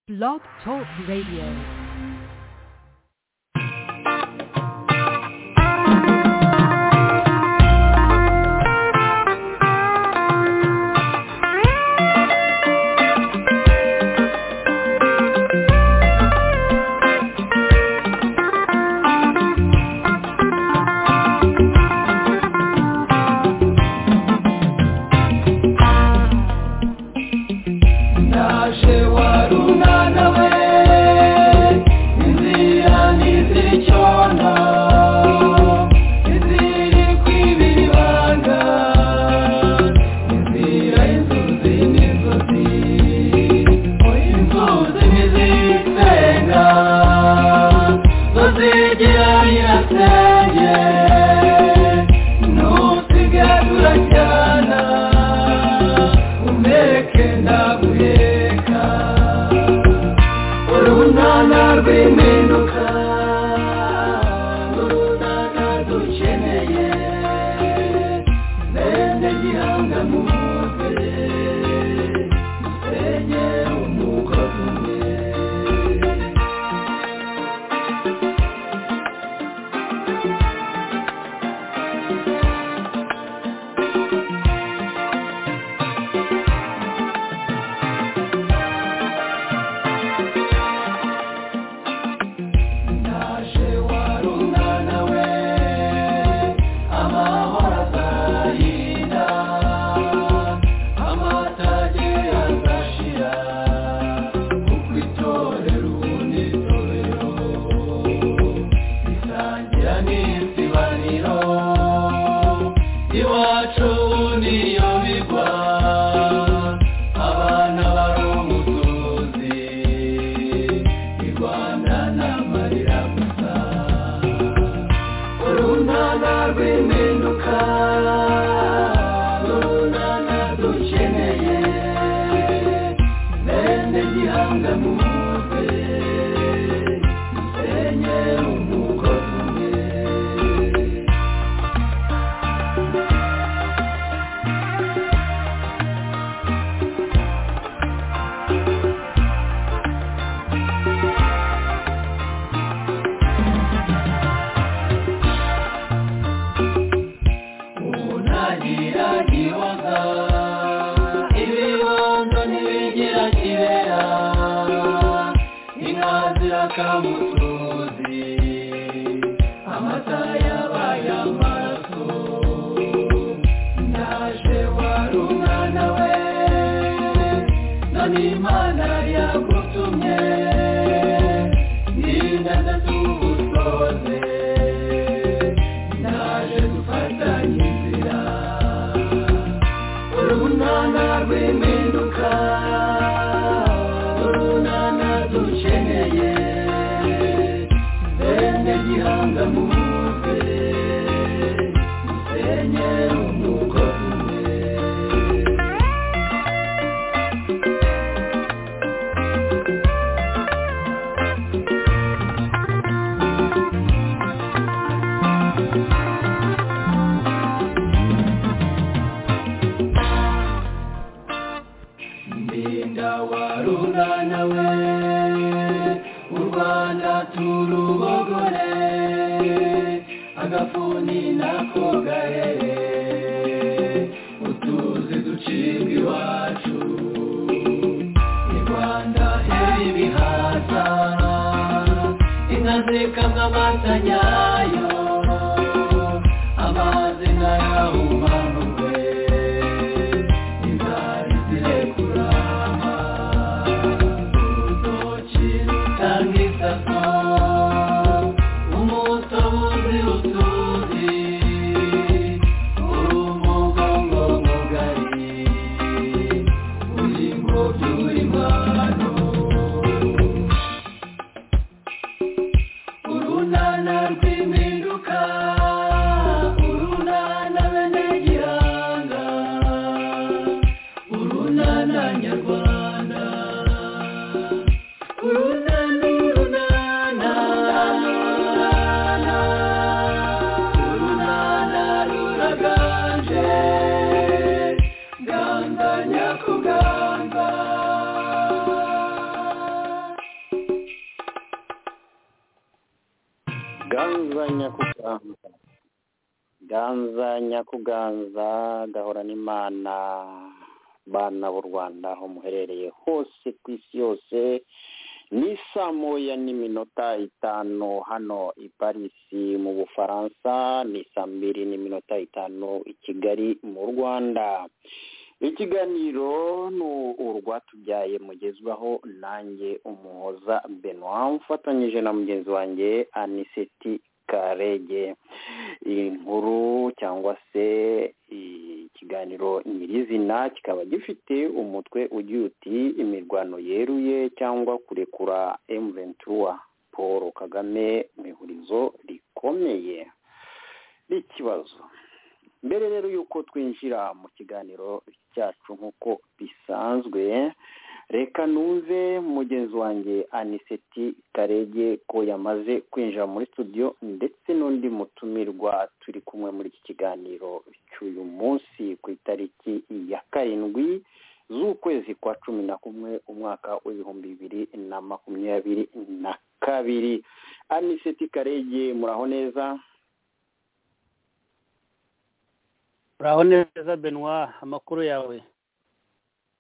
Blog Talk Radio. Nana, be me. ganza nyakuganza ganza nyakuganza gahora n'imana bana b'u rwanda aho muherereye hose ku isi yose ni saa moya n'iminota itanu hano i parisi mu bufaransa ni saa mbiri n'iminota itanu i kigali mu rwanda ikiganiro ni urwatubyaye mugezwaho nanjye umuhoza benoit mfatanyije na mugenzi wanjye aniseti karege inkuru cyangwa se ikiganiro nyirizina kikaba gifite umutwe ugira uti imirwano yeruye cyangwa kurekura emuventura paul kagame mu ihurizo rikomeye n'ikibazo mbere rero y'uko twinjira mu kiganiro cyacu nk'uko bisanzwe reka numve mugenzi wanjye aniseti karege ko yamaze kwinjira muri studio ndetse n'undi mutumirwa turi kumwe muri iki kiganiro cy'uyu munsi ku itariki ya karindwi z'ukwezi kwa cumi na kumwe umwaka w'ibihumbi bibiri na makumyabiri na kabiri aniseti karege muraho neza uraho neza benoit amakuru yawe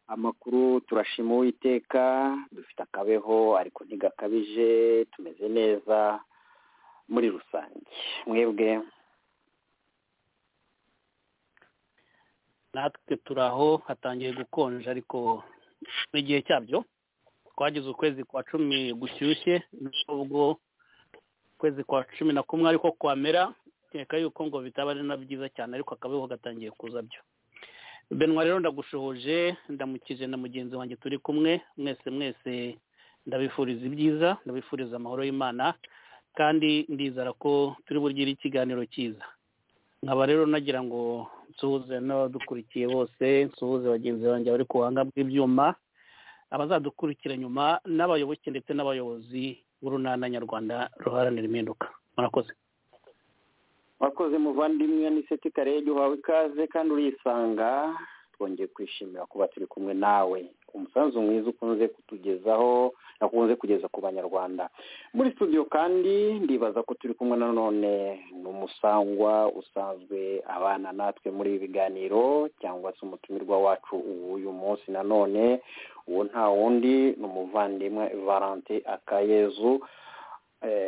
amakuru turashima uwiteka dufite akabeho ariko ntigakabije tumeze neza muri rusange mwebwe natwe turi aho hatangiye gukonja ariko n'igihe cyabyo twagize ukwezi kwa cumi gushyushye nubwo ukwezi kwa cumi na kumwe ariko kwamera kereka yuko ngo bitaba ari na byiza cyane ariko akabeho gatangiye kuza byo benwa rero ndagushohoje ndamukije na mugenzi wanjye turi kumwe mwese mwese ndabifuriza ibyiza ndabifuriza amahoro y'imana kandi ndizera ko turi bugire ikiganiro cyiza nkaba rero nagira ngo nsuhuze n'abadukurikiye bose nsuhuze bagenzi banjye bari ku buhanga bw'ibyuma abazadukurikira nyuma n'abayoboke ndetse n'abayobozi b'urunana nyarwanda ruharanira impinduka murakoze wakoze muvandimwe n'iseti karege uhawe ikaze kandi urisanga twongeye kwishimira kuba turi kumwe nawe umusanzu mwiza ukunze kutugezaho nakunze kugeza ku banyarwanda muri studio kandi ndibaza ko turi kumwe nanone n'umusangwa usanzwe abana natwe muri ibi biganiro cyangwa se umutumirwa wacu w'uyu munsi nanone uwo nta wundi ni umuvandimwe valante akayezu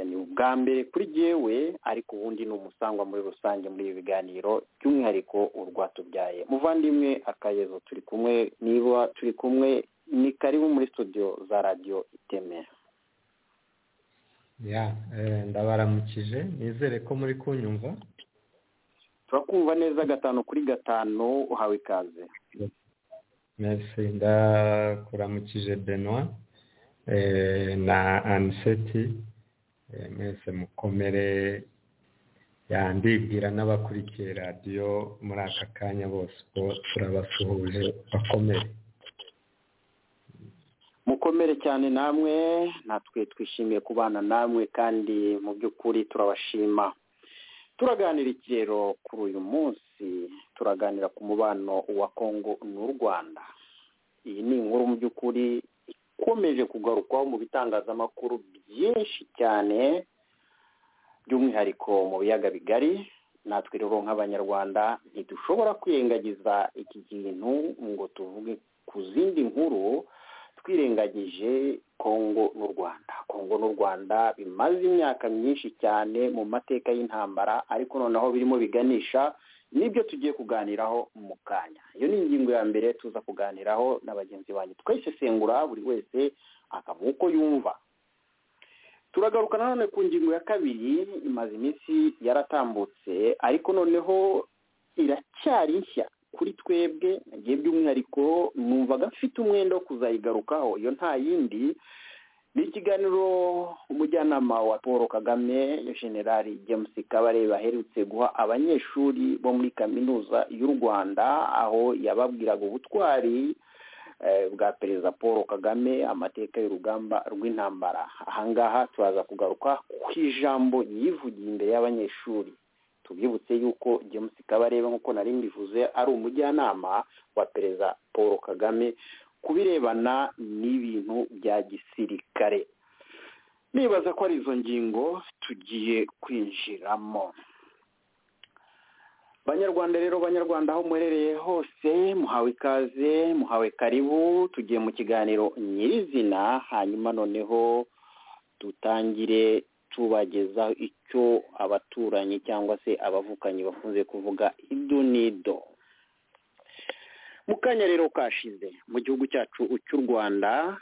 ni ubwa mbere kuri jyewe ariko ubundi ni umusangwa muri rusange muri ibi biganiro by'umwihariko urwatubyaye muvandimwe akayezo turi kumwe niba turi kumwe ni karibu muri studio za radiyo iteme ya ndabaramukije nizere ko muri kunyumva turakumva neza gatanu kuri gatanu uhawe ikaze merisi ndakuramukije benoit na aniseti mwese mukomere yandibwira n'abakurikiye radiyo muri aka kanya bose ko turabasuhuje bakomere mukomere cyane namwe natwe twishimiye kubana namwe kandi mu by'ukuri turabashima turaganira ikirero kuri uyu munsi turaganira ku mubano wa kongo n'u rwanda iyi ni inkuru mu by'ukuri ikomeje kugarukwaho mu bitangazamakuru byinshi cyane by'umwihariko mu biyaga bigari natwe rero nk'abanyarwanda ntidushobora kwirengagiza iki kintu ngo tuvuge ku zindi nkuru twirengagije kongo n'u rwanda kongo n'u rwanda bimaze imyaka myinshi cyane mu mateka y'intambara ariko noneho birimo biganisha nibyo tugiye kuganiraho mu kanya iyo ni ingingo ya mbere tuza kuganiraho na bagenzi banyu twayisesengura buri wese akavuga uko yumva turagaruka nanone ku ngingo ya kabiri imaze iminsi yaratambutse ariko noneho iracyari nshya kuri twebwe nagiye by'umwihariko numvaga mfite umwenda wo kuzayigarukaho iyo nta yindi ni ikiganiro umujyanama wa paul kagame generali james kabarebe aherutse guha abanyeshuri bo muri kaminuza y'u rwanda aho yababwiraga ubutwari bwa perezida paul kagame amateka y'urugamba rw'intambara ahangaha turaza kugaruka ku ijambo yivugiye imbere y'abanyeshuri tubibutse yuko james kabarebe nk'uko nari mbivuze ari umujyanama wa perezida paul kagame ku birebana n'ibintu bya gisirikare nibaza ko ari izo ngingo tugiye kwinjiramo banyarwanda rero banyarwanda aho muherereye hose muhawe ikaze muhawe karibu tugiye mu kiganiro nyirizina hanyuma noneho dutangire tubagezaho icyo abaturanyi cyangwa se abavukanyi bakunze kuvuga idunido mu kanya rero kashize mu gihugu cyacu cy'u rwanda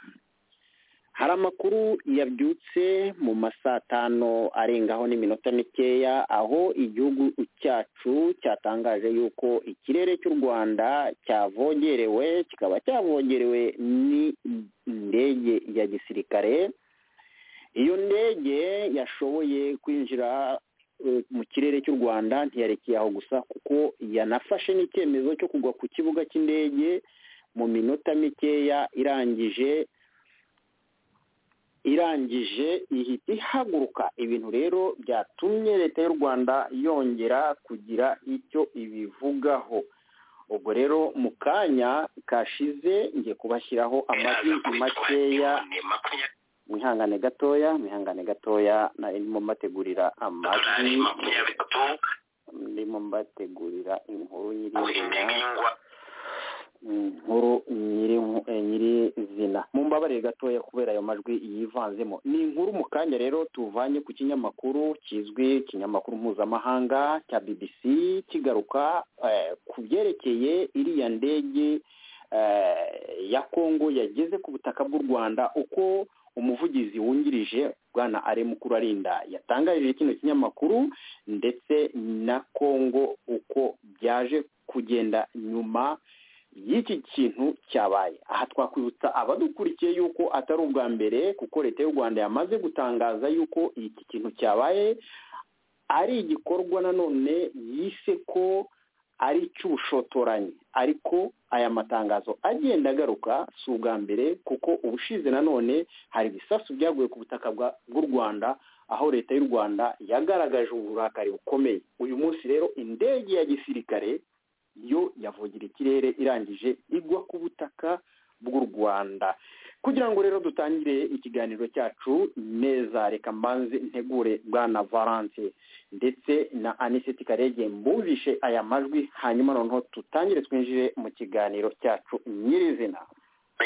hari amakuru yabyutse mu masatano arengaho n'iminota mikeya aho igihugu cyacu cyatangaje yuko ikirere cy'u rwanda cyavogerewe kikaba cyavogerewe n'indege ya gisirikare iyo ndege yashoboye kwinjira mu kirere cy'u rwanda ntiyarekeye aho gusa kuko yanafashe n'icyemezo cyo kugwa ku kibuga cy'indege mu minota mikeya irangije irangije ihita ihaguruka ibintu rero byatumye leta y'u rwanda yongera kugira icyo ibivugaho ubwo rero mu kanya kashize ngiye kubashyiraho amagi makeya mwihangane gatoya mwihangane gatoya narimo mbategurira amagi ndimo mbategurira inkuru nyirizina inkuru nyirizina mumbabarire gatoya kubera ayo majwi yivanzemo ni inkuru mu kanya rero tuvanye ku kinyamakuru kizwi ikinyamakuru mpuzamahanga cya bbc kigaruka ku byerekeye iriya ndege ya kongo yageze ku butaka bw'u rwanda uko umuvugizi wungirije bwana ari mukuru arinda yatangarije kino kinyamakuru ndetse na kongo uko byaje kugenda nyuma y'iki kintu cyabaye aha twakwibutsa abadukurikiye yuko atari ubwa mbere kuko leta y'u rwanda yamaze gutangaza yuko iki kintu cyabaye ari igikorwa nanone yise ko ari icy'ubushotoranyi ariko aya matangazo agenda agaruka si ubwa mbere kuko ubushize nanone hari ibisasu byaguye ku butaka bw'u rwanda aho leta y'u rwanda yagaragaje uburakari bukomeye uyu munsi rero indege ya gisirikare yo yavugira ikirere irangije igwa ku butaka bw'u rwanda kugira ngo rero dutangire ikiganiro cyacu neza reka mbanze ntegure bwana valance ndetse na aniseti karege mbumvishe aya majwi hanyuma noneho tutangire twinjire mu kiganiro cyacu nyirizina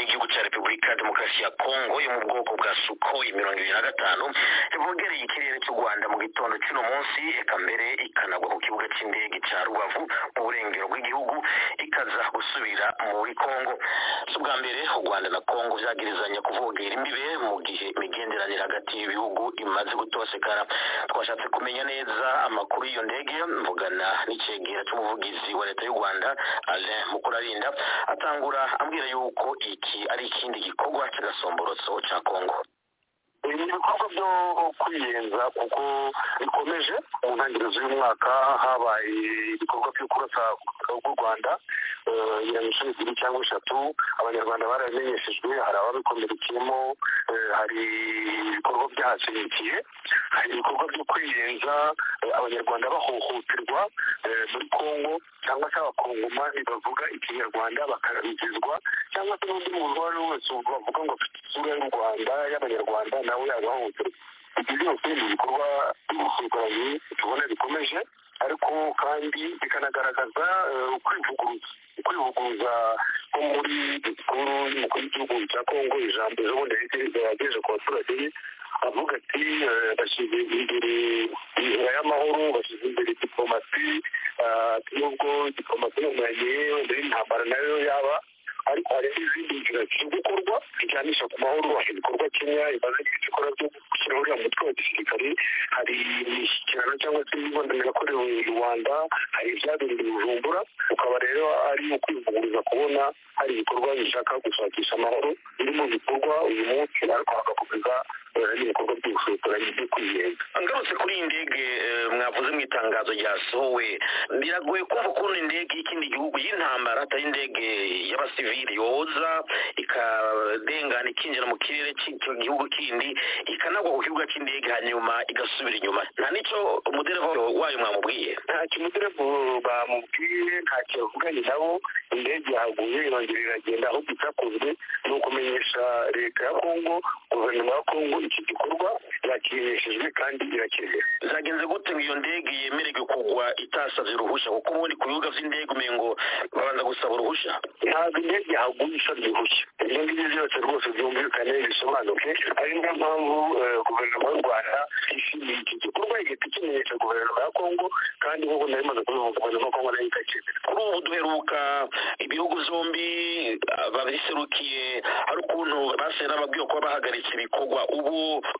igihugu cya repubulika ya demokarasi ya kongo yo mu bwoko bwa sukoyi mirongo ibiri na gatanu ivogereye ikirere cy'u rwanda mu gitondo cy'uno munsi eka mbere ikanagwa ku kibuga cy'indege cya rubavu mu burengero bw'igihugu ikaza gusubira muri kongo si ubwa mbere u rwanda na kongo byagirizanya kuvogera imbibe mu gihe imigenderanire hagati y'ibihugu imaze gutosekara twashatse kumenya neza amakuru y'iyo ndege mvugana n'icyegera cy'umuvugizi wa leta y'u rwanda alain mukurarinda atangura ambwira yuko iyi iki ari ikindi gikorwa cy'agasomborotso cya kongo ibi ni ibikorwa byo kwiyenza kuko bikomeje mu ntangiriro z'uyu mwaka habaye ibikorwa byo kurasa rw'u rwanda mirongo icumi ebyiri cyangwa eshatu abanyarwanda baramenyeshejwe hari ababikomerekeyemo hari ibikorwa byahashyigikiye hari ibikorwa byo kwiyenza abanyarwanda bahohoterwa muri kongo cyangwa se abakongomani bavuga ikinyarwanda bakarabigizwa cyangwa se n'undi muntu uwo ari we wese bavuga ngo afite isura y'u rwanda y'abanyarwanda nawe yabahohoterwa ibyo byose ni ibikorwa by'ubusirikari tubona bikomeje ariko kandi bikanagaragaza ukwivuguruza ukwivuguruza ko muri disikuru y'umukuru w'igihugu cya kongo ijambo ejobundi yagejeje ku baturage be avuga ati bashyize imbere inzira y'amahoro bashyize imbere diplomasi nubwo diplomasi n'umurage wenda y'intambara nayo yaba ariko hari n'izindi nzira ziri gukorwa zijyanisha ku mahoro hari ibikorwa kenya imaze igihe ikora byo gushyira uriya mutwe wa gisirikare hari imishyikirano cyangwa se imibonano yakorewe rwanda hari ibyabereye bujumbura ukaba rero ari ukwivuguruza kubona hari ibikorwa bishaka gushakisha amahoro biri mu bikorwa uyu munsi ariko hagakomeza n'ibikorwa by'ubushotoranyi byo kwiyenza ngarutse kuri iyi ndege mwavuze mu itangazo ryasohowe biragoye kumva ukuntu indege y'ikindi gihugu y'intambara atari indege y'abasivili yoza ikadengana ikinjira mu kirere cy'icyo gihugu kindi ikanagwa ku kibuga cy'indege hanyuma igasubira inyuma nta n'icyo umudereva wayo mwamubwiye ntacyo umudereva bamubwiye ntacyo yavuganye nabo indege yahaguye irongera iragenda ahubwo icyakozwe ni ukumenyesha leta ya kongo guverinoma ya kongo iki gikorwa yakirishijwe kandi irakenewe zagenze gute ngo iyo ndege yemererwe kugwa itasabye uruhushya kuko ubundi ku bibuga by'indege umengo babanza gusaba uruhushya ntabwo indege yahaguye isabye uruhushya ibyo ngibyo byose rwose byumvikane bisobanuke ari niyo mpamvu eh, guverinoma y'u rwanda ishimiye iki gikorwa igahita ikimenyesha guverinoma ya kongo kandi nk'uko nari maze kubivuga guverinoma ya kongo nayo ikakemera kuri ubu duheruka ibihugu zombi babiserukiye hari ukuntu basigaye n'ababwiye ko bahagaritse ibikorwa ubu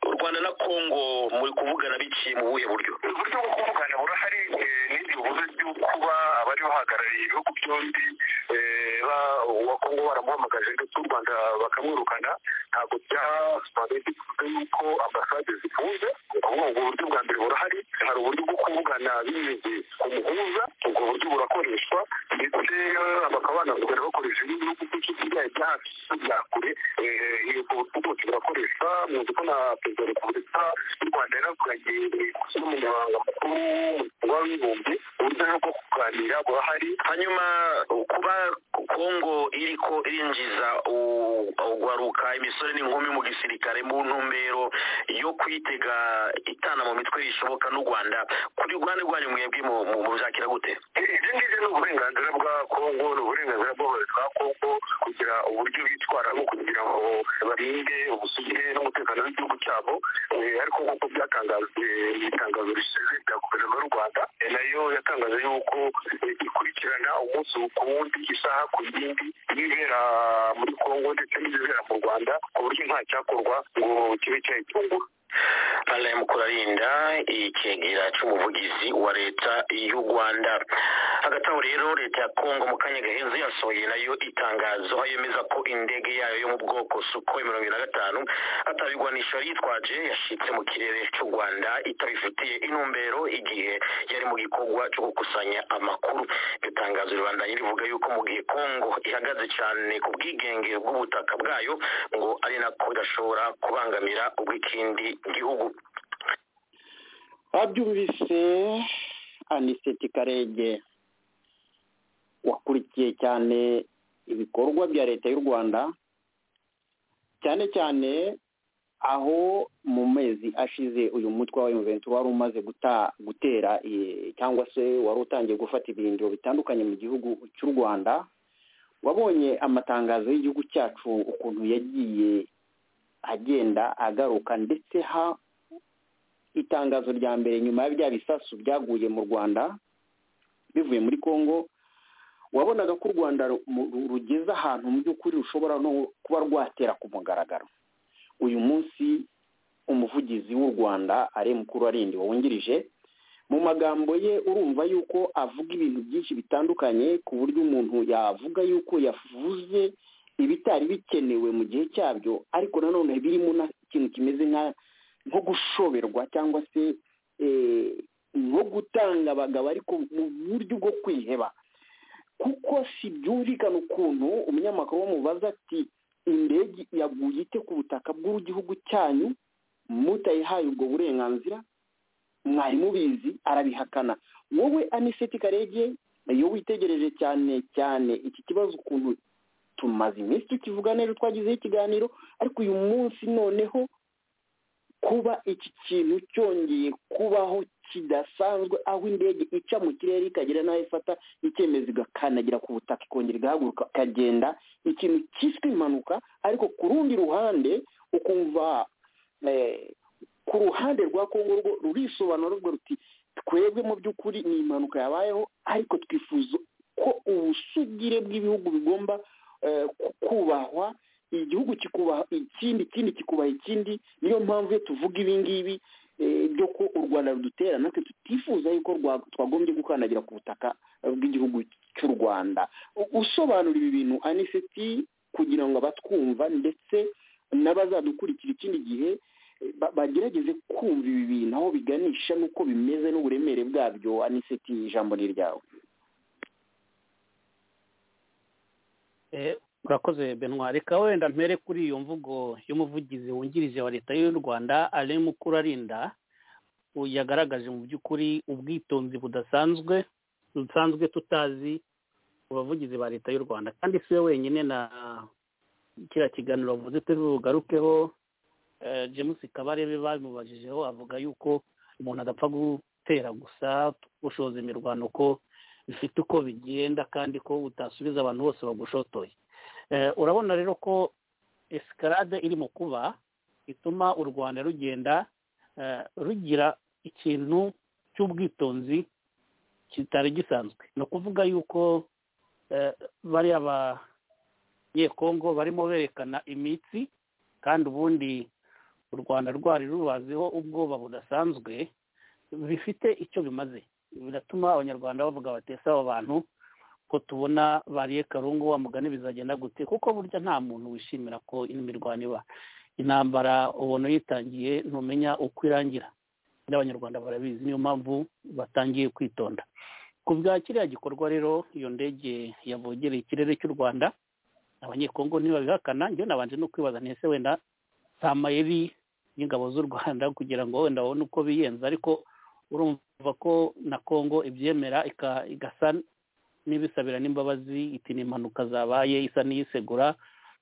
u rwanda na kongo muri kuvugana biciye mu buhe buryo uburyo bwo kuvugana burahari n'ibyo buryo byo kuba abari bahagarariye ibihugu byombi eh, ba- uwa kongo baramuhamagaje ndetse u rwanda bakamwirukana ntabwo byasobanuye bivuze yuko ambasade zifunze ahubwo ubwo buryo bwa mbere burahari hari uburyo bwo kuvugana binyuze ku muhuza ubwo buryo burakoreshwa ndetse eh, bakaba banavugana bakoresha n'ibihugu by'inshuti byayo bya hafi bya kure eh, ubwo buryo bwose burakoreshwa muzi ko na perezida wa repubulika y'u rwanda yaravuganye n'umunyamabanga mukuru w'umuryango w'abibumbye uburyo bwo kuganira burahari hanyuma kuba kongo iriko irinjiza u- ugwaruka imisore n'inkumi mu gisirikare mu ntumbero yo kwitega itana mu mitwe rishoboka n'u rwanda kuri rwanda rwanyu mwebwe mu- mu- mubyakira gute ibyo ngibyo ni uburenganzira bwa kongo ni uburenganzira bw'abayobozi ba kongo kugira uburyo bitwaramo kugira ngo barinde ubusugire n'umutekano w'igihugu cyabo Eh, ariko nk'uko byatangajwe mu itangazo rishize rya guverinoma y'u rwanda eh, nayo yatangaje yuko eh, ikurikirana umunsi ku wundi isaha ku yindi ibibera muri kongo ndetse n'ibibera mu rwanda ku buryo nta cyakorwa ngo kibe cyayitungura alain mukurarinda ikegera cy'umuvugizi wa leta y'u rwanda hagati aho rero leta ya kongo mu kanya gaheze yasohoye nayo itangazo aho yemeza ko indege yayo yo mu bwoko sukhoi mirongo irindwi na gatanu atabigwanisha yitwaje yashitse mu kirere cy'u rwanda itabifitiye intumbero igihe yari mu gikorwa cyo gukusanya amakuru iryo tangazo ribandanya rivuga yuko mu gihe kongo ihagaze cyane ku bwigenge bw'ubutaka bwayo ngo ari nako idashobora kubangamira ubw'ikindi gihugu babyumvise aniseti karege wakurikiye cyane ibikorwa bya leta y'u rwanda cyane cyane aho mu mezi ashize uyu mutwe wa yuventu wari umaze guta- gutera eh, cyangwa se wari utangiye gufata ibirindiro bitandukanye mu gihugu cy'u rwanda wabonye amatangazo y'igihugu cyacu ukuntu yagiye agenda agaruka ndetse ha itangazo rya mbere nyuma ya bya bisasu byaguye mu rwanda bivuye muri congo wabonaga ko u rwanda ru- mu- ru- rugeze ahantu mu by'ukuri rushobora no kuba rwatera ku mugaragaro uyu munsi umuvugizi w'u rwanda ari mukuru arindi wungirije mu magambo ye urumva yuko avuga ibintu byinshi bitandukanye ku buryo umuntu yavuga yuko yavuze ibitari bikenewe mu gihe cyabyo ariko nanone birimo n'ikintu kimeze nka nko gushoberwa cyangwa se eh, nko gutanga abagabo ariko mu buryo bwo kwiheba kuko si byumvikana ukuntu umunyamakuru bamubaza ati indege yaguye ite ku butaka bw'igihugu cyanyu mutayihaye ubwo burenganzira mwari mubizi arabihakana wowe aniseti karege iyo witegereje cyane cyane iki kibazo ukuntu tumaze iminsi tukivuga neza twagizeho ikiganiro ariko uyu munsi noneho kuba iki kintu cyongeye kubaho kidasanzwe aho indege ica mu kirere ikagera n'aho ifata icyemezo igakanagira ku butaka ikongera igahaguruka ikagenda ikintu cyiswe impanuka ariko ku rundi ruhande ukumva eh, ku ruhande rwa kongo rwo rurisobanura rwo ruti twebwe mu by'ukuri ni impanuka yabayeho ariko twifuza ko ubusugire bw'ibihugu bigomba eh, ku- kubahwa igihugu kikubaha ikindi ikindi kikubaha ikindi niyo mpamvu iyo tuvuga ibi ngibi eh, byo ko u rwanda rudutera natwe tutifuza yuko rwa- twagombye gukandagira ku butaka eh, bw'igihugu cy'u rwanda U- usobanura ibi bintu aniseti kugira ngo abatwumva ndetse n'abazadukurikira ikindi gihe eh, ba- bagerageze kumva ibi bintu aho biganisha n'uko bimeze n'uburemere bwabyo aniseti ijambo ni iryawe Eh, urakoze benwari ka wenda mpere kuri iyo mvugo y'umuvugizi wungirije wa leta y'u rwanda alain mukurarinda u- yagaragaje mu by'ukuri ubwitonzi budasanzwe dusanzwe tutazi mu bavugizi ba leta y'u rwanda kandi si we wenyine na kiriya kiganiro wavuze turugarukeho james kabarebe babimubajijeho avuga yuko umuntu adapfa gutera gusa ushoza imirwano ko bifite uko bigenda kandi ko utasubiza abantu bose bagushotoye urabona rero ko esikarade iri mu kuba ituma u rwanda rugenda rugira ikintu cy'ubwitonzi kitari gisanzwe ni ukuvuga yuko bariya banyekongo barimo berekana imitsi kandi ubundi u rwanda rwari rubaziho ubwoba budasanzwe bifite icyo bimaze biratuma abanyarwanda bavuga batese abo bantu ko tubona bariye karungu wa mugani bizagenda gute kuko burya nta muntu wishimira ko imirwano iba intambara ubona uyitangiye ntumenya uko irangira n'abanyarwanda barabizi niyo mpamvu batangiye kwitonda ku bwa kiriya gikorwa rero iyo ndege yavogereye ikirere cy'u rwanda abanyekongo ntibabihakana njye nabanje no kwibaza ntese wenda nta mayeri y'ingabo z'u rwanda kugira ngo wenda babone uko biyenza ariko urumva ko na kongo ibyemera igasa n'ibisabira n'imbabazi iti ni impanuka zabaye isa n'iyisegura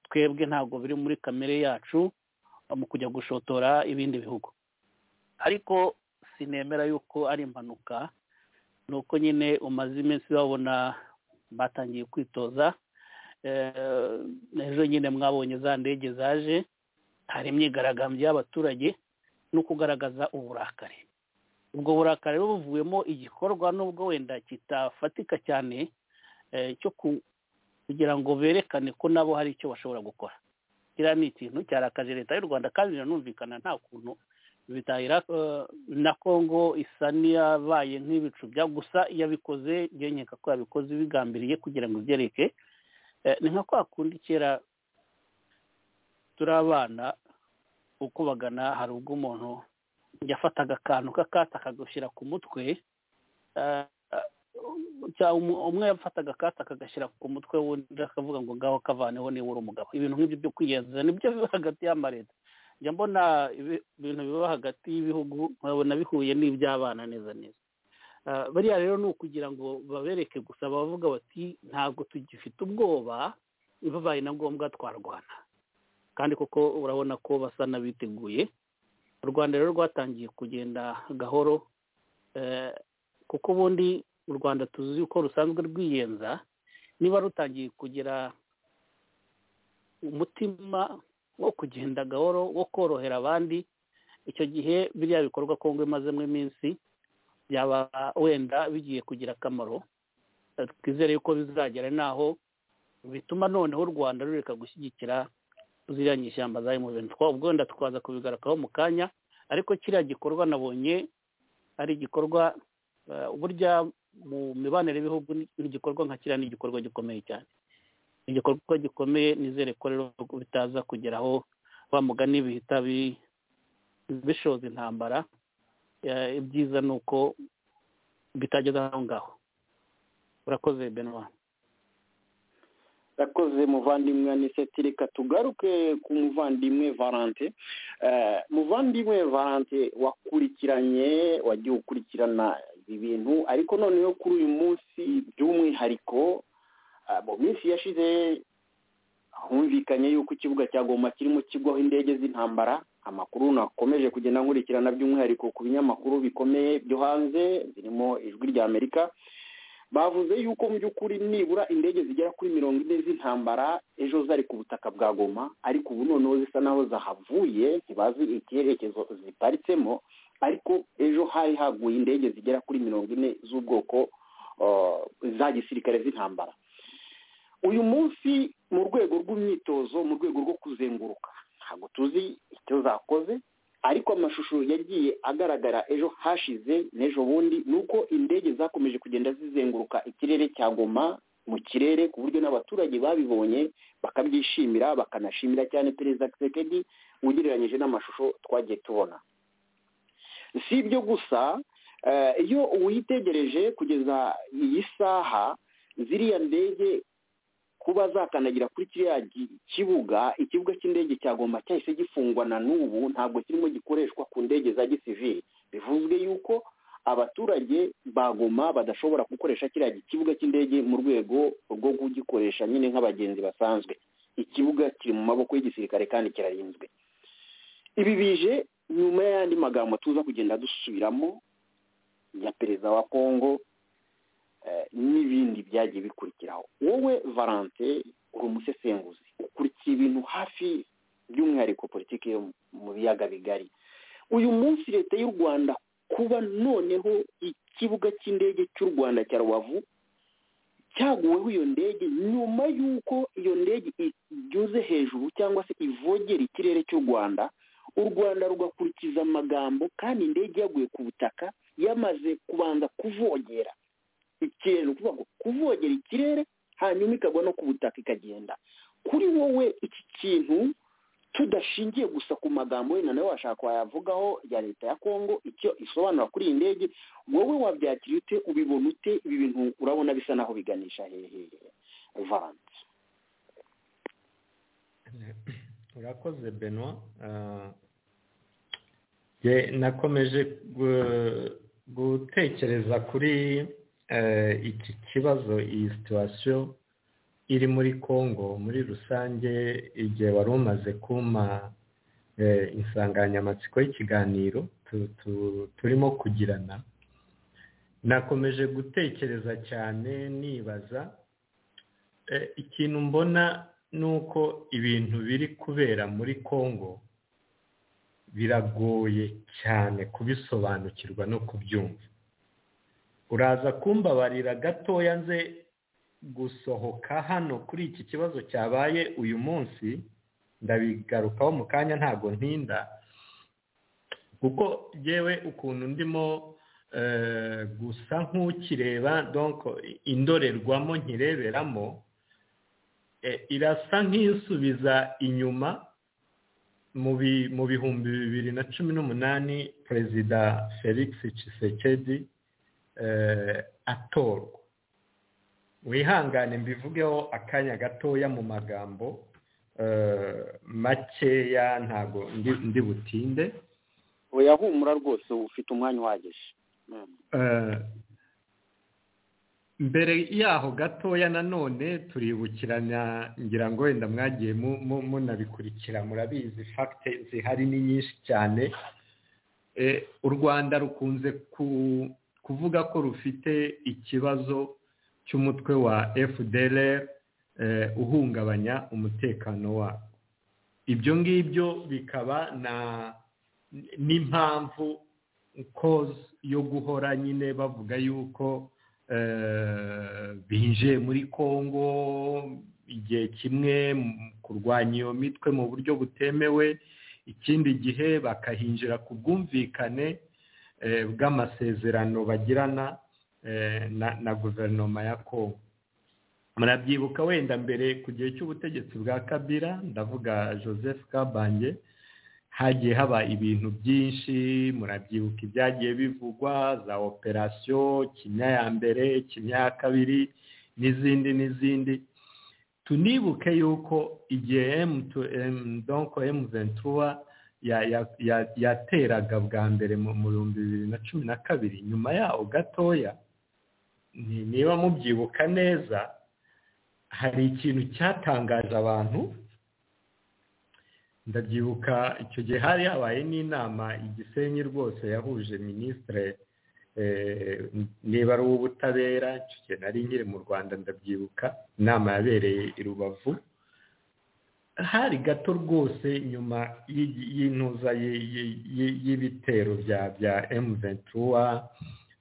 twebwe ntabwo biri muri kamere yacu mu kujya gushotora ibindi bihugu ariko sinemera yuko ari impanuka ni uko nyine umaze iminsi babona batangiye kwitoza ejo nyine mwabonye za ndege zaje hari imyigaragambyo y'abaturage no kugaragaza uburakari ubwo burakari buba buvuyemo igikorwa n'ubwo wenda kitafatika cyane cyo kugira ngo berekane ko nabo hari icyo bashobora gukora kiriya ni ikintu cyarakaje leta y'u rwanda kandi biranumvikana nta kuntu bitahira na congo isa n'iyabaye nk'ibicu bya gusa yabikoze nkeka ko yabikoze bigambiriye kugira ngo ibyereke ni nka kwa kundi kera turi abana ukubagana hari ubwo umuntu yafataga akantu k'akatsi akagushyira ku mutwe umwe yafataga akatsi akagashyira ku mutwe w'undi akavuga ngo ngaho kavaneho niba uri umugabo ibintu nk'ibyo byo kwiyeza nibyo biba hagati y'amareta njya mbona ibintu biba hagati y'ibihugu nkabona bihuye n'iby'abana neza neza bariya rero ni ukugira ngo babereke gusa bavuga bati ntabwo tugifite ubwoba bibabaye na ngombwa twarwana kandi koko urabona ko basa n'abiteguye u rwanda rero rwatangiye kugenda gahoro kuko ubundi u rwanda tuzi ko rusanzwe rwiyenza niba rutangiye kugira umutima wo kugenda gahoro wo korohera abandi icyo gihe biriya bikorwa kongo imazemo iminsi byaba wenda bigiye kugira akamaro twizere yuko bizagera n'aho bituma noneho u rwanda rureka gushyigikira ziriya nyishyamba za emuveni ubwo wenda tukaza kubigaragaho mu kanya ariko kiriya gikorwa nabonye ari igikorwa burya mu mibanire y'ibihugu n'igikorwa nka kiriya ni igikorwa gikomeye cyane igikorwa gikomeye nizere ko rero bitaza kugeraho mugani bihita bishoza intambara ibyiza ni uko bitageze aho ngaho urakoze benwa yakoze muvandimwe aniseti reka tugaruke ku muvandimwe valante muvandimwe valante wakurikiranye wagiye ukurikirana ibi bintu ariko noneho kuri uyu munsi by'umwihariko mu minsi yashize humvikanye yuko ikibuga cya goma kirimo kigwaho indege z'intambara amakuru nakomeje kugenda nkurikirana by'umwihariko ku binyamakuru bikomeye byo hanze birimo ijwi rya amerika bavuze yuko mu by'ukuri nibura indege zigera kuri mirongo ine z'intambara ejo zari ku butaka bwa goma ariko ubu noneho zisa naho zahavuye ntibazi icyerekezo ziparitsemo ariko ejo hari haguye indege zigera kuri mirongo ine z'ubwoko za gisirikare z'intambara uyu munsi mu rwego rw'imyitozo mu rwego rwo kuzenguruka ntabwo tuzi icyo zakoze ariko amashusho yagiye agaragara ejo hashize n'ejo bundi ni uko indege zakomeje kugenda zizenguruka ikirere cya goma mu kirere ku buryo n'abaturage babibonye bakabyishimira bakanashimira cyane perezida kisekedi ugereranyije n'amashusho twagiye tubona si ibyo gusa iyo uyitegereje kugeza iyi saha ziriya ndege kuba zakandagira kuri kiriya kibuga ikibuga cy'indege cyagomba cyahise gifungwa na n'ubu ntabwo kirimo gikoreshwa ku ndege za gisivili bivuzwe yuko abaturage bagoma badashobora gukoresha kiriya kibuga cy'indege mu rwego rwo kugikoresha nyine nk'abagenzi basanzwe ikibuga kiri mu maboko y'igisirikare kandi kirarinzwe ibi bije nyuma y'andi magambo tuza kugenda dusubiramo ya perezida wa kongo n'ibindi byagiye bikurikiraho wowe valante uri umusesenguzi ukurikiye ibintu hafi by'umwihariko politiki yo mu biyaga bigari uyu munsi leta y'u rwanda kuba noneho ikibuga cy'indege cy'u rwanda cya rubavu cyaguweho iyo ndege nyuma y'uko iyo ndege inyuze hejuru cyangwa se ivogera ikirere cy'u rwanda u rwanda rugakurikiza amagambo kandi indege yaguye ku butaka yamaze kubanza kuvogera ikirere ni ukuvuga ngo kuvogera ikirere hanyuma ikagwa no ku butaka ikagenda kuri wowe iki kintu tudashingiye gusa ku magambo wenda nawe washaka wayavugaho ya leta ya kongo icyo isobanura kuri iyi ndege wowe wabyakira ute ubibona ute ibi bintu urabona bisa naho biganisha hehe valanse urakoze beno nakomeje gutekereza kuri iki kibazo iyi situwasiyo iri muri congo muri rusange igihe wari umaze kuma insanganyamatsiko y'ikiganiro turimo kugirana nakomeje gutekereza cyane nibaza ikintu mbona ni uko ibintu biri kubera muri congo biragoye cyane kubisobanukirwa no kubyumva uraza kumbabarira gatoya nze gusohoka hano kuri iki kibazo cyabaye uyu munsi ndabigarukaho mu kanya ntabwo ntinda kuko yewe ukuntu ndimo gusa nk'ukireba indorerwamo nkireberamo irasa nk'isubiza inyuma mu bihumbi bibiri na cumi n'umunani perezida felix Tshisekedi atorwa wihangane mbivugeho akanya gatoya mu magambo makeya ntabwo ndi butinde uyahumura rwose ufite umwanya uhagije mbere yaho gatoya nanone turibukiranya ngira ngo wenda mwagiye munabikurikira murabizi fagite zihari ni nyinshi cyane u rwanda rukunze kuvuga ko rufite ikibazo cy'umutwe wa fdr uhungabanya umutekano wabo ibyo ngibyo bikaba n'impamvu koze yo guhora nyine bavuga yuko binjiye muri congo igihe kimwe kurwanya iyo mitwe mu buryo butemewe ikindi gihe bakahinjira ku bwumvikane bw'amasezerano bagirana na guverinoma ya kongo murabyibuka wenda mbere ku gihe cy'ubutegetsi bwa kabira ndavuga joseph kabange hagiye haba ibintu byinshi murabyibuka ibyagiye bivugwa za operasiyo kimya ya mbere kimya ya kabiri n'izindi n'izindi tunibuke yuko igihe emu tu emu donko emu ventura yateraga bwa mbere mu bihumbi bibiri na cumi na kabiri nyuma yaho gatoya niba mubyibuka neza hari ikintu cyatangaje abantu ndabyibuka icyo gihe hari habaye n'inama igisenyi rwose yahuje minisitire niba ari uw'ubutabera icyo gihe nari nkiri mu rwanda ndabyibuka inama yabereye i rubavu hari gato rwose nyuma y'intuza y'ibitero bya emu ventura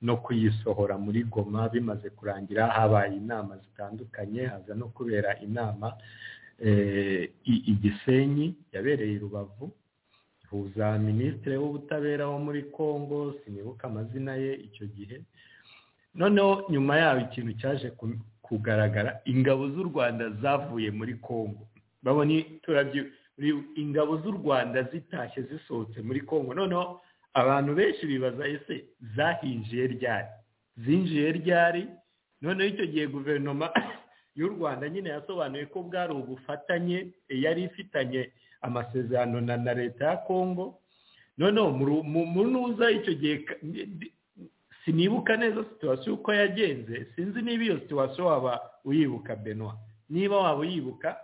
no kuyisohora muri goma bimaze kurangira habaye inama zitandukanye haza no kubera inama igisenyi yabereye i rubavu ihuza minisitiri w'ubutabera wo muri congo sinibuka amazina ye icyo gihe noneho nyuma yaho ikintu cyaje kugaragara ingabo z'u rwanda zavuye muri congo babona ingabo z'u rwanda zitashye zisohotse muri congo noneho abantu benshi bibaza ese zahinjiye ryari zinjiye ryari noneho icyo gihe guverinoma y'u rwanda nyine yasobanuye ko bwari ubufatanye yari ifitanye amasezerano na leta ya kongo noneho mu ntuza icyo gihe sinibuka neza situwasiyo uko yagenze sinzi niba iyo situwasiyo waba uyibuka benwa niba waba uyibuka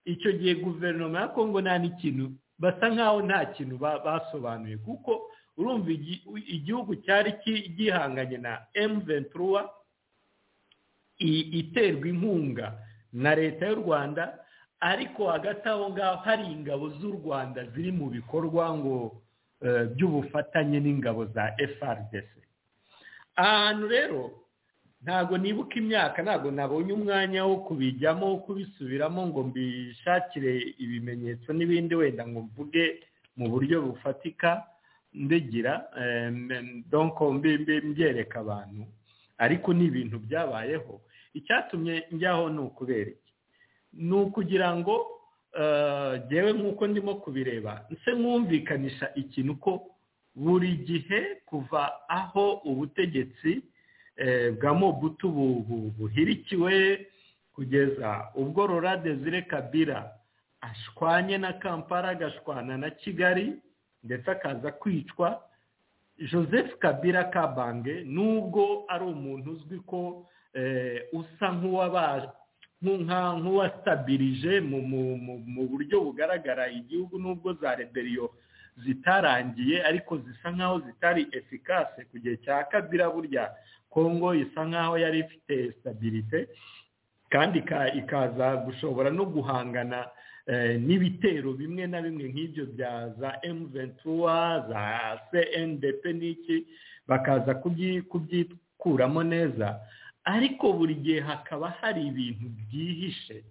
icyo gihe guverinoma ya kongo nta n'ikintu basa nk'aho nta kintu basobanuye kuko urumva igihugu cyari gihanganye na emuventura iterwa inkunga na leta y'u rwanda ariko hagati aho ngaho hari ingabo z'u rwanda ziri mu bikorwa ngo by'ubufatanye n'ingabo za FRDC ahantu rero ntabwo nibuka imyaka ntabwo nabonye umwanya wo kubijyamo wo kubisubiramo ngo mbishakire ibimenyetso n'ibindi wenda ngo mvuge mu buryo bufatika mbigira donko mbyereka abantu ariko ni ibintu byabayeho icyatumye njyaho ni ukubera iki ni ukugira ngo ngewe nk'uko ndimo kubireba nse mwumvikanisha ikintu ko buri gihe kuva aho ubutegetsi bwa mobutu buhirikiwe kugeza ubwo rora desire kabira ashwanye na kampala agashwana na kigali ndetse akaza kwicwa joseph kabira kabange nubwo ari umuntu uzwi ko usa nk'uwabaje nk'uwastabirije mu buryo bugaragara igihugu nubwo za reberiyo zitarangiye ariko zisa nk'aho zitari efikase ku gihe cya kabira burya kongo isa nk'aho yari ifite sitabirite kandi ikaza gushobora no guhangana n'ibitero bimwe na bimwe nk'ibyo bya za emu ventura za cndp n'iki bakaza kubyikuramo neza ariko buri gihe hakaba hari ibintu byihishe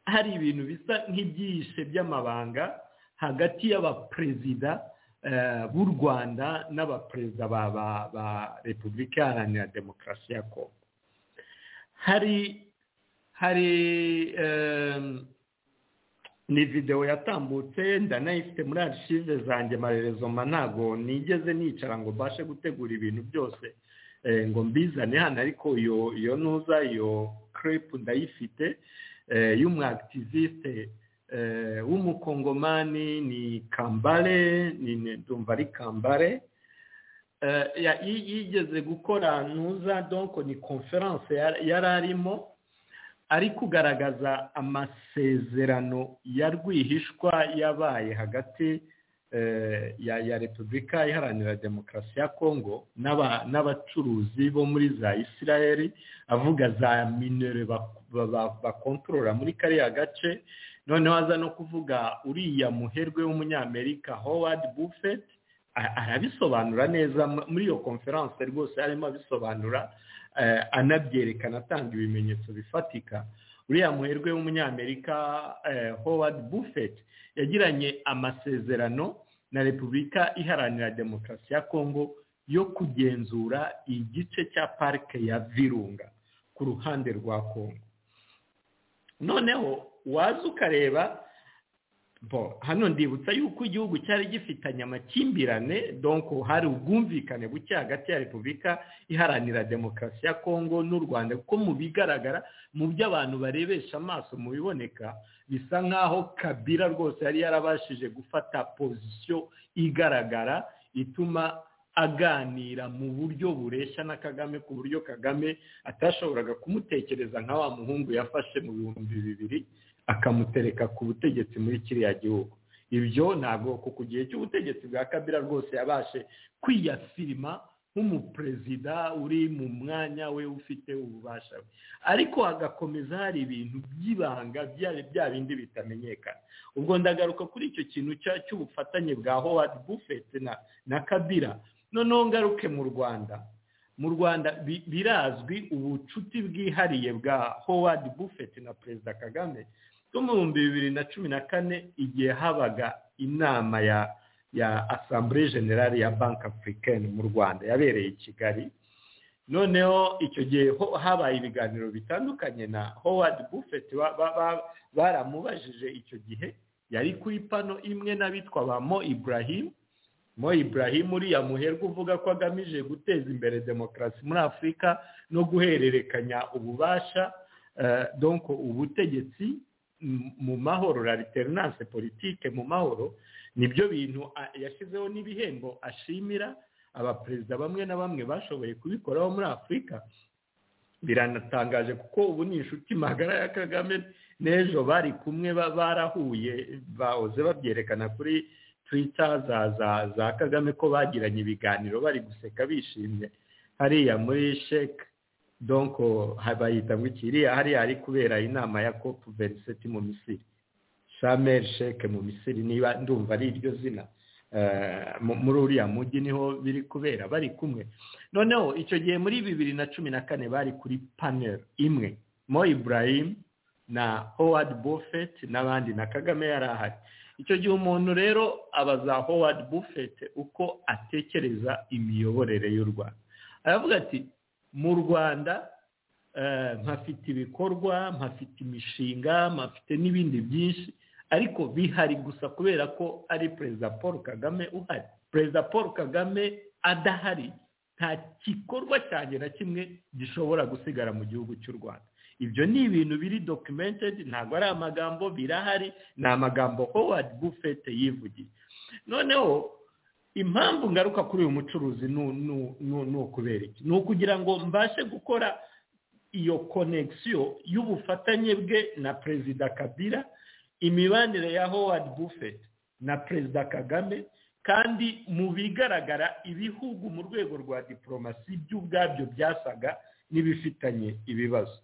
hari ibintu bisa nk'ibyihishe by'amabanga hagati y'abaperezida b'u rwanda n'abaperezida ba repubulika iharanira demokarasi ya kongo hari hari ni videwo yatambutse ndanayifite muri arishive zanjye marerezoma ntabwo nigeze nicara ngo mbashe gutegura ibintu byose ngo mbizane hano ariko iyo iyo ntuza iyo crepe ndayifite y'umwakitivisite w'umukongomani ni kambare ni ndumva ari kambare yigeze gukora ntuza donko ni konferanse yari arimo ari kugaragaza amasezerano ya rwihishwa yabaye hagati ya repubulika iharanira demokarasi ya kongo n'abacuruzi bo muri za isirayeli avuga za minere bakontorora muri kariya gace noneho aza no kuvuga uriya muherwe w'umunyamerika howard buffett arabisobanura neza muri iyo konferanse rwose arimo abisobanura anabyerekana atanga ibimenyetso bifatika uriya muherwe w'umunyamerika howard buffett yagiranye amasezerano na repubulika iharanira demokarasi ya kongo yo kugenzura igice cya parike ya virunga ku ruhande rwa kongo noneho waza ukareba hano ndibutsa yuko igihugu cyari gifitanye amakimbirane donko hari ubwumvikane buke hagati ya repubulika iharanira demokarasi ya kongo n'u rwanda kuko mu bigaragara mu byo abantu barebesha amaso mu biboneka bisa nk'aho kabira rwose yari yarabashije gufata pozisiyo igaragara ituma aganira mu buryo bureshya na kagame ku buryo kagame atashoboraga kumutekereza nka wa muhungu yafashe mu bihumbi bibiri akamutereka ku butegetsi muri kiriya gihugu ibyo ntabwo ku gihe cy'ubutegetsi bwa kabira rwose yabashe kwiyafirima nk'umuperezida uri mu mwanya we ufite ububasha we ariko hagakomeza hari ibintu by'ibanga bya bindi bitamenyekana ubwo ndagaruka kuri icyo kintu cy'ubufatanye bwa howard buffett na kabira noneho ngaruke mu rwanda mu rwanda birazwi ubucuti bwihariye bwa howard buffett na perezida kagame bwo mu bihumbi bibiri na cumi na kane igihe habaga inama ya ya asambure generale ya banki afurikani mu rwanda yabereye i kigali noneho icyo gihe habaye ibiganiro bitandukanye na howard buffett baramubajije icyo gihe yari kuri pano imwe n'abitwa ba mo ibrahim mo ibrahim uriya muherwe uvuga ko agamije guteza imbere demokarasi muri afurika no guhererekanya ububasha donko ubutegetsi mu mahoro rariterananse politike mu mahoro nibyo bintu yashyizeho n'ibihembo ashimira abaperezida bamwe na bamwe bashoboye kubikoraho muri afurika biranatangaje kuko ubu ni inshuti magara ya kagame n'ejo bari kumwe barahuye bahoze babyerekana kuri twita za za za kagame ko bagiranye ibiganiro bari guseka bishimye hariya muri sheke donko bayita ngo ikiriya hariya hari kubera inama ya kopu veriseti mu misiri shamel sheke mu misiri niba ndumva ari iryo zina muri uriya mujyi niho biri kubera bari kumwe noneho icyo gihe muri bibiri na cumi na kane bari kuri panel imwe mo ibrahim na howard buffett n'abandi na kagame yari ahari icyo gihe umuntu rero abaza howard buffett uko atekereza imiyoborere y'u rwanda aravuga ati mu rwanda mpafite ibikorwa mpafite imishinga mpafite n'ibindi byinshi ariko bihari gusa kubera ko ari perezida paul kagame uhari perezida paul kagame adahari nta gikorwa cyanjye na kimwe gishobora gusigara mu gihugu cy'u rwanda ibyo ni ibintu biri dokimentedi ntabwo ari amagambo birahari ni amagambo howard buffett yivugiye noneho impamvu ngaruka kuri uyu mucuruzi ni ukubera iki ni ukugira ngo mbashe gukora iyo konegisiyo y'ubufatanye bwe na perezida kabira imibanire ya howard buffett na perezida kagame kandi mu bigaragara ibihugu mu rwego rwa diporomasi by'ubwabyo byasaga n'ibifitanye ibibazo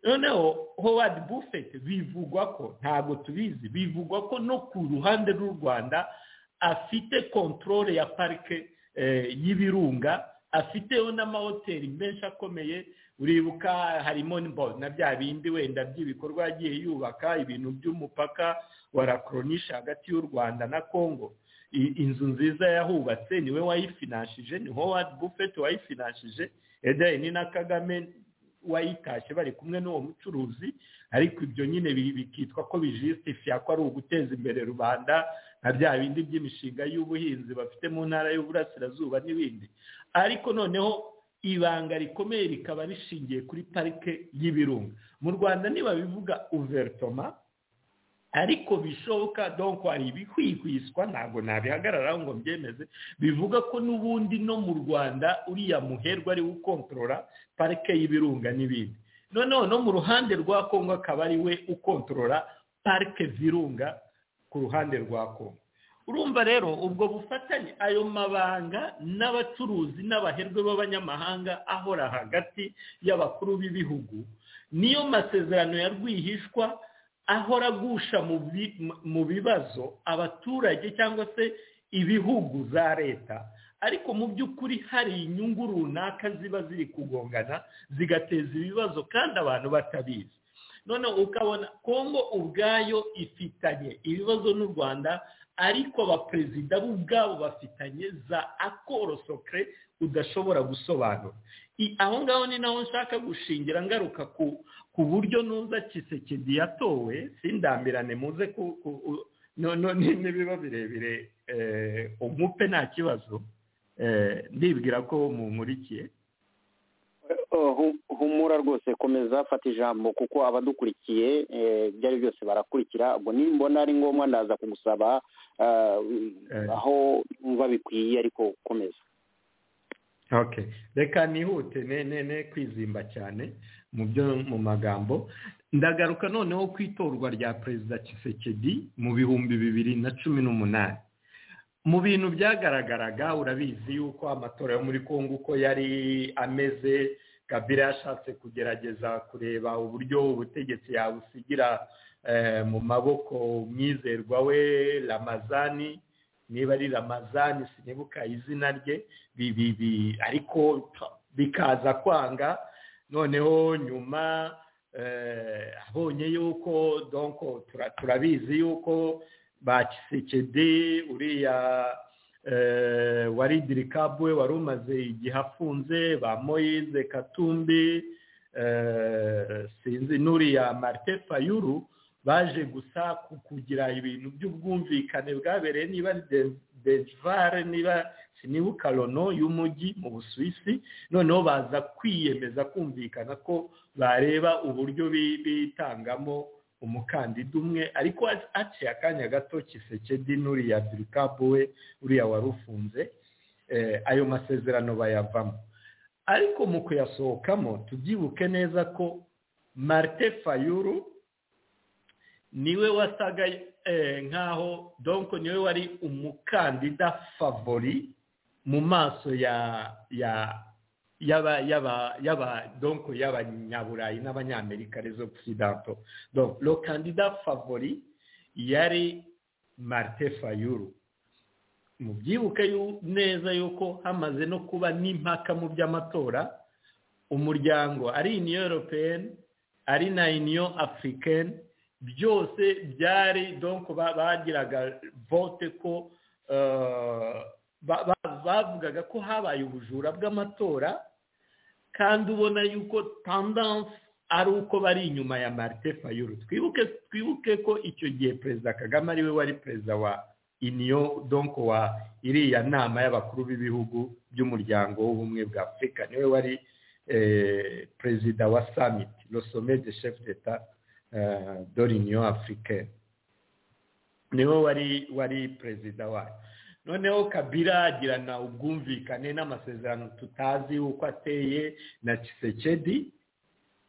noneho howard buffett bivugwa ko ntabwo tubizi bivugwa ko no ku ruhande rw'u rwanda afite kontorore ya parike y'ibirunga afiteho n'amahoteli menshi akomeye uribuka harimo na bya bindi wenda by'ibikorwa yagiye yubaka ibintu by'umupaka wa lakoronisha hagati y'u rwanda na congo inzu nziza yahubatse niwe wayifinashije ni howard buffett wayifinashije edeni na kagame wayitashye bari kumwe n'uwo mucuruzi ariko ibyo nyine bikitwa ko bijisitifiya ko ari uguteza imbere rubanda nka bya bindi by'imishinga y'ubuhinzi bafite mu ntara y'uburasirazuba n'ibindi ariko noneho ibanga rikomeye rikaba rishingiye kuri parike y'ibirunga mu rwanda ntibabivuga uveritoma ariko bishoboka donko hari ibihwihwiswa ntabwo nabihagararaho ngo mbyemeze bivuga ko n'ubundi no mu rwanda uriya muherwa ari ukontorora parike y'ibirunga n'ibindi noneho no mu ruhande rwa kongo akaba ari we ukontorora parike virunga ku ruhande rwa kongo urumva rero ubwo bufatanye ayo mabanga n'abacuruzi n'abaherwe b'abanyamahanga ahora hagati y'abakuru b'ibihugu niyo masezerano ya rwihishwa ahora agusha mu bibazo abaturage cyangwa se ibihugu za leta ariko mu by'ukuri hari inyungu runaka ziba ziri kugongana zigateza ibibazo kandi abantu batabizi noneho ukabona kongo ubwayo ifitanye ibibazo n'u rwanda ariko abaperezida bo ubwabo bafitanye za akoro sokere udashobora gusobanura aho ngaho ni naho nshaka gushingira ngaruka ku buryo nuza kisekedi yatowe sindambirane muze n'ibiba birebire umupe nta kibazo ndibwira ko mumurikiye humura rwose komeza fata ijambo kuko abadukurikiye ibyo ari byose barakurikira ubwo nimbona ari ngombwa ndaza kugusaba aho wumva bikwiye ariko komeza reka nihute ne kwizimba cyane mu byo mu magambo ndagaruka noneho ku itorwa rya perezida kisekedi mu bihumbi bibiri na cumi n'umunani mu bintu byagaragaraga urabizi yuko amatora yo muri congo uko yari ameze kabira yashatse kugerageza kureba uburyo ubutegetsi yabusigira mu maboko umwizerwa we ramazani niba ari ramazani sinibuka izina rye ariko bikaza kwanga noneho nyuma abonye yuko turabizi yuko ba kisekedi uriya wari dirikabuwe wari umaze igihe afunze ba moyize katumbi sinzi n'uriya marite fayuru baje gusa kugira ibintu by'ubwumvikane bwabereye niba dejvare niba sinibuka rono y'umujyi mu busuwisi noneho baza kwiyemeza kumvikana ko bareba uburyo bitangamo umukandida umwe ariko haciye akanya gato kisekedi n'uriya dirikabu we uriya wari ufunze ayo masezerano bayavamo ariko mu kuyasohokamo tubyibuke neza ko marite fayuru niwe wasaga nkaho donko niwe wari umukandida favori mu maso ya ya yaba yaba yaba donc y'abanyaburayi n'abanyamerika les occidentaux donc le candidat favori yari marite fayuru mubyibuke neza yuko hamaze no kuba n'impaka mu by'amatora umuryango ari uniyo europeyeni ari na uniyo afurikeni byose byari donc bagiraga vote ko bavugaga ko habaye ubujura bw'amatora kandi ubona yuko tandanse ari uko bari inyuma ya marite fayuru twibuke twibuke ko icyo gihe perezida kagame ariwe wari perezida wa iniyo donko wa iriya nama y'abakuru b'ibihugu by'umuryango w'ubumwe bwa afurika niwe wari perezida wa samiti rosome de shefu d'eta dore iniyo afurike niwe wari wari perezida wayo noneho kabira agirana ubwumvikane n'amasezerano tutazi uko ateye na kisekedi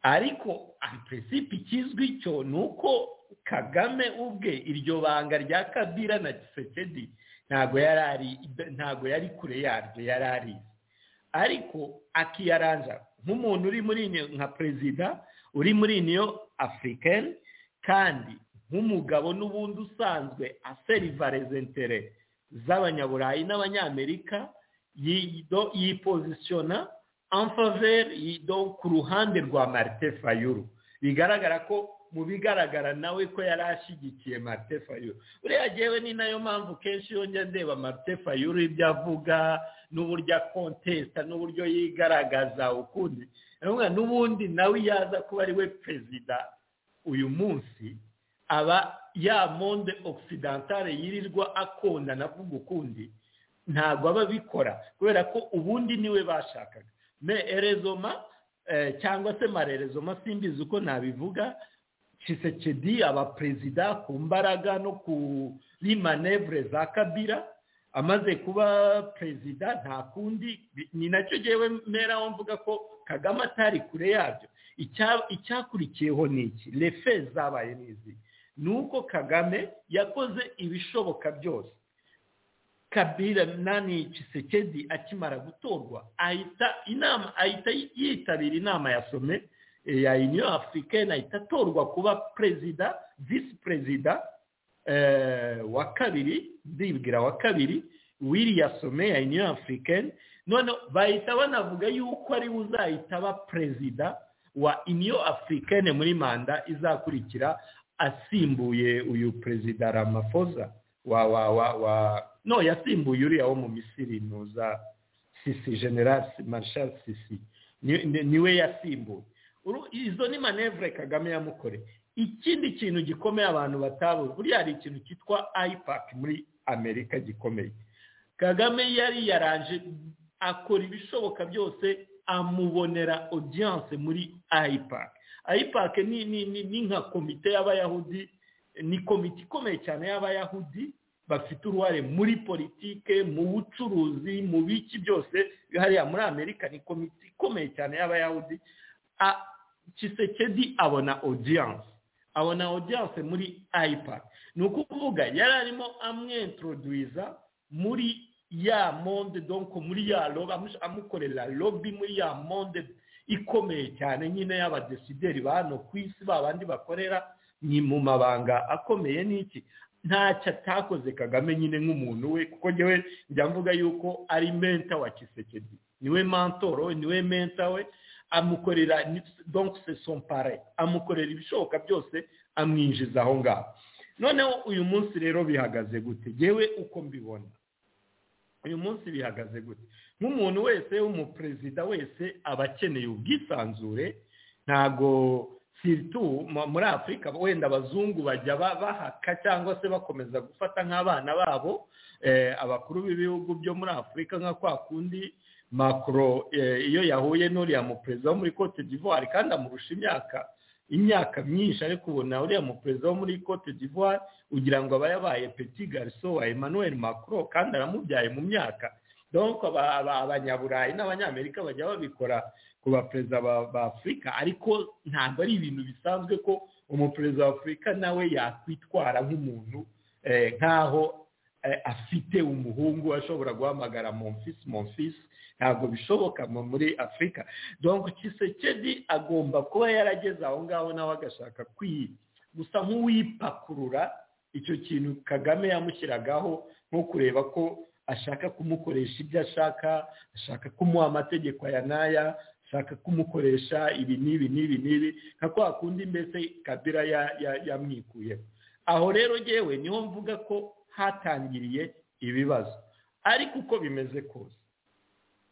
ariko presipe ikizwi cyo ni uko kagame ubwe iryo banga rya kabira na kisekedi ntabwo yari kure yaryo yari arizi ariko akiyaranja nk'umuntu uri muri nka perezida uri muri niyo afurikani kandi nk'umugabo n'ubundi usanzwe aseriva rezentere z'abanyaburayi n'abanyamerika yipozisiyona amfaveri ku ruhande rwa marite fayuru bigaragara ko mu bigaragara nawe ko yari ashyigikiye marite fayuru buriya yewe ni nayo mpamvu kenshi iyo njya ndeba marite fayuru ibyo avuga n'uburyo akontesita n'uburyo yigaragaza ukundi n'ubundi nawe yaza kuba ari we perezida uyu munsi aba ya monde okisidantare yirirwa akunda navuga ukundi ntabwo aba abikora kubera ko ubundi niwe bashakaga me erezoma cyangwa se marerezoma simbizi uko nabivuga kisekedi abaperezida ku mbaraga no kuri manevure za kabira amaze kuba perezida nta kundi ni nacyo ngewe mera mvuga ko kagame atari kure yabyo icyakurikiyeho ni iki refe zabaye n'izi ni uko kagame yakoze ibishoboka byose kabira nani kisekedi akimara gutorwa ahita inama ahita yitabira inama ya some ya uniyo afurikani ahita atorwa kuba perezida visi perezida wa kabiri ndibwira wa kabiri wiriya some ya uniyo afurikani none bahita banavuga yuko ariwe uzahita aba perezida wa uniyo afurikani muri manda izakurikira asimbuye uyu perezida ramafoza wa wa wa wa no yasimbuye uriya wo mu misiri ntuza sisi general marshal sisi niwe yasimbuye izo ni manevure kagame yamukore ikindi kintu gikomeye abantu batabuze buriya hari ikintu cyitwa ipac muri amerika gikomeye kagame yari yaranje akora ibishoboka byose amubonera audience muri ipac ayipake ni ni ni nka komite y'abayahudi ni komite ikomeye cyane y'abayahudi bafite uruhare muri politike mu bucuruzi mu biki byose hariya muri amerika ni komite ikomeye cyane y'abayahudi kisekedi abona audience abona audience muri ayipake ni ukuvuga yari arimo amwentroduiza muri ya monde donko muri ya amukorera lobby muri ya monde ikomeye cyane nyine y'abadesideeri ba hano ku isi babandi bakorera ni mu mabanga akomeye n'iki ntacyo atakoze kagame nyine nk'umuntu we kuko ngewe njya mvuga yuko ari menta wa kisekedi niwe mantoro niwe menta we amukorera donk se sompare amukorera ibishoboka byose amwinjiza aho ngaho noneho uyu munsi rero bihagaze gute ngewe uko mbibona uyu munsi bihagaze gute nk'umuntu wese w'umuperezida wese aba akeneye ubwisanzure ntabwo siritu muri afurika wenda abazungu bajya bahaka cyangwa se bakomeza gufata nk'abana babo abakuru b'ibihugu byo muri afurika nka kwa kundi makoro iyo yahuye n'uriya muperezida wo muri cote d'ivoire kandi amurusha imyaka imyaka myinshi ariko ubona uriya muperezida wo muri cote d'ivoire ugira ngo aba yabaye peti gariso wa emmanuel macron kandi aramubyaye mu myaka donko abanyaburayi n'abanyamerika bajya babikora ku baperezida ba afurika ariko ntabwo ari ibintu bisanzwe ko umuperezida wa afurika nawe yakwitwara nk'umuntu nk'aho afite umuhungu ashobora guhamagara mumfisi mumfisi ntabwo bishoboka muri afurika donko Kisekedi agomba kuba yarageze aho ngaho nawe agashaka gusa nk'uwipakurura icyo kintu kagame yamushyiragaho nko kureba ko ashaka kumukoresha ibyo ashaka ashaka kumuha amategeko aya n'aya ashaka kumukoresha ibi n'ibi n'ibi n'ibi nka kwa kundi mbese kabira yamwikuyeho aho rero yewe niho mvuga ko hatangiriye ibibazo ariko uko bimeze kose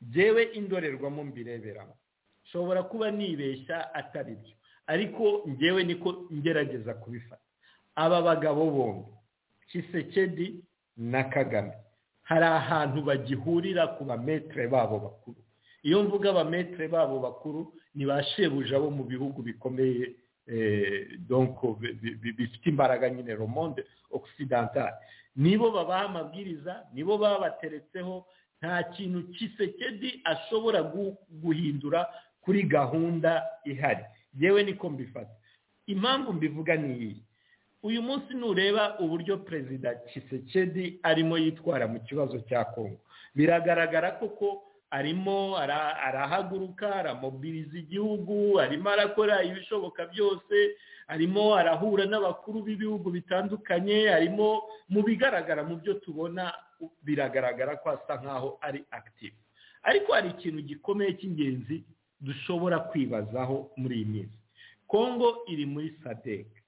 byewe indorerwamo mbireberamo nshobora kuba nibeshya atari byo ariko ngewe niko ngerageza kubifata aba bagabo bombi kisekedi na kagame hari ahantu bagihurira ku bametere babo bakuru iyo mvuga abametere babo bakuru ni ba shebuja bo mu bihugu bikomeye donko bifite imbaraga nyine romonde okisidantari nibo babaha amabwiriza nibo babateretseho nta kintu kisekedi ashobora guhindura kuri gahunda ihari yewe niko mbifata impamvu mbivuga ni iyi uyu munsi nureba uburyo perezida kisekedi arimo yitwara mu kibazo cya kongo biragaragara koko arimo arahaguruka aramobiriza igihugu arimo arakora ibishoboka byose arimo arahura n'abakuru b'ibihugu bitandukanye arimo mu bigaragara mu byo tubona biragaragara ko asa nkaho ari active ariko hari ikintu gikomeye cy'ingenzi dushobora kwibazaho muri iyi minsi kongo iri muri sadeke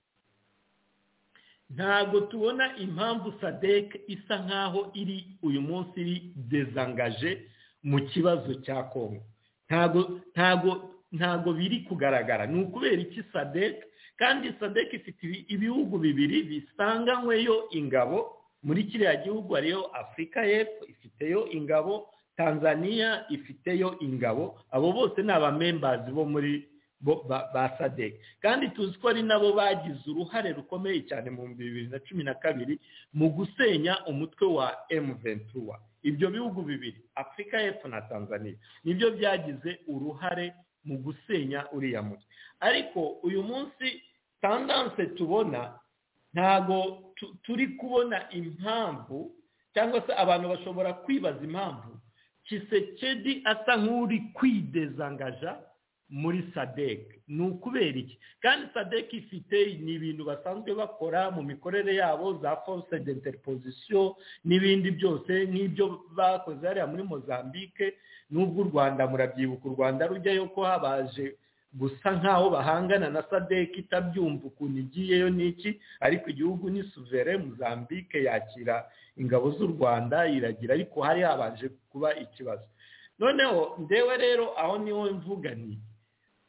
ntabwo tubona impamvu sadeke isa nkaho iri uyu munsi iri dezangaje mu kibazo cya kongo ntago ntago ntago biri kugaragara ni ukubera iki sadec kandi sadec ifite ibihugu bibiri bisanganyweyo ingabo muri kiriya gihugu hariyo afurika y'epfo ifiteyo ingabo tanzania ifiteyo ingabo abo bose ni abamembazi bo muri ba sadec kandi tuzi ko ari nabo bagize uruhare rukomeye cyane mu bibiri na cumi na kabiri mu gusenya umutwe wa emuventura ibyo bihugu bibiri afurika y'epfo na tanzania nibyo byagize uruhare mu gusenya uriya mutwe ariko uyu munsi tandanse tubona ntago turi kubona impamvu cyangwa se abantu bashobora kwibaza impamvu kisekedi asa nk'uri kwidezangaja muri sadec ni ukubera iki kandi sadec ifite ni ibintu basanzwe bakora mu mikorere yabo za force d'interposition n'ibindi byose nk'ibyo bakoze hariya muri mozambique n'ubwo u rwanda murabyibuka u rwanda rujyayo ko habaje gusa nk'aho bahangana na sadec itabyumva ukuntu igiyeyo n'iki ariko igihugu ni suvere mozambique yakira ingabo z'u rwanda iragira ariko hari habanje kuba ikibazo noneho ndewe rero aho niho mvuga ni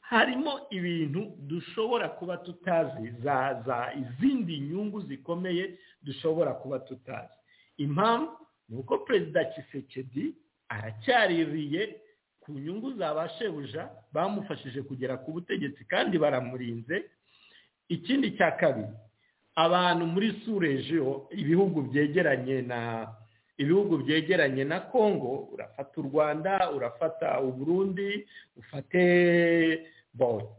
harimo ibintu dushobora kuba tutazi za za izindi nyungu zikomeye dushobora kuba tutazi impamvu ni uko perezida kisekedi aracyaririye ku nyungu za ba shebuja bamufashije kugera ku butegetsi kandi baramurinze ikindi cya kabiri abantu muri surejeho ibihugu byegeranye na ibihugu byegeranye na kongo urafata u rwanda urafata uburundi ufate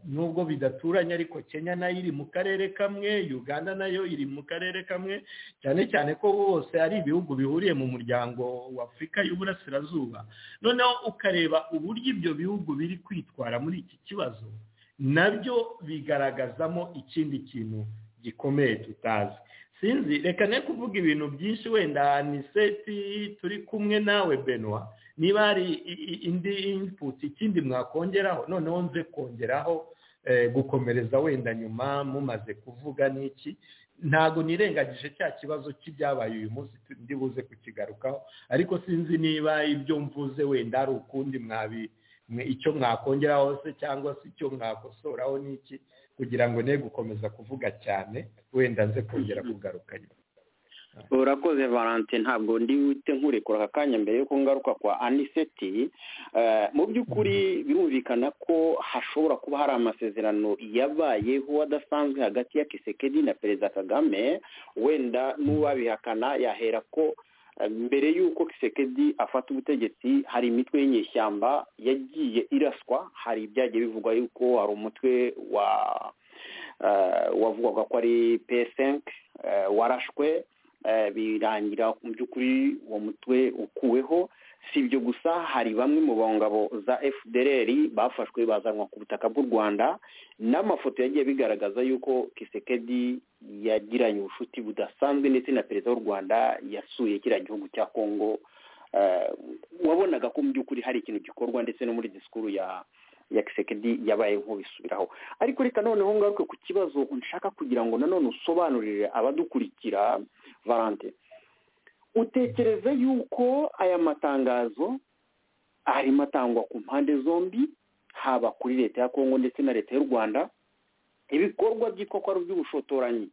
nubwo bidaturanye ariko kenya nayo iri mu karere kamwe uganda nayo iri mu karere kamwe cyane cyane ko bose ari ibihugu bihuriye mu muryango wa afurika y'uburasirazuba noneho ukareba uburyo ibyo bihugu biri kwitwara muri iki kibazo nabyo bigaragazamo ikindi kintu gikomeye tutazi sinzi reka ne kuvuga ibintu byinshi wenda aniseti turi kumwe nawe benwa niba hari indi input ikindi mwakongeraho noneho nze kongeraho gukomereza wenda nyuma mumaze kuvuga n'iki ntabwo nirengagije cya kibazo cy'ibyabaye uyu munsi ndibuze kukigarukaho ariko sinzi niba ibyo mvuze wenda hari ukundi mwabi icyo mwakongeraho se cyangwa se icyo mwakosoraho n'iki kugira ngo ne gukomeza kuvuga cyane wenda nze kongera kugaruka nyuma urakoze valentin ntabwo ndi wite nkurekura aka kanya mbere yuko ngaruka kwa aniseti mu by'ukuri birumvikana ko hashobora kuba hari amasezerano yabayeho adasanzwe hagati ya kisekedi na perezida kagame wenda n'uwabihakana yahera ko mbere y'uko kisekedi afata ubutegetsi hari imitwe y'inyeshyamba yagiye iraswa hari ibyagiye bivugwa yuko hari umutwe wa wavugaga ko ari pesenke warashwe birangira mu by'ukuri uwo mutwe ukuweho si ibyo gusa hari bamwe mu ngabo za fdr bafashwe bazanwa ku butaka bw'u rwanda n'amafoto yagiye bigaragaza yuko kisekedi yagiranye ubucuti budasanzwe ndetse na perezida w'u rwanda yasuye kiriya gihugu cya kongo wabonaga ko mu by'ukuri hari ikintu gikorwa ndetse no muri disikuru ya ya kisekedi yabaye nk'ubisubiraho ariko reka noneho ngaruke ku kibazo nshaka kugira ngo nanone usobanurire abadukurikira valante utekereza yuko aya matangazo arimo atangwa ku mpande zombi haba kuri leta ya kongo ndetse na leta y'u rwanda ibikorwa byitwa ko ari iby'ubushotoranyi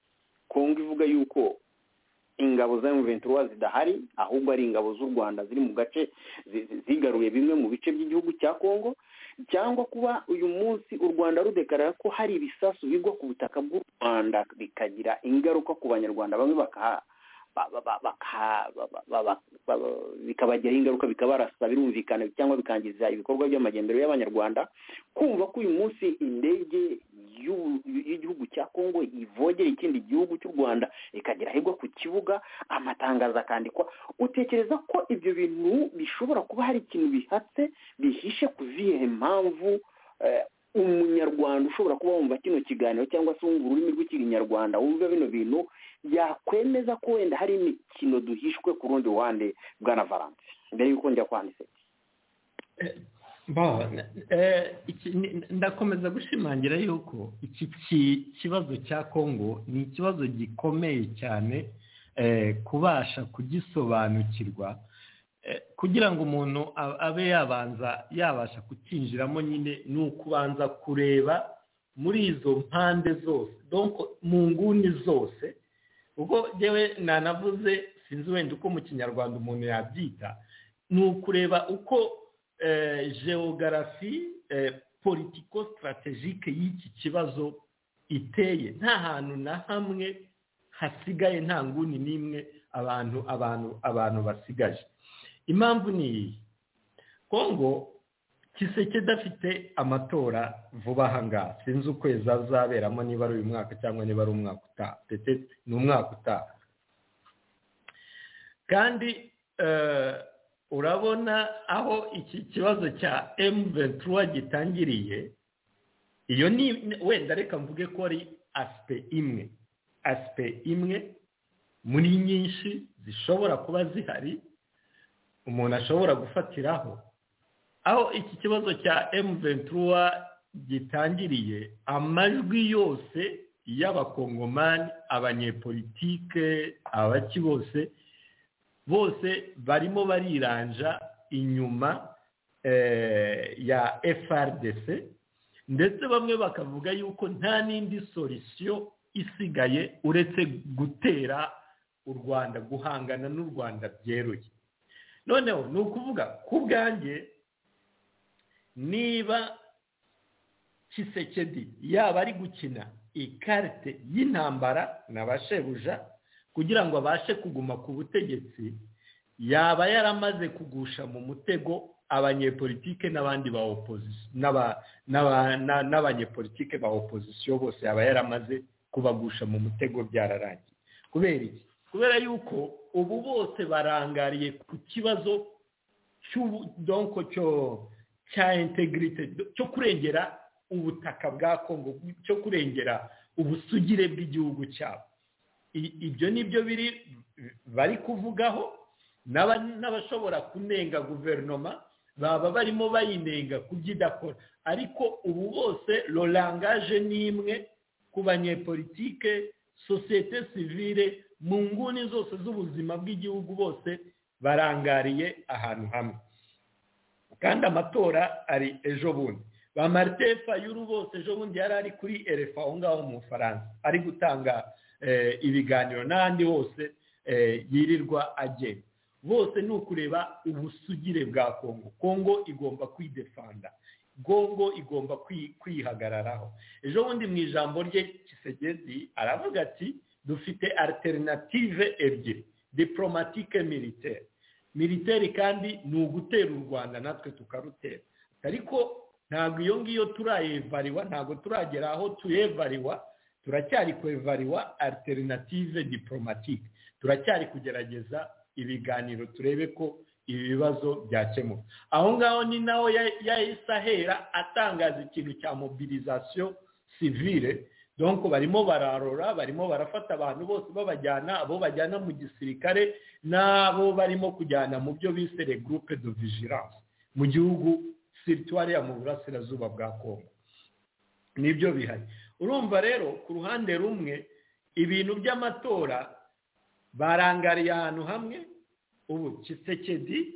kongo ivuga yuko ingabo za emuventura zidahari ahubwo ari ingabo z'u rwanda ziri mu gace zigaruye bimwe mu bice by'igihugu cya kongo cyangwa kuba uyu munsi u rwanda rudekarara ko hari ibisasu bigwa ku butaka bw'u rwanda bikagira ingaruka ku banyarwanda bamwe bakaha bikabagiraho ingaruka bikabarasa birumvikana cyangwa bikangiza ibikorwa by'amajyambere y'abanyarwanda kumva ko uyu munsi indege y'igihugu cya kongo ivogera ikindi gihugu cy'u rwanda ikagera ahigwa ku kibuga amatangazo akandikwa utekereza ko ibyo bintu bishobora kuba hari ikintu bihatse bihishe ku zihe mpamvu umunyarwanda ushobora kuba wumva kino kiganiro cyangwa se wumva ururimi rw'ikinyarwanda wumva bino bintu yakwemeza ko wenda hari imikino duhishwe ku rundi ruhande bwana valance mbere y'uko njya kwanditse ndakomeza gushimangira yuko iki kibazo cya kongo ni ikibazo gikomeye cyane kubasha kugisobanukirwa kugira ngo umuntu abe yabanza yabasha kukinjiramo nyine ni ukubanza kureba muri izo mpande zose mu nguni zose ubwo ngewe nanavuze sinzi wenda uko mu kinyarwanda umuntu yabyita ni ukureba uko geogarafi politiko sitarategike y'iki kibazo iteye nta hantu na hamwe hasigaye nta nguni n'imwe abantu abantu abantu basigaje impamvu ni iyi kongo kiseke idafite amatora vuba aha ngaha sinzi ukwezi azaberamo niba ari uyu mwaka cyangwa niba ari umwaka utaha ndetse ni umwaka utaha kandi urabona aho iki kibazo cya emu ventura gitangiriye iyo ni wenda reka mvuge ko ari asipe imwe asipe imwe muri nyinshi zishobora kuba zihari umuntu ashobora gufatiraho aho iki kibazo cya emuventura gitangiriye amajwi yose y'abakongomani abanyepolitike abaki bose bose barimo bariranja inyuma ya FRDC ndetse bamwe bakavuga yuko nta n'indi solisiyo isigaye uretse gutera u rwanda guhangana n'u rwanda byeruye noneho ni ukuvuga ku bwanjye niba kisekedi yaba ari gukina ikarite y'intambara na ba shebuja kugira ngo abashe kuguma ku butegetsi yaba yaramaze kugusha mu mutego abanyepolitike n'abandi ba n'abanyepolitike ba opozisiyo bose yaba yaramaze kubagusha mu mutego byararangiye kubera iki kubera yuko ubu bose barangariye ku kibazo cy'ubudonko cya integrite cyo kurengera ubutaka bwa kongo cyo kurengera ubusugire bw'igihugu cyabo ibyo nibyo biri bari kuvugaho n'abashobora kunenga guverinoma baba barimo bayinenga kubyo idakora ariko ubu bose rorangaje ni imwe ku banyepolitike sosiyete sivire mu nguni zose z'ubuzima bw'igihugu bose barangariye ahantu hamwe kandi amatora ari ejo bundi ba marite fayuru bose ejo bundi yari ari kuri erefa aho ngaho mu faransa ari gutanga ibiganiro n'ahandi hose yirirwa agenda bose ni ukureba ubusugire bwa kongo kongo igomba kwidefanda kongo igomba kwihagararaho ejo bundi mu ijambo rye kisegezi aravuga ati dufite alternative ebyiri diplomatike militaire militaire kandi ni ugutera u rwanda natwe tukarutera ariko ntabwo iyo ngiyo turayevariwa ntabwo turagera aho tuyevariwa turacyari kwevariwa alternative diplomatique turacyari kugerageza ibiganiro turebe ko ibi bibazo byakemuka aho ngaho ni nawe yahise ahera atangaza ikintu cya mobilizasiyo sivire donko barimo bararora barimo barafata abantu bose babajyana abo bajyana mu gisirikare n'abo barimo kujyana mu byo bise le groupe de vigilance mu gihugu situwariya mu burasirazuba bwa kongo nibyo bihari urumva rero ku ruhande rumwe ibintu by'amatora barangariye ahantu hamwe ubu kisekedi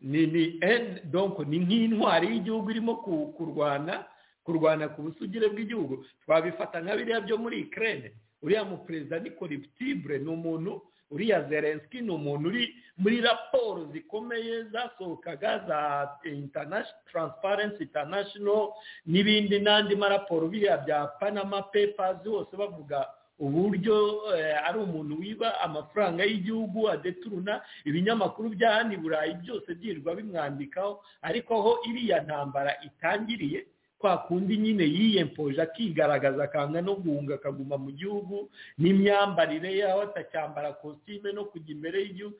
ni ni donko ni nk'intwari y'igihugu irimo kurwana kurwana ku busugire bw'igihugu twabifata nka biriya byo muri ikirere uriya mu perezida ni koributibure ni umuntu uriya zelenski ni umuntu uri muri raporo zikomeye zasohokaga za taransiparensi intanashono n'ibindi n'andi maraporo biriya bya panama pepazi hose bavuga uburyo ari umuntu wiba amafaranga y'igihugu adeturuna ibinyamakuru bya hano i burayi byose byirwa bimwandikaho ariko aho iriya ntambara itangiriye kwa kundi nyine yiyempoje akigaragaza akanga no guhunga akaguma mu gihugu n'imyambarire yaho atacyambara kositime no kujya imbere y'igihugu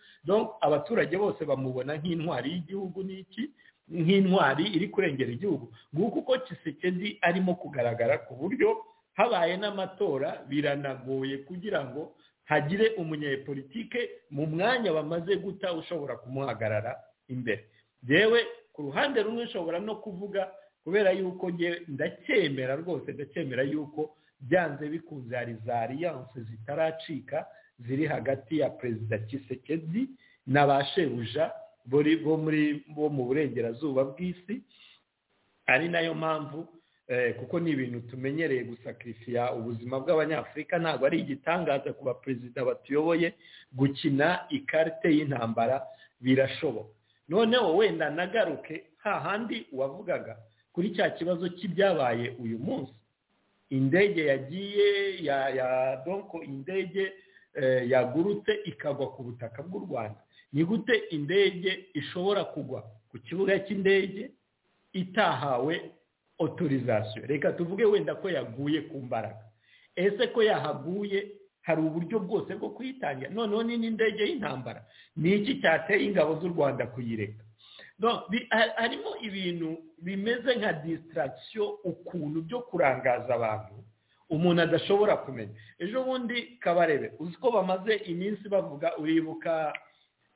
abaturage bose bamubona nk'intwari y'igihugu n'iki nk'intwari iri kurengera igihugu nguko uko kisekedi arimo kugaragara ku buryo habaye n'amatora biranagoye kugira ngo hagire umunyepolitike mu mwanya bamaze guta ushobora kumuhagarara imbere yewe ku ruhande rumwe ushobora no kuvuga kubera yuko ndacyemera rwose ndacyemera yuko byanze bikunze hari za aliyanse zitaracika ziri hagati ya perezida kisekedi na ba shebuja bo mu burengerazuba bw'isi ari nayo mpamvu kuko ni ibintu tumenyereye gusakirifiya ubuzima bw'abanyafurika ntabwo ari igitangaza ku baperezida batuyoboye gukina ikarite y'intambara birashoboka noneho wenda nagaruke hahandi wavugaga kuri cya kibazo cy'ibyabaye uyu munsi indege yagiye ya ya donko indege yagurutse ikagwa ku butaka bw'u rwanda ni gute indege ishobora kugwa ku kibuga cy'indege itahawe otorizasiyo reka tuvuge wenda ko yaguye ku mbaraga ese ko yahaguye hari uburyo bwose bwo kuyitangira noneho ni n'indege y'intambara ni iki cyateye ingabo z'u rwanda kuyireka harimo ibintu bimeze nka disitaragisiyo ukuntu byo kurangaza abantu umuntu adashobora kumenya ejo bundi kabarebe uzi ko bamaze iminsi bavuga uribuka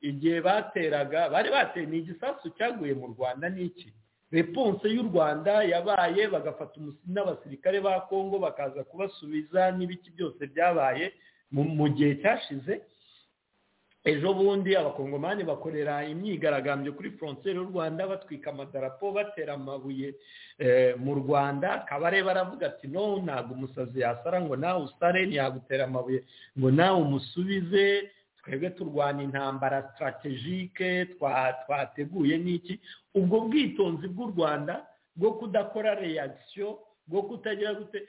igihe bateraga bari bateye ni igisasu cyaguye mu rwanda n'iki reponse y'u rwanda yabaye bagafata n'abasirikare ba kongo bakaza kubasubiza n'ibiki byose byabaye mu gihe cyashize ejo bundi abakongomani bakorera imyigaragambyo kuri frontier y'u rwanda batwika amadarapo batera amabuye mu rwanda kabare baravuga ati no ntabwo umusazi yasara ngo nawe usare ntiyagutera amabuye ngo nawe umusubize twebwe turwana intambara sitarategike twateguye n'iki ubwo bwitonzi bw'u rwanda bwo kudakora reyagisiyo bwo kutagira gute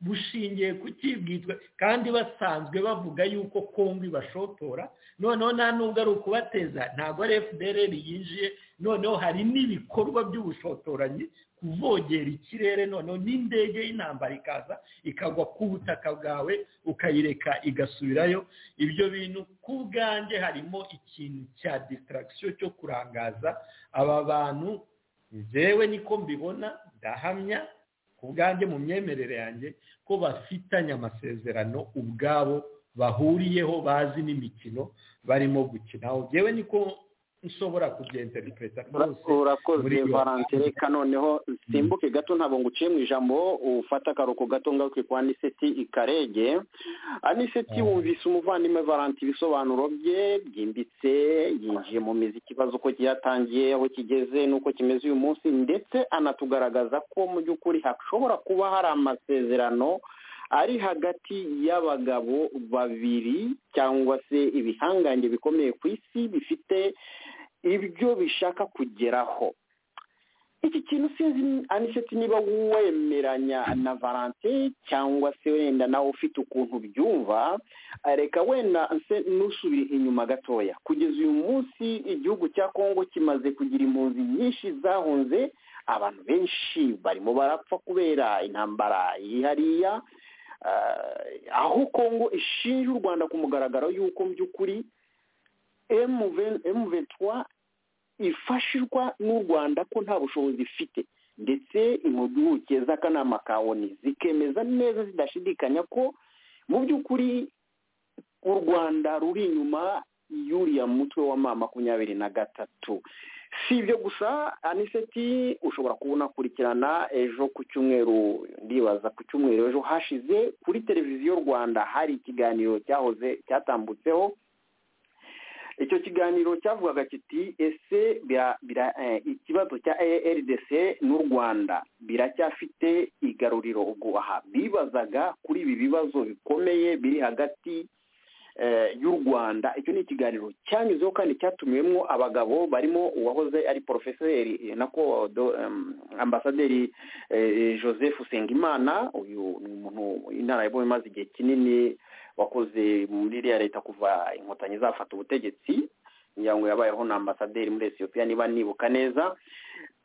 bushingiye ku kibwitwe kandi basanzwe bavuga yuko kongo ibashotora noneho nta nubwo ari ukubateza ntabwo ari fdr yinjiye noneho hari n'ibikorwa by'ubushotoranyi kuvogera ikirere noneho n'indege y'intambara ikaza ikagwa ku butaka bwawe ukayireka igasubirayo ibyo bintu ku bwanjye harimo ikintu cya disitaragisiyo cyo kurangaza aba bantu njyewe niko mbibona ndahamya ku bwanjye mu myemerere yanjye ko bafitanye amasezerano ubwabo bahuriyeho bazi n'imikino barimo gukinaho yewe niko nshobora kugenda ripeta rwose urakoze valentine reka noneho simbuke gato ntabwo nguciye mu ijambo ufata akaruhuko gato ngaruke kwa niseti ikarege aniseti wumvise umuvandimwe valentine ibisobanuro bye byimbitse yinjiye mu mizi ikibazo uko cyatangiye aho kigeze n'uko kimeze uyu munsi ndetse anatugaragaza ko mu by'ukuri hashobora kuba hari amasezerano ari hagati y'abagabo babiri cyangwa se ibihangange bikomeye ku isi bifite ibyo bishaka kugeraho iki kintu sinzi aniseti niba wemeranya na valante cyangwa se wenda nawe ufite ukuntu byumva reka wenda nusubire inyuma gatoya kugeza uyu munsi igihugu cya kongo kimaze kugira impunzi nyinshi zahunze abantu benshi barimo barapfa kubera intambara iri hariya aho kongo ishinja u rwanda ku mugaragaro y'uko mu by'ukuri emuventura ifashishwa n'u rwanda ko nta bushobozi ifite ndetse impuguke z'akanama ka oni zikemeza neza zidashidikanya ko mu by'ukuri u rwanda ruri inyuma y'uriya mutwe wa ma makumyabiri na gatatu si ibyo gusa aniseti ushobora kubona akurikirana ejo ku cyumweru ndibaza ku cyumweru ejo hashize kuri televiziyo rwanda hari ikiganiro cyahoze cyatambutseho icyo kiganiro cyavugaga kiti ese ikibazo cya rdc n'u rwanda biracyafite igaruriro ubwo aha bibazaga kuri ibi bibazo bikomeye biri hagati y'u rwanda icyo ni ikiganiro cyanyuzeho kandi cyatumiwemo abagabo barimo uwahoze ari porofeseri nako ambasaderi joseph usengimana uyu ni umuntu inararibonye imaze igihe kinini wakoze muri iriya leta kuva inkotanyi zafata ubutegetsi kugira ngo yabayeho na ambasaderi muri Ethiopia niba nibuka neza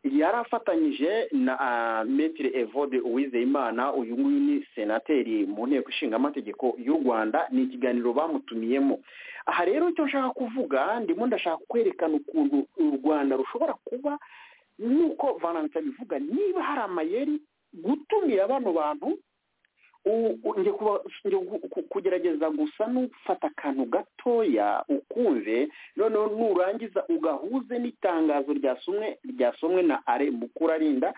yari afatanyije na metire evode uwizeyimana uyu nguyu ni senateri mu nteko ishinga amategeko y'u rwanda ni ikiganiro bamutumiyemo aha rero icyo nshaka kuvuga ndimo ndashaka kwerekana ukuntu u rwanda rushobora kuba nk'uko vananti abivuga niba hari amayeri gutumira bano bantu kugerageza gusa n'ufata akantu gatoya ukumve noneho nurangiza ugahuze n'itangazo ryasomwe na are mukurarinda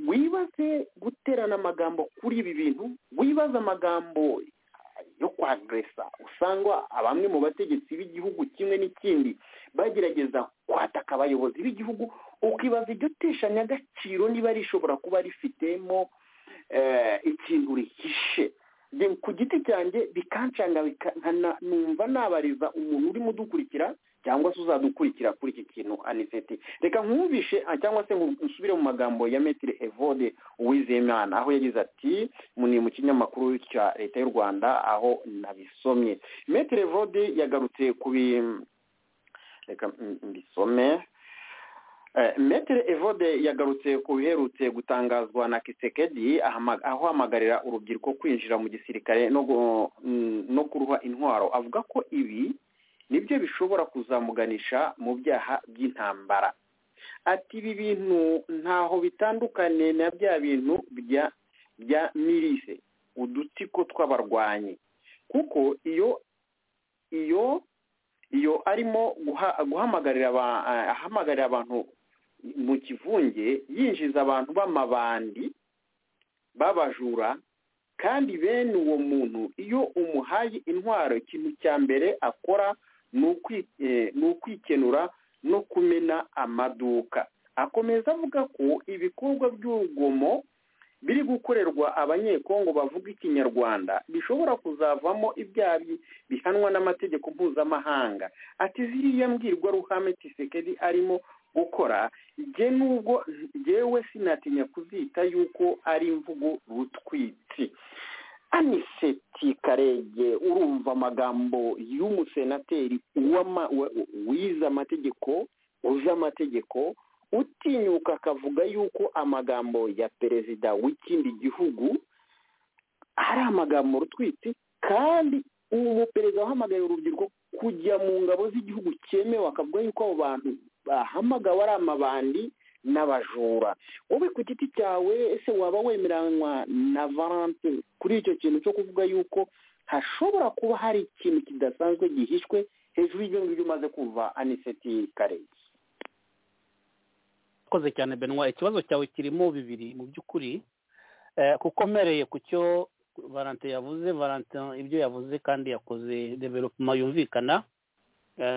wibaze guterana amagambo kuri ibi bintu wibaze amagambo yo kwageresa usanga bamwe mu bategetsi b'igihugu kimwe n'ikindi bagerageza kwataka abayobozi b'igihugu ukibaza iryo teshanya agaciro niba rishobora kuba rifitemo ikintu rihishe ku giti cyanjye bikancanga numva nabariza umuntu urimo udukurikira cyangwa se uzadukurikira kuri iki kintu aniseti reka nkumvishe cyangwa se nsubire mu magambo ya metire evode uwizeyimana aho yagize ati ni mu kinyamakuru cya leta y'u rwanda aho nabisomye metire evode yagarutse ku reka mbisome metere evode yagarutse ku biherutse gutangazwa na kisekedi ahamagarira urubyiruko kwinjira mu gisirikare no kuruha intwaro avuga ko ibi nibyo bishobora kuzamuganisha mu byaha by'intambara ati ibi bintu ntaho bitandukane na bya bintu bya mirise udutsiko tw'abarwanyi kuko iyo iyo iyo arimo guhamagarira ahamagarira abantu mu kivunge yinjiza abantu b'amabandi babajura kandi bene uwo muntu iyo umuhaye intwaro ikintu cya mbere akora ni ukwikenura no kumena amaduka akomeza avuga ko ibikorwa by'urugomo biri gukorerwa abanyekongo bavuga ikinyarwanda bishobora kuzavamo ibyaha bihanwa n'amategeko mpuzamahanga ati ziriya mbwirwaruhame tisekedi arimo gukora igihe n'ubwo ngewe sinatinya kuzita yuko ari imvugo rutwitsi aniseti karege urumva amagambo y'umusenateri wize amategeko uzi amategeko utinyuka akavuga yuko amagambo ya perezida w'ikindi gihugu ari amagambo rutwitsi kandi umuperezida wahamagaye urubyiruko kujya mu ngabo z'igihugu cyemewe akavuga yuko abo bantu bahamagawe ari amabandi n'abajura wowe ku giti cyawe ese waba wemeranywa na valante kuri icyo kintu cyo kuvuga yuko hashobora kuba hari ikintu kidasanzwe gihishwe hejuru y'ibyo ngibyo umaze kumva aniseti karege urakoze cyane benwa ikibazo cyawe kirimo bibiri mu by'ukuri kuko mpereye ku cyo valante yavuze valante ibyo yavuze kandi yakoze developuma yumvikana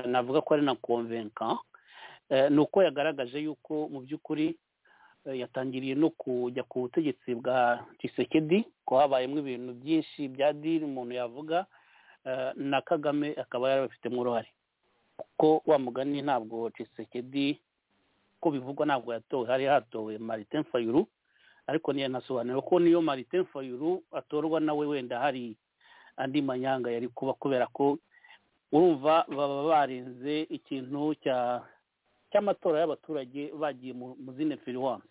navuga ko ari na konvenka ni uko yagaragaje yuko mu by'ukuri yatangiriye no kujya ku butegetsi bwa gisekedi ko habayemo ibintu byinshi bya diri umuntu yavuga na kagame akaba yarabifitemo uruhare kuko wamugani ntabwo gisekedi uko bivugwa ntabwo yatowe hari hatowe maritin fayuru ariko ntiyanasobanura ko niyo maritin fayuru atorwa nawe wenda hari andi manyanga yari kuba kubera ko urumva baba barinze ikintu cy'amatora y'abaturage bagiye mu zine firiwanse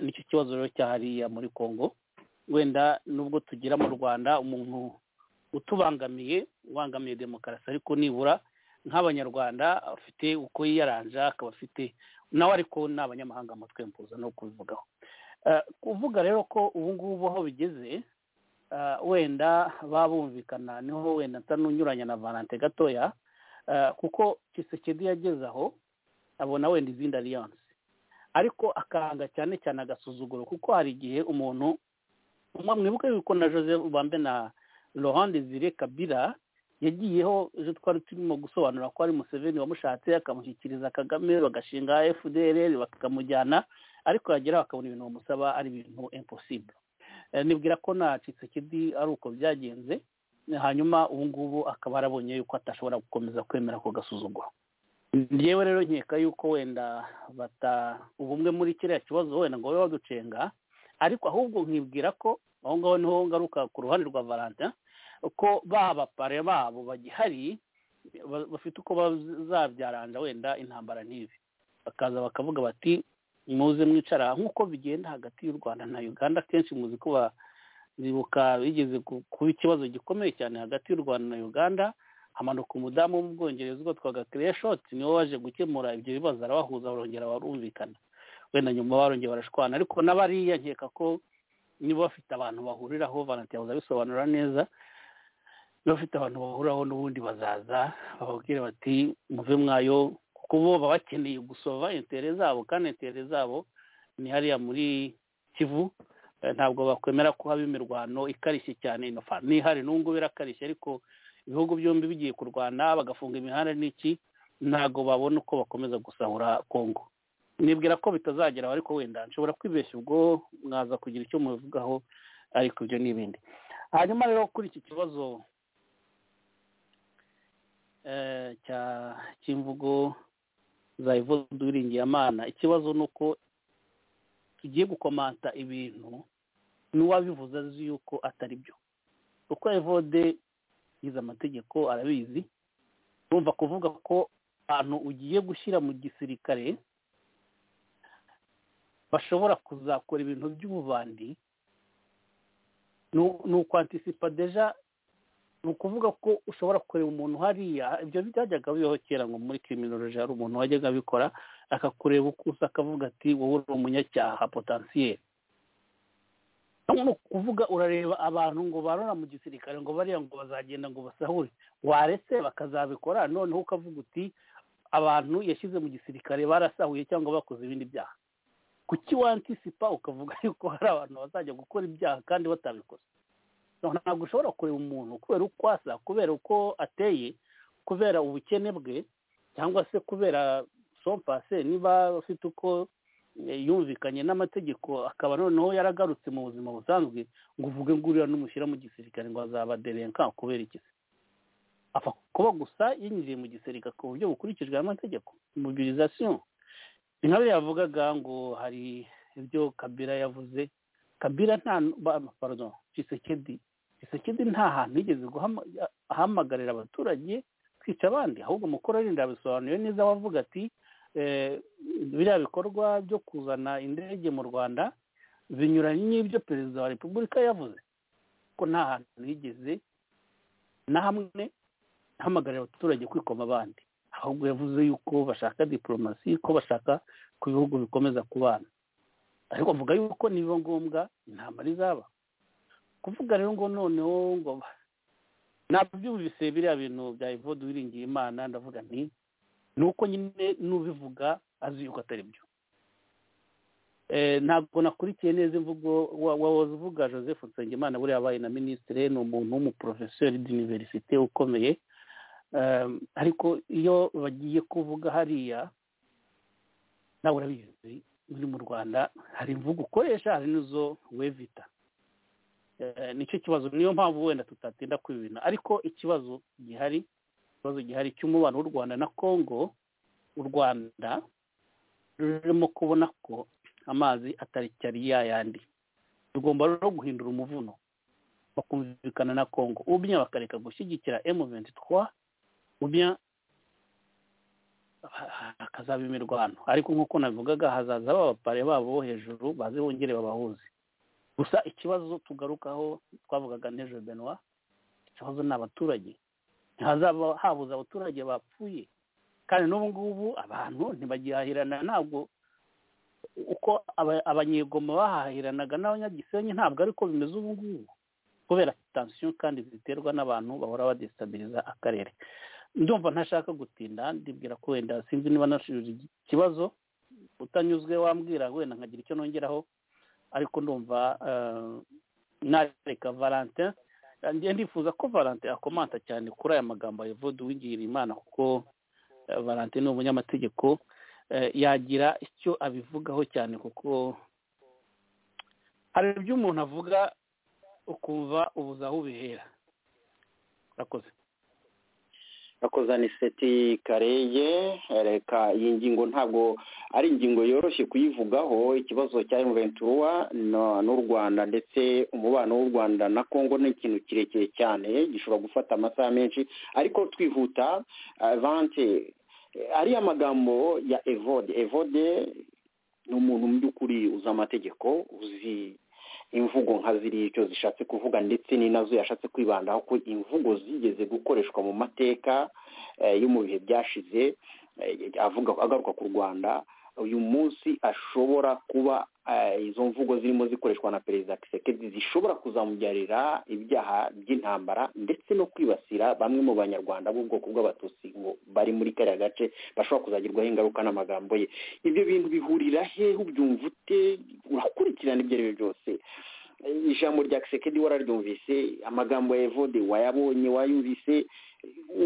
nicyo kibazo rero cyahariye muri congo wenda nubwo tugira mu rwanda umuntu utubangamiye ubangamiye demokarasi ariko nibura nk'abanyarwanda afite uko yiyaranja akaba afite nawe ariko ni abanyamahanga mutwe mpuza no kubivugaho kuvuga rero ko ubu ngubu aho bigeze wenda baba bumvikana niho wenda ntanunyuranya na valante gatoya kuko kisekedi yageze aho abona wenda izindi ariyanse ariko akanga cyane cyane agasuzuguro kuko hari igihe umuntu mwibuke yuko na joseph bambe na laurent desire kabira yagiyeho ejo twari turimo gusobanura ko ari museveni wamushatse akamushyikiriza kagame bagashinga fdr bakamujyana ariko yageraho akabona ibintu bamusaba ari ibintu impossible nibwira ko nta kisekedi ari uko byagenze hanyuma ubu ngubu akaba arabonye yuko atashobora gukomeza kwemera ako gasuzuguro ngewe rero nkeka yuko wenda bata ubumwe muri kiriya kibazo wenda ngo babe baducenga ariko ahubwo nkibwira ko aho ngaho niho ngaruka ku ruhande rwa valentin ko bapare babo bagihari bafite uko bazabyaranja wenda intambara n'ibi bakaza bakavuga bati muze mwicara nk'uko bigenda hagati y'u rwanda na uganda akenshi muzi ko bibuka bigeze kuba ikibazo gikomeye cyane hagati y'u rwanda na uganda hamanuka umudamu wo mu bwongereza ubwo twaga kireshoti niwe waje gukemura ibyo bibazo arabahuza barongera barumvikana wenda nyuma barongera barashwana ariko n'abariya nkeka ko niba bafite abantu bahuriraho banatiyabuze abisobanura neza niba bafite abantu bahuriraho n'ubundi bazaza bababwire bati muve mwayo kuko bo baba bakeneye gusova intere zabo kandi intere zabo ni hariya muri kivu ntabwo bakwemera ko haba imirwano ikarishye cyane ino ni ihari n'ubwo birakarishye ariko ibihugu byombi bigiye kurwana bagafunga imihanda n'iki ntabwo babona uko bakomeza gusahura kongo nibwira ko bitazageraho ariko wenda nshobora kwibeshya ubwo mwaza kugira icyo mubivugaho ariko ibyo ni ibindi hanyuma rero kuri iki kibazo cya cy'imvugo za amana ikibazo ni uko tugiye gukomanta ibintu n'uwabivuze azi yuko atari byo uko evode yize amategeko arabizi urumva kuvuga ko abantu ugiye gushyira mu gisirikare bashobora kuzakora ibintu by'ububandi ni ukwantisipa deja ni ukuvuga ko ushobora kureba umuntu hariya ibyo byajyaga bibaho kera ngo muri kiriminoloji hari umuntu wajyaga abikora akakureba ukusa akavuga ati wowe uri umunyacyaha potansiyeri ni ukuvuga urareba abantu ngo barora mu gisirikare ngo bariya ngo bazagenda ngo basahure waretse bakazabikora noneho ukavuga uti abantu yashyize mu gisirikare barasahuye cyangwa bakoze ibindi byaha kuki wantisipa ukavuga yuko hari abantu bazajya gukora ibyaha kandi batabikoze ntabwo ushobora kureba umuntu kubera uko asa kubera uko ateye kubera ubukene bwe cyangwa se kubera sompase niba afite uko yumvikanye n'amategeko akaba noneho yaragarutse mu buzima busanzwe ngo uvuge ngo uriya n'umushyira mu gisirikare ngo azaba derenka kubera iki apfa kuba gusa yinjiye mu gisirikare ku buryo bukurikijwe amategeko mobilizasiyo inkabe yavugaga ngo hari ibyo kabira yavuze kabira nta pardon kisekedi kisekedi nta hantu yigeze ahamagarira abaturage kwica abandi ahubwo mukuru arinda yabisobanuye neza wavuga ati biriya bikorwa byo kuzana indege mu rwanda binyuranye n'ibyo perezida wa repubulika yavuze ko nta hantu yigeze na hamwe ahamagarira abaturage kwikoma abandi ahubwo yavuze yuko bashaka diporomasi ko bashaka ku bihugu bikomeza kubana ariko avuga yuko nibiba ngombwa intambara izaba kuvuga rero ngo noneho ngo ntabwo byumvise biriya bintu bya evode wiringiye imana ndavuga nti ni uko nyine n'ubivuga azi yuko atari byo ntabwo nakurikiye neza imvugo wahoze uvuga joseph nsengimana buriya abaye na minisitire ni umuntu w'umuporofesori d'univerisite ukomeye ariko iyo bagiye kuvuga hariya nawe urabizi muri mu rwanda hari imvugo ukoresha hari n'izo wevita nicyo kibazo niyo mpamvu wenda tutatinda kubibina ariko ikibazo gihari ikibazo gihari cy'umubano w'u rwanda na congo u rwanda rurimo kubona ko amazi atari cyari yayandi tugomba rero guhindura umuvuno bakumvikana na congo ubya bakareka gushyigikira emu venti twa ubya hakazaba imirwano ariko nk'uko nabivugaga hazaza abapare babo bo hejuru baze bongere babahuze gusa ikibazo tugarukaho twavugaga n'ejo benwa ikibazo ni abaturage ntihazaba habuze abaturage bapfuye kandi n'ubu ngubu abantu ntibagihahirana ntabwo uko abanyegoma bahahiranaga n'abanyagisenyi ntabwo ariko bimeze ubu ngubu kubera tansiyo kandi ziterwa n'abantu bahora badesitabiriza akarere ndumva ntashaka gutinda ndibwira ko wenda sinzi niba nasubije ikibazo utanyuzwe wambwira wenda nkagira icyo nongeraho ariko ndumva nareka valentin ndifuza ko valentin akomanta cyane kuri aya magambo ya vodi uwigira imana kuko valentin ni umunyamategeko yagira icyo abivugaho cyane kuko hari ibyo umuntu avuga ukumva ubuze aho ubihera urakoze urakoze ni seti kareye reka iyi ngingo ntabwo ari ingingo yoroshye kuyivugaho ikibazo cya yuventura n'u rwanda ndetse umubano w'u rwanda na congo ni ikintu kirekire cyane gishobora gufata amasaha menshi ariko twihuta vante ariya magambo ya evode evode ni umuntu mu by'ukuri uzi amategeko uzi imvugo nka ziriya icyo zishatse kuvuga ndetse ni nazo yashatse kwibandaho ko imvugo zigeze gukoreshwa mu mateka yo mu bihe byashize avuga agaruka ku rwanda uyu munsi ashobora kuba izo mvugo zirimo zikoreshwa na perezida kisekedi zishobora kuzamubyarira ibyaha by'intambara ndetse no kwibasira bamwe mu banyarwanda b'ubwoko bw'abatutsi ngo bari muri kariya gace bashobora kuzagirwaho ingaruka n'amagambo ye ibyo bintu bihurira hehe ubyumva ute urakurikirana ibyo ari byo byose ijambo rya kisekedi wararyumvise amagambo ya evode wayabonye wayumvise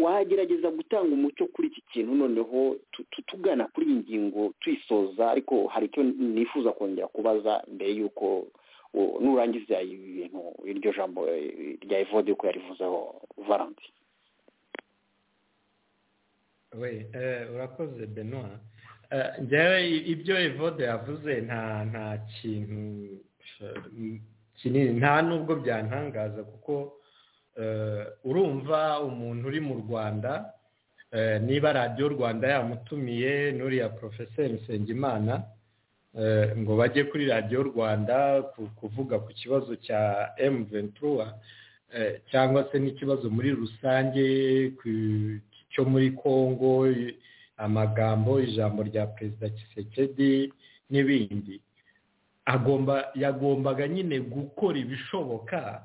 wagerageza gutanga umucyo kuri iki kintu noneho tugana kuri iyi ngingo tuyisoza ariko hari icyo nifuza kongera kubaza mbere y'uko nurangiza ibi bintu iryo jambo rya evode uko yarivuzeho varanti we urakoze benoa njyewe ibyo evode yavuze nta nta kintu kinini nta nubwo byantangaza kuko urumva umuntu uri mu rwanda niba radiyo rwanda yamutumiye n'uriya porofeseri nsengimana ngo bajye kuri radiyo rwanda kuvuga ku kibazo cya emu ventura cyangwa se n'ikibazo muri rusange cyo muri congo amagambo ijambo rya perezida kisekedi n'ibindi agomba yagombaga nyine gukora ibishoboka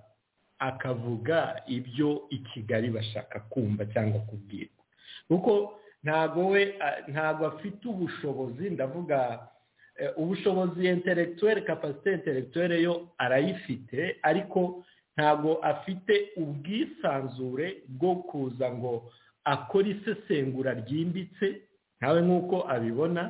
akavuga ibyo i kigali bashaka kumva cyangwa kubwirwa kuko ntago we ntago afite ubushobozi ndavuga ubushobozi intelectuelle capacité intelectuelle yo arayifite ariko ntago afite ubwisanzure bwo kuza ngo akore isesengura ryimbitse ntawe nk'uko abibona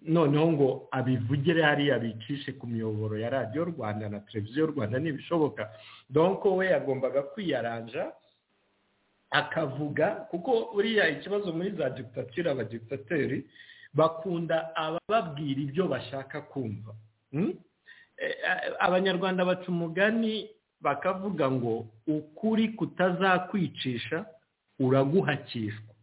noneho ngo abivugire hariya bicishe ku miyoboro ya radiyo rwanda na televiziyo rwanda ntibishoboka donko we yagombaga kwiyaranja akavuga kuko uriya ikibazo muri za digitatire abadigitateri bakunda abababwira ibyo bashaka kumva abanyarwanda baca umugani bakavuga ngo ukuri kutazakwicisha uraguhakishwa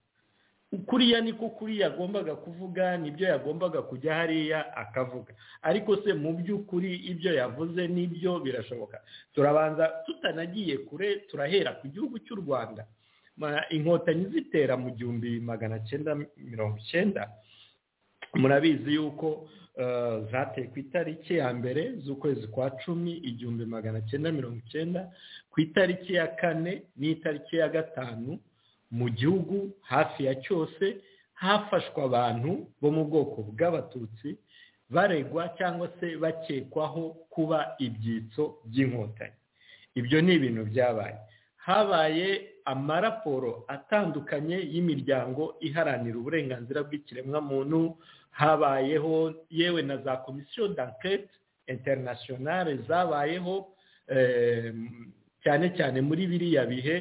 kuriya niko kuri yagombaga kuvuga nibyo yagombaga kujya hariya akavuga ariko se mu by'ukuri ibyo yavuze nibyo birashoboka turabanza tutanagiye kure turahera ku gihugu cy'u rwanda inkotanyi zitera mu gihumbi magana cyenda mirongo icyenda murabizi yuko zateye ku itariki ya mbere z'ukwezi kwa cumi igihumbi magana cyenda mirongo icyenda ku itariki ya kane n'itariki ya gatanu mu gihugu hafi ya cyose hafashwe abantu bo mu bwoko bw'abatutsi baregwa cyangwa se bakekwaho kuba ibyitso by'inkotanyi ibyo ni ibintu byabaye habaye amaraporo atandukanye y'imiryango iharanira uburenganzira bw'ikiremwamuntu habayeho yewe na za komisiyo dankete interinasiyonari zabayeho cyane cyane muri biriya bihe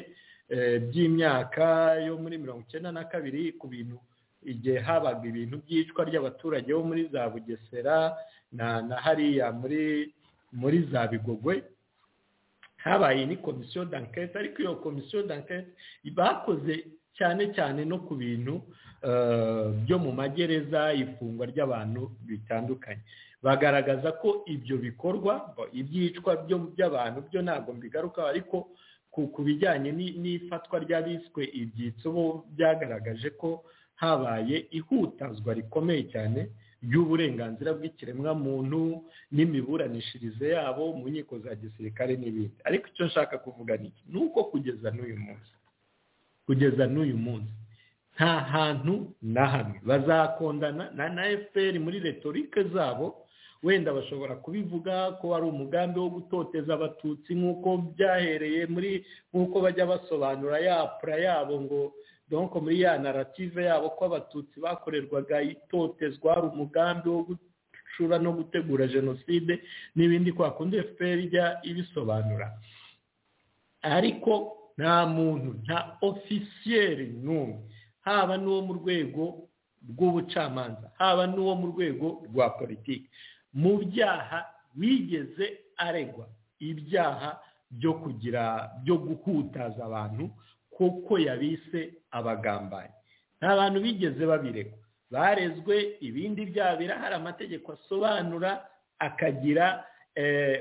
by'imyaka yo muri mirongo icyenda na kabiri ku bintu igihe habaga ibintu by'icwa ry'abaturage bo muri za bugesera na hariya muri muri za bigogwe habaye ni komisiyo dankete ariko iyo komisiyo dankete bakoze cyane cyane no ku bintu byo mu magereza ifungwa ry'abantu bitandukanye bagaragaza ko ibyo bikorwa ibyicwa by'abantu byo ntabwo mbigarukaho ariko ku bijyanye n'ifatwa ry'abiswe ibyitso bo byagaragaje ko habaye ihutazwa rikomeye cyane ry'uburenganzira bw'ikiremwamuntu n'imiburanishirize yabo mu nkiko za gisirikare n'ibindi ariko icyo nshaka kuvuga ni iki ni uko kugeza n'uyu munsi kugeza n'uyu munsi nta hantu na hamwe bazakondana na efuperi muri retorike zabo wenda bashobora kubivuga ko ari umugambi wo gutoteza abatutsi nk'uko byahereye muri nk'uko bajya basobanura ya pura yabo ngo donko muri ya narative yabo ko abatutsi bakorerwaga itotezwa ari umugambi wo gucura no gutegura jenoside n'ibindi kwa kundi efuperi ijya ibisobanura ariko nta muntu nta ofisiyeri n'umwe haba n'uwo mu rwego rw'ubucamanza haba n'uwo mu rwego rwa politiki mu byaha wigeze aregwa ibyaha byo kugira byo guhutaza abantu kuko yabise abagambanyi nta bantu bigeze babiregwa barezwe ibindi byaha birahari amategeko asobanura akagira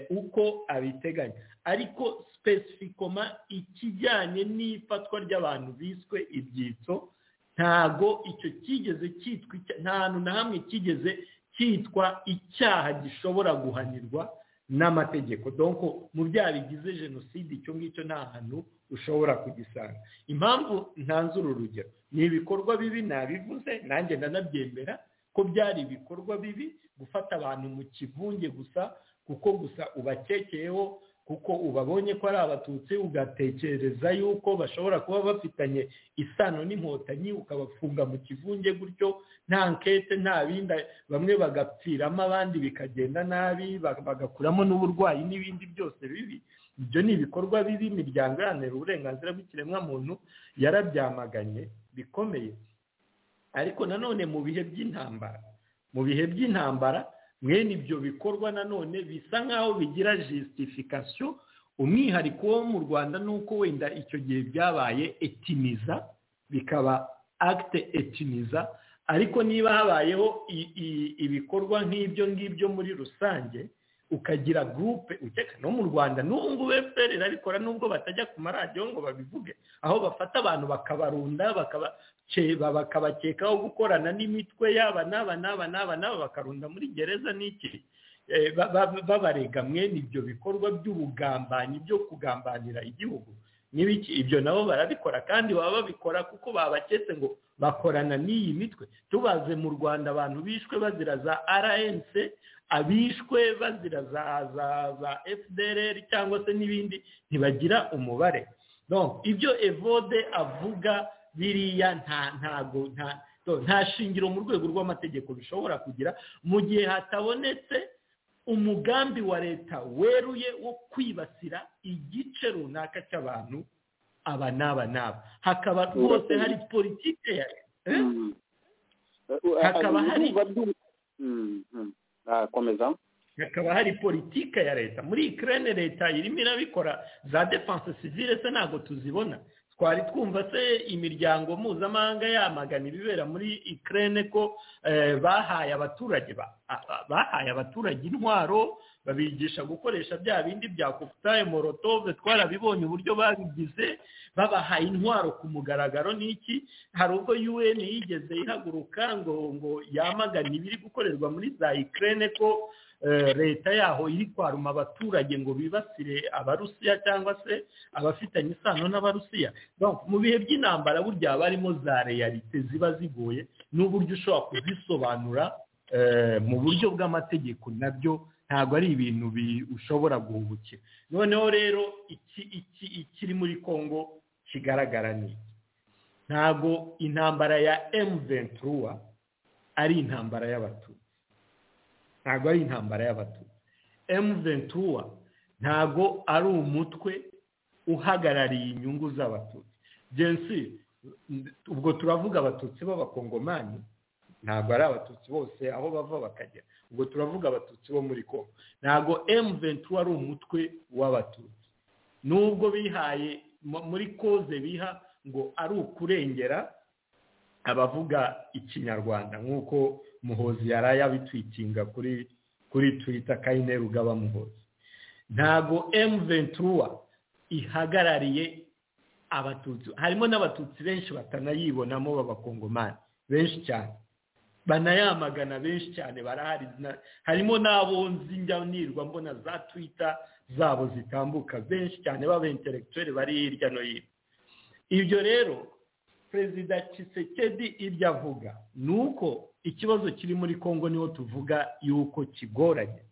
uko abiteganya ariko spesifikoma ikijyanye n'ifatwa ry'abantu biswe ibyitso ntago icyo kigeze cyitwa nta hantu na hamwe kigeze cyitwa icyaha gishobora guhanirwa n'amategeko donko mu byaha bigize jenoside icyo ngicyo nta hantu ushobora kugisanga impamvu ntanzura urugero ni ibikorwa bibi nabivuze nanjye ndanabyemera ko byari ibikorwa bibi gufata abantu mu kivunge gusa kuko gusa ubakekeyeho kuko ubabonye ko ari abatutsi ugatekereza yuko bashobora kuba bafitanye isano n'inkotanyi ukabafunga mu kivunge gutyo nta nkete nta bindi bamwe bagapfiramo abandi bikagenda nabi bagakuramo n'uburwayi n'ibindi byose bibi ibyo ni ibikorwa bibi imiryango iharanira uburenganzira bw'ikiremwamuntu yarabyamaganye bikomeye ariko nanone mu bihe by'intambara mu bihe by'intambara mwene ibyo bikorwa nanone bisa nk'aho bigira jisitifikasiyo umwihariko wo mu rwanda ni uko wenda icyo gihe byabaye etiniza bikaba agite etiniza ariko niba habayeho ibikorwa nk'ibyo ngibyo muri rusange ukagira gurupe ukeka no mu rwanda n'ubu ngubu efuperi irabikora nubwo batajya ku maradiyo ngo babivuge aho bafata abantu bakabarunda bakabakekaho gukorana n'imitwe yaba n'aba n'aba n'aba n'aba bakarunda muri gereza n'iki babarega mwene ibyo bikorwa by'ubugambanyi byo kugambanira igihugu n'ibiki ibyo nabo barabikora kandi baba babikora kuko babaketse ngo bakorana n'iyi mitwe tubaze mu rwanda abantu bishwe bazira za rnc abishwe bazira za za fdr cyangwa se n'ibindi ntibagira umubare ibyo evode avuga biriya nta shingiro mu rwego rw'amategeko bishobora kugira mu gihe hatabonetse umugambi wa leta weruye wo kwibasira igice runaka cy'abantu aba n'aba n'aba hakaba rwose hari politike ya leta hakaba hari hakaba hari politike ya leta muri ikirere leta irimo irabikora za defanse sivire se ntabwo tuzibona twari twumva se imiryango mpuzamahanga yamagana ibibera muri ikirere ko bahaye abaturage bahaye abaturage intwaro babigisha gukoresha bya bindi bya kofutaye morotove twarabibonye uburyo babigize babahaye intwaro ku mugaragaro n'iki hari ubwo un yigeze ihaguruka ngo ngo yamagane ibiri gukorerwa muri za ikirere ko leta yaho iri kwaruma abaturage ngo bibasire abarusiya cyangwa se abafitanye isano n'abarusiya mu bihe by'intambara burya haba harimo za reyalite ziba zigoye n'uburyo ushobora kuzisobanura mu buryo bw'amategeko nabyo ntabwo ari ibintu ushobora guhubukira noneho rero ikiri muri congo kigaragara ni ntabwo intambara ya ventura ari intambara y'abatutsi ntabwo ari intambara y'abatutsi ventura ntabwo ari umutwe uhagarariye inyungu z'abatutsi jensi ubwo turavuga abatutsi b'abakongomani ntabwo ari abatutsi bose aho bava bakagera ubwo turavuga abatutsi bo muri kongo ntabwo ventura ari umutwe w'abatutsi nubwo bihaye muri koze biha ngo ari ukurengera abavuga ikinyarwanda nk'uko muhozi yari yabitwitinga kuri kuri twita kayine rugaba muhozi ntabwo emu ventura ihagarariye abatutsi harimo n'abatutsi benshi batanayibonamo b'abakongomani benshi cyane banayamagana benshi cyane barahari harimo n'abonzi njyanirwa mbona za twita zabo zitambuka benshi cyane b'abenteregiteri bari hirya no hino ibyo rero perezida Tshisekedi ibyo avuga ni uko ikibazo kiri muri congo niho tuvuga yuko kigoranye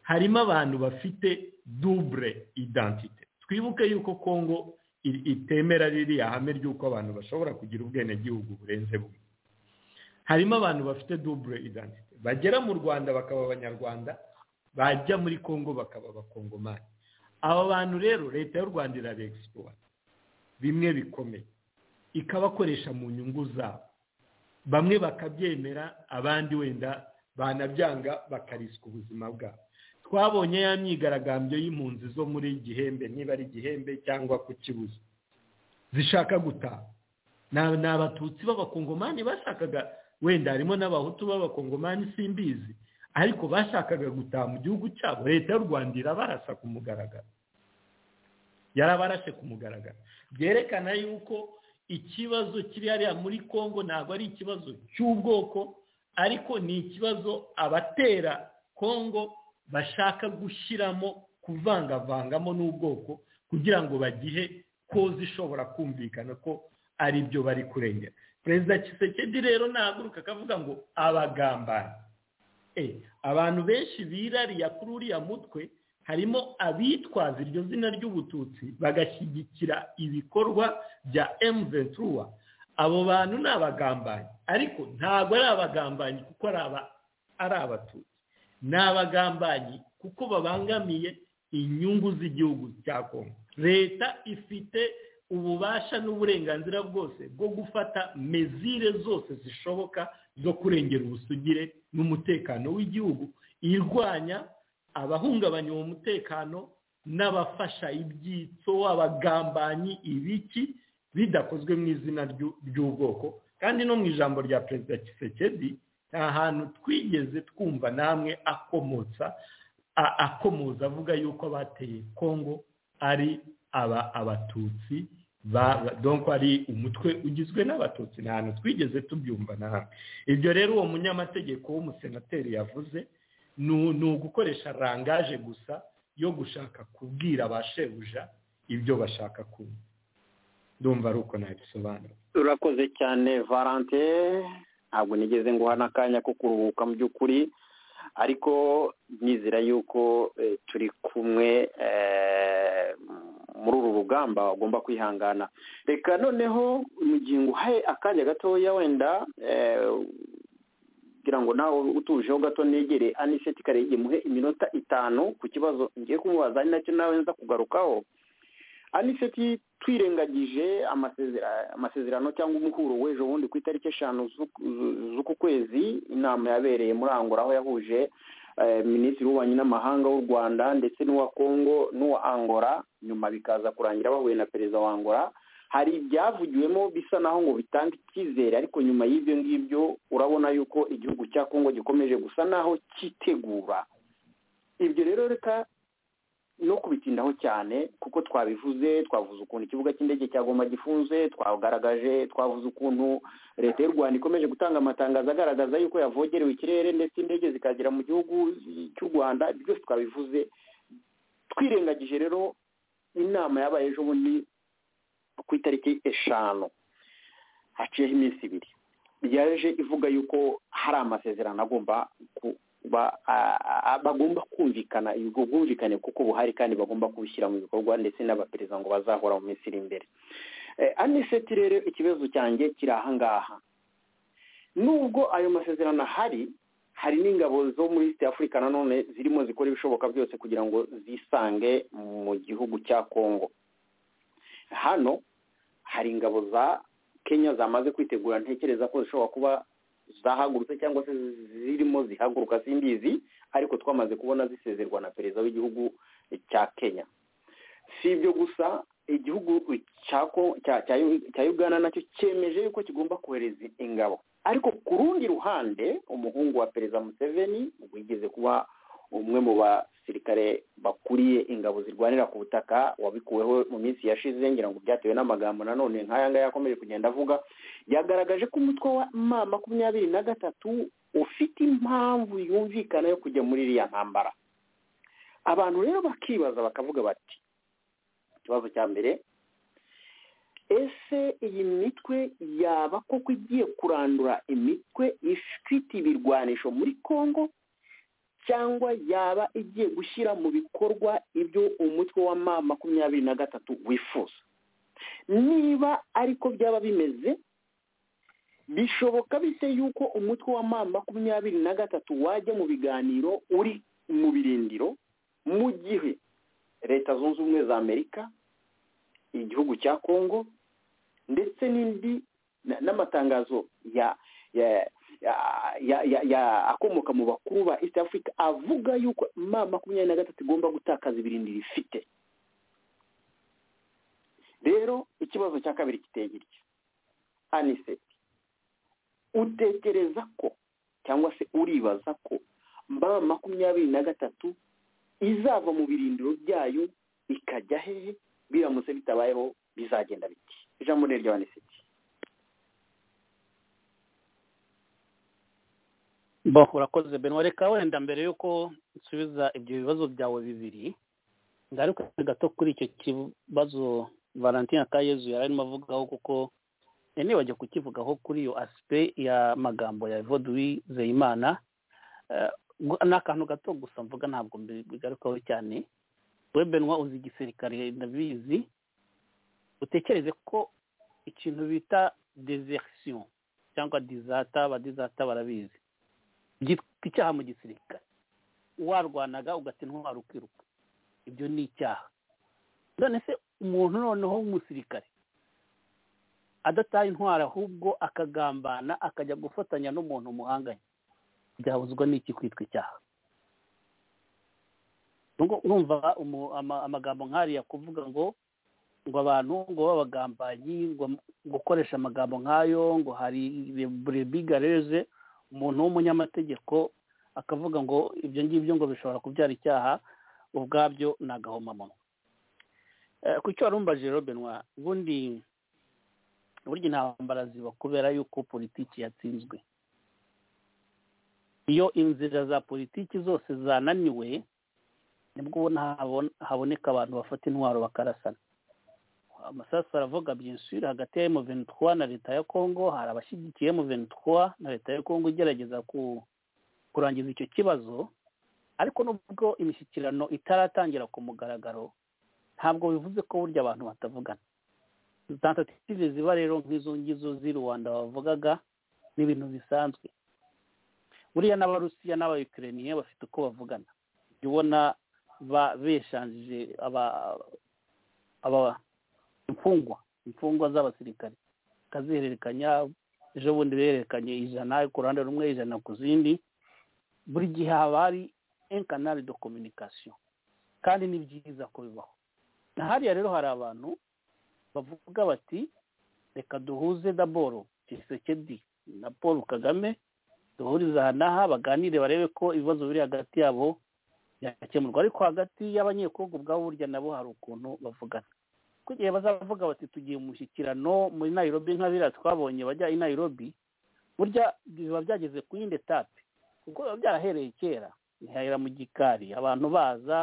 harimo abantu bafite dubure identite twibuke yuko congo itemera ririya hame ry'uko abantu bashobora kugira ubwenegihugu burenze bumwe harimo abantu bafite dubure identite bagera mu rwanda bakaba abanyarwanda bajya muri congo bakaba abakongomani aba bantu rero leta y'u rwanda irabegisipuwa bimwe bikomeye ikabakoresha mu nyungu zabo bamwe bakabyemera abandi wenda banabyanga bakariswa ubuzima bwabo twabonye ya myigaragambyo y'impunzi zo muri gihembe niba ari gihembe cyangwa ku kibuze zishaka gutaha ni abatutsi b'abakongomani bashakaga wenda harimo n'abahutu b'abakongomani simbizi ariko bashakaga gutaha mu gihugu cyabo leta y'u rwanda irabarasa ku mugaragaro yarabarashe ku mugaragaro byerekana yuko ikibazo kiri hariya muri congo ntabwo ari ikibazo cy'ubwoko ariko ni ikibazo abatera congo bashaka gushyiramo kuvangavangamo n'ubwoko kugira ngo bagihe koza ishobora kumvikana ko ari byo bari kurengera perezida Tshisekedi rero nahaguruka akavuga ngo abagambanyi abantu benshi birariya kuri uriya mutwe harimo abitwaza iryo zina ry'ubututsi bagashyigikira ibikorwa bya emuventura abo bantu ni abagambanyi ariko ntabwo ari abagambanyi kuko ari abatutsi ni abagambanyi kuko babangamiye inyungu z'igihugu cya kongo leta ifite ububasha n'uburenganzira bwose bwo gufata mezire zose zishoboka zo kurengera ubusugire n'umutekano w'igihugu irwanya abahungabanya uwo mutekano n'abafasha ibyitso abagambanyi ibiki bidakozwe mu izina ry'ubwoko kandi no mu ijambo rya perezida Tshisekedi nta hantu twigeze twumva namwe akomotsa akomoza avuga yuko abateye kongo ari aba abatutsi donko ari umutwe ugizwe n'abatutsi nta hantu twigeze tubyumva na hamwe ibyo rero uwo munyamategeko w'umusenateri yavuze ni ugukoresha rangaje gusa yo gushaka kubwira ba shebuja ibyo bashaka kumva ndumva ari uko nabisobanura turakoze cyane valante ntabwo nigeze nguha n'akanya ko kuruhuka mu by'ukuri ariko nizera yuko turi kumwe muri uru rugamba bagomba kwihangana reka noneho mu gihe nguhaye akanya gatoya wenda kugira ngo nawe utujeho gato negere aniseti kare muhe iminota itanu ku kibazo ngiye kumubaza ari nacyo nawe nza kugarukaho aniseti twirengagije amasezerano cyangwa umuhuro w'ejo bundi ku itariki eshanu z'uku kwezi inama yabereye muri angora aho yahuje minisitiri w'ububanyi n'amahanga w'u rwanda ndetse n'uwa kongo n'uwa angora nyuma bikaza kurangira bahuye na perezida wa angora hari ibyavugiwemo bisa naho ngo bitanga icyizere ariko nyuma y'ibyo ngibyo urabona yuko igihugu cya kongo gikomeje gusa naho cyitegura ibyo rero reka no kubitindaho cyane kuko twabivuze twavuze ukuntu ikibuga cy'indege cya goma gifunze twagaragaje twavuze ukuntu leta y'u rwanda ikomeje gutanga amatangazo agaragaza yuko yavogerewe ikirere ndetse indege zikagera mu gihugu cy'u rwanda byose twabivuze twirengagije rero inama yabaye ejo bundi ku itariki eshanu haciyeho iminsi ibiri yaje ivuga yuko hari amasezerano agomba bagomba kumvikana ubwo bwumvikane kuko buhari kandi bagomba kubishyira mu bikorwa ndetse n'abaperezida ngo bazahora mu minsi iri imbere aniseti rero ikibazo cyanjye kiri ahangaha nubwo ayo masezerano ahari hari n'ingabo zo muri east afurika nanone zirimo zikora ibishoboka byose kugira ngo zisange mu gihugu cya kongo hano hari ingabo za kenya zamaze kwitegura ntekereza ko zishobora kuba zahagurutse cyangwa se zirimo zihaguruka simbizi ariko twamaze kubona zisezerwa na perezida w'igihugu cya kenya si ibyo gusa igihugu cya Ko- cya- cya Yu- cya uganda nacyo cyemeje yuko kigomba kohereza ingabo ariko ku rundi ruhande umuhungu wa perezida museveni wigeze kuba umwe mu basirikare bakuriye ingabo zirwanira ku butaka wabikuweho mu minsi yashize ngira ngo byatewe n'amagambo nanone nk'aya ngaya yakomeje kugenda avuga yagaragaje ko umutwe wa ma makumyabiri na gatatu ufite impamvu yumvikana yo kujya muri iriya ntambara abantu rero bakibaza bakavuga bati ikibazo cya mbere ese iyi mitwe yaba koko igiye kurandura imitwe ifite ibirwanisho muri congo cyangwa yaba igiye gushyira mu bikorwa ibyo umutwe wa ma makumyabiri na gatatu wifuza niba ariko byaba bimeze bishoboka bite yuko umutwe wa ma makumyabiri na gatatu wajya mu biganiro uri mu birindiro mu gihe leta zunze ubumwe za amerika igihugu cya kongo ndetse n'indi na- n'amatangazo ya ya ya- ya- ya- ya- akomoka mu bakuru ba east africa avuga yuko ma makumyabiri na gatatu igomba gutakaza ibirindiro ifite rero ikibazo cya kabiri kiteye gitya anise utekereza ko cyangwa se uribaza ko ma makumyabiri na gatatu izava mu birindiro byayo ikajya hehe biramutse bitabayeho bizagenda biti ijambo ni iry'abanisiti bo urakoze benwa reka wenda mbere y'uko nsubiza ibyo bibazo byawe bibiri ngaruka gato kuri icyo kibazo valentin akayezu yari arimo avugaho kuko eh, nibajya kukivugaho kuri iyo asipe y'amagambo ya evoduwi zeyimana Eh, gu- ni akantu gato gusa mvuga ntabwo mbi- bigarukaho cyane we benwa uzi igisirikare ndabizi utekereze ko ikintu bita desertion cyangwa dizata abadizata barabizi byitwa icyaha mu gisirikare warwanaga ugata intwaro ukiruka ibyo ni icyaha none se umuntu noneho w'umusirikare adataye intwaro ahubwo akagambana akajya gufatanya n'umuntu umuhanganye byabuzwa n'iki kwitwa icyaha Nubwo urumva umu- ama- amagambo nk'ariya kuvuga ngo ngo abantu ngo babagambanyi ngo gukoresha amagambo nk'ayo ngo hari burebigareze umuntu w'umunyamategeko akavuga ngo ibyo ngibyo ngo bishobora kubyara icyaha ubwabyo ni agahomamunwa Eh, ku cyo warumbaje rero benwa ubundi burya intambara ziba kubera yuko politiki yatsinzwe iyo inzira za politiki zose zananiwe nibwo ubona habon- haboneka abantu bafata intwaro bakarasana amasasu aravuga byinshi hagati ya M23 na leta ya Congo hari abashyigikiye M23 na leta ya Congo igerageza ku kurangiza icyo kibazo ariko nubwo imishyikirano itaratangira ku mugaragaro ntabwo bivuze ko burya abantu batavugana tentative ziba rero nk'izo ngizo z'i rwanda bavugaga ni ibintu bisanzwe buriya n'abarusiya n'abayukereniye bafite uko bavugana jya ubona ba- beshanjije aba- aba- imfungwa imfungwa z'abasirikare bakazihererekanya ejo bundi berekanye ijana ku ruhande rumwe ijana ku zindi buri gihe haba hari enkanari do kominikasiyo kandi ni byiza ko bibaho na hariya rero hari abantu bavuga bati reka duhuze daboro kisekedi na paul kagame duhurize aha n'aha baganire barebe ko ibibazo biri hagati yabo byakemurwa ariko hagati y'abanyekongo ubwabo burya nabo hari ukuntu bavugana kuko igihe bazavuga bati tugiye mu mushyikirano muri nayirobi nk'abiriya twabonye bajya i nayirobi burya biba byageze ku yindi etape kuko biba byarahereye kera ntihahera mu gikari abantu baza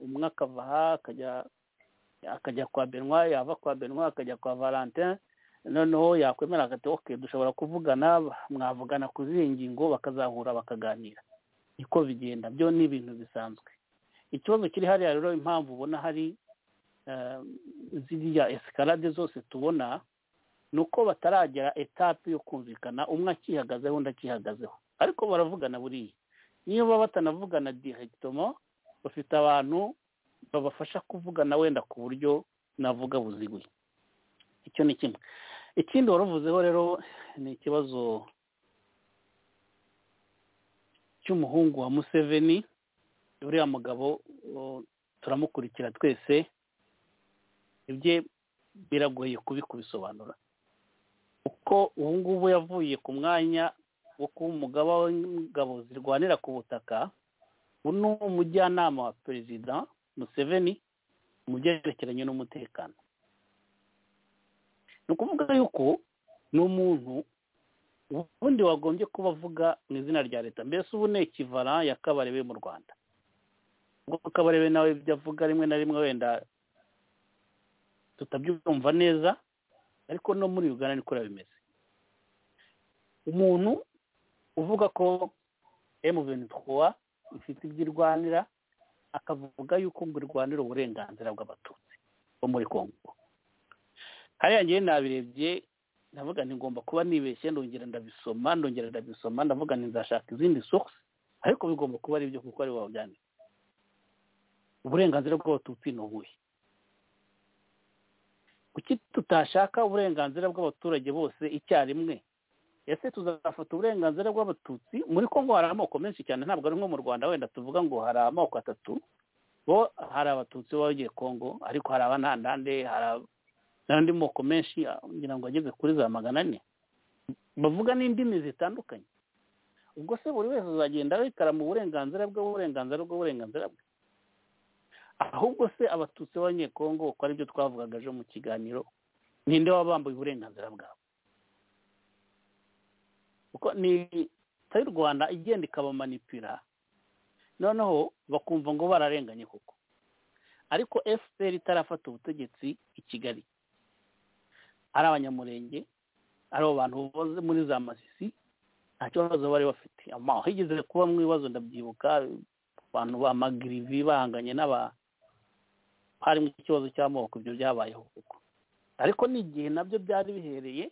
umwe akava aha akajya akajya kwa benwa yava kwa benwa akajya kwa valentin noneho yakwemera agati ok dushobora kuvugana mwavugana ku zihe ngingo bakazahura bakaganira niko bigenda byo ni ibintu bisanzwe ikibazo kiri hariya rero impamvu ubona hari eh, ziriya esikarade zose tubona ni uko bataragera etape yo kumvikana umwe akihagazeho undi akihagazeho ariko baravugana buriya niba batanavugana diregitomo bafite abantu babafasha kuvugana wenda ku buryo navuga buziguye icyo ni kimwe ikindi waruvuzeho rero ni ikibazo cy'umuhungu wa museveni uriya mugabo o, turamukurikira twese ibye biragoye kubisobanura kuko ubu ngubu yavuye ku mwanya wo kuba umugaba w'ingabo zirwanira ku butaka uno umujyanama wa perezida museveni mu byerekeranye n'umutekano ni ukuvuga yuko ni umuntu ubundi wagombye kuba avuga mu izina rya leta mbese ubu ni ikivara ya kabarebe mu rwanda ubwo kabarebe nawe ibyo avuga rimwe na rimwe wenda tutabyumva neza ariko no muri ugana niko bimeze umuntu uvuga ko emuventwa ifite ibyo irwanira akavuga yuko ngo irwanira uburenganzira bw'abatutsi bo muri kongo hariya ngewe nabirebye ndavuga ngomba kuba nibeshye ndongera ndabisoma ndongera ndabisoma ndavuga nzashaka izindi source ariko bigomba kuba ari ibyo kuko ari wabyanitse uburenganzira bw'abatutsi ni ubuhe kuki tutashaka uburenganzira bw'abaturage bose icyarimwe ese tuzafata uburenganzira bw'abatutsi muri kongo hari amoko menshi cyane ntabwo ari nko mu rwanda wenda tuvuga ngo hari amoko atatu bo hari abatutsi baba bagiye kongo ariko hari abanandande hari n'andi moko menshi kugira ngo ageze kuri za magana ane bavuga n'indimi zitandukanye ubwo se buri wese azagenda yikarama uburenganzira bwe uburenganzira bwe uburenganzira bwe ahubwo se abatutsi b'abanyekongo uko aribyo twavugaga ejo mu kiganiro ninde waba wambaye uburenganzira bwabo kuko ni leta y'u rwanda igenda ikabamanipira noneho bakumva ngo bararenganye koko ariko efuperi itarafata ubutegetsi i kigali ari abanyamurenge ari abo bantu boze muri za masisi nta kibazo bari bafite higeze kuba mu bibazo ndabyibuka abantu ba magirivi bahanganye n'aba harimo ikibazo cy'amoko ibyo byabayeho kuko ariko n'igihe nabyo byari bihereye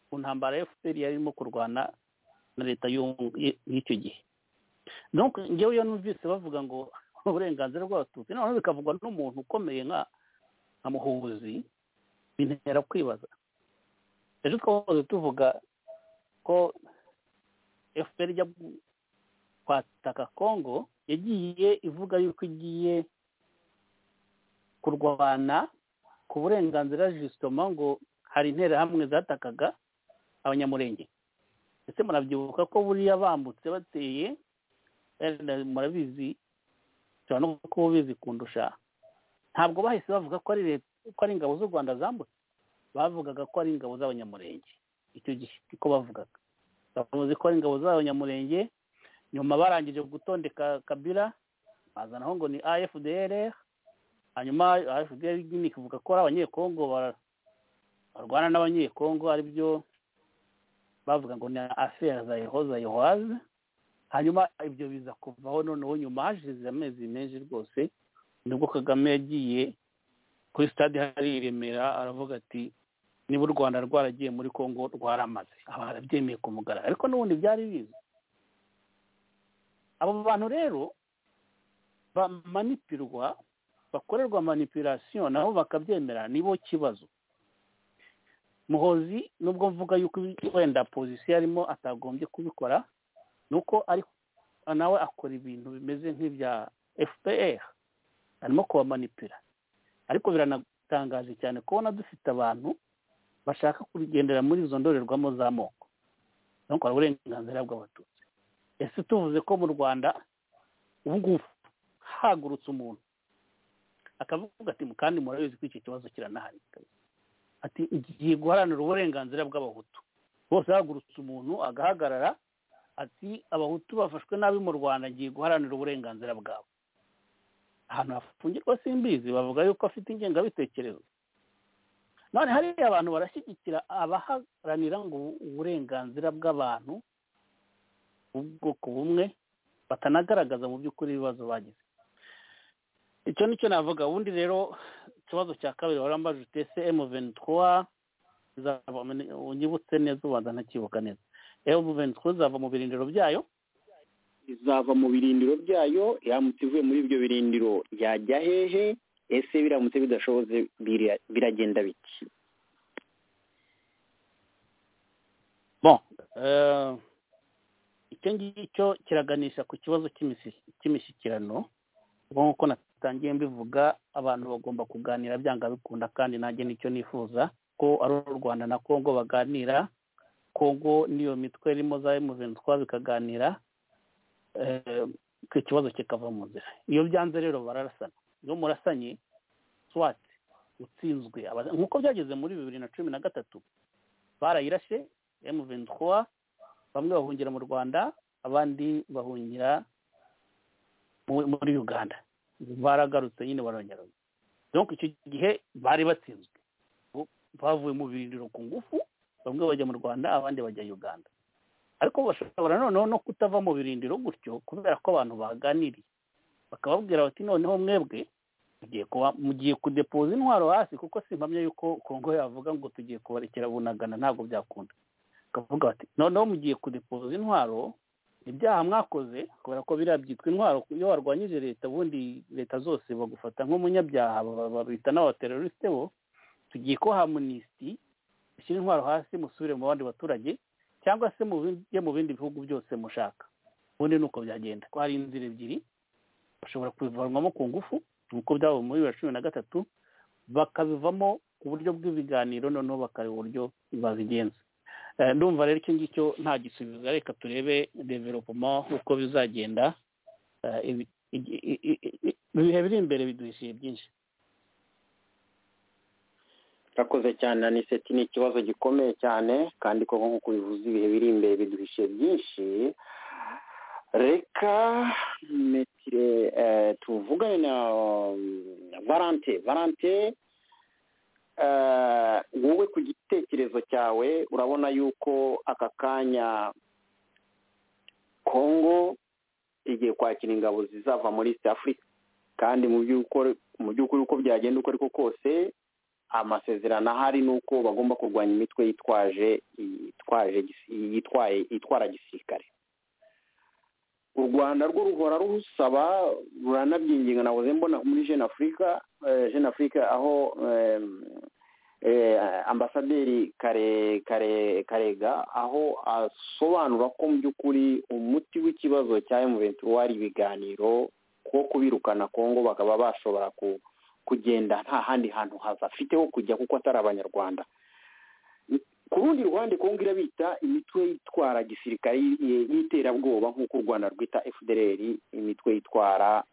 ku ntambara ya fpr yarimo kurwana na leta y'icyo gihe ngewe iyo numvise bavuga ngo uburenganzira bw'abatutsi noneho bikavugwa n'umuntu ukomeye nka muhuzi bintera kwibaza ejo twahoze tuvuga ko fpr ijya kwataka kongo yagiye ivuga yuko igiye kurwana ku burenganzira jisitoma ngo hari interahamwe zatakaga abanyamurenge ndetse murabyibuka ko buriya bambutse bateye murabizi ushobora no kuba ubizi kundusha ntabwo bahise bavuga ko ari leta ko ari ingabo z'u rwanda zambutse bavugaga ko ari ingabo z'abanyamurenge icyo gihe niko bavugaga bavuze ko ari ingabo z'abanyamurenge nyuma barangije gutondeka kabira bazanaho ngo ni afdr hanyuma afdr nyine ikavuga ko ari abanyekongo barwana n'abanyekongo aribyo bavuga ngo ni aferi za yehoza yehoze hanyuma ibyo biza kuvaho noneho nyuma hashize amezi menshi rwose nibwo kagame yagiye kuri stade hari i remera aravuga ati niba u rwanda rwaragiye muri kongo rwaramaze barabyemeye ku mugaragaro ariko n'ubundi byari biza abo bantu rero bamanipirwa bakorerwa manipirasiyo nabo bakabyemera nibo kibazo muhozi nubwo mvuga yuko wenda pozisiyo arimo atagombye kubikora ni uko nawe akora ibintu bimeze nk'ibya fpr arimo kubamanipira ariko biranatangaje cyane kubona dufite abantu bashaka kugendera muri izo ndorerwamo z'amoko no gukora uburenganzira bw'abatutsi ese tuvuze ko mu rwanda ubu ngubu hagurutse umuntu akavuga ati kandi murabizi ko iki kibazo kiranahari ati igiye guharanira uburenganzira bw'abahutu bose hagurutse umuntu agahagarara ati abahutu bafashwe nabi mu rwanda agiye guharanira uburenganzira bwabo ahantu hafungirwa simbizi bavuga yuko afite ingengabitekerezo none hariya abantu barashyigikira abaharanira ngo uburenganzira bw'abantu ubwoko bumwe batanagaragaza mu by'ukuri ibibazo bagize icyo ni cyo navuga ubundi rero ikibazo cya kabiri warambaje utese emu ventura unyibutse neza ubanza ntakibuka neza emu ventura izava mu birindiro byayo izava mu birindiro byayo iramutse ivuye muri ibyo birindiro yajya hehe ese biramutse bidashoboze biragenda biki bon icyo ngicyo kiraganisha ku kibazo cy'imishyikirano nk'uko ntangiye mbivuga abantu bagomba kuganira byanga bikunda kandi nanjye nicyo nifuza ko ari u rwanda na congo baganira congo n'iyo mitwe irimo za emuventwa bikaganira ku kibazo kikava mu nzira iyo byanze rero bararasana iyo murasanye swati utsinzwe nk'uko byageze muri bibiri na cumi na gatatu barayirashe emuventwa bamwe bahungira mu rwanda abandi bahungira muri uganda baragarutse nyine barongera donko icyo gihe bari batsinzwe bavuye mu birindiro ku ngufu bamwe bajya mu rwanda abandi bajya uganda ariko bashobora noneho no kutava mu birindiro gutyo kubera ko abantu baganiriye bakababwira bati noneho mwebwe mugiye kuba mugiye kudepoza intwaro hasi kuko simpamya yuko kongo yavuga ngo tugiye kubarekera bunagana ntabwo byakunda bakavuga bati noneho mugiye kudepoza intwaro ibyaha mwakoze kubera ko biriya byitwa intwaro iyo warwanyije leta ubundi leta zose bagufata nk'umunyabyaha babita n'abaterorisite bo tugiye ko hamunisiti ushyira intwaro hasi musubire mu bandi baturage cyangwa se mujye mu bindi bihugu byose mushaka ubundi ni uko byagenda ko hari inzira ebyiri bashobora kubivanwamo ku ngufu nk'uko byaba muri bibiri na cumi na gatatu bakabivamo ku buryo bw'ibiganiro noneho bakareba uburyo babigenza ndumva rero icyo ngicyo nta gisubizo reka turebe developoma uko bizagenda ibihe biri imbere biduhishije byinshi urakoze cyane aniseti ni ikibazo gikomeye cyane kandi koko nk'uko bivuze ibihe biri imbere biduhishije byinshi reka metire tuvugane na varante varante wowe ku gitekerezo cyawe urabona yuko aka kanya kongo igiye kwakira ingabo zizava muri east afurika kandi mu by'ukuri uko byagenda uko ariko kose amasezerano ahari ni uko bagomba kurwanya imitwe yitwaje yitwara gisirikare u rwanda rwo ruhora rusaba ruranabyinginga nabuze mbona muri jeune afurika jeune afurika aho ambasaderi kare kare karega aho asobanura ko mu by'ukuri umuti w'ikibazo cya emuventura wari ibiganiro ko kubirukana kongo bakaba bashobora kugenda nta handi hantu hafiteho kujya kuko atari abanyarwanda ku rundi ruhande kongo irabita imitwe yitwara gisirikare y'iterabwoba nk'uko u rwanda rwita fdr imitwe yitwara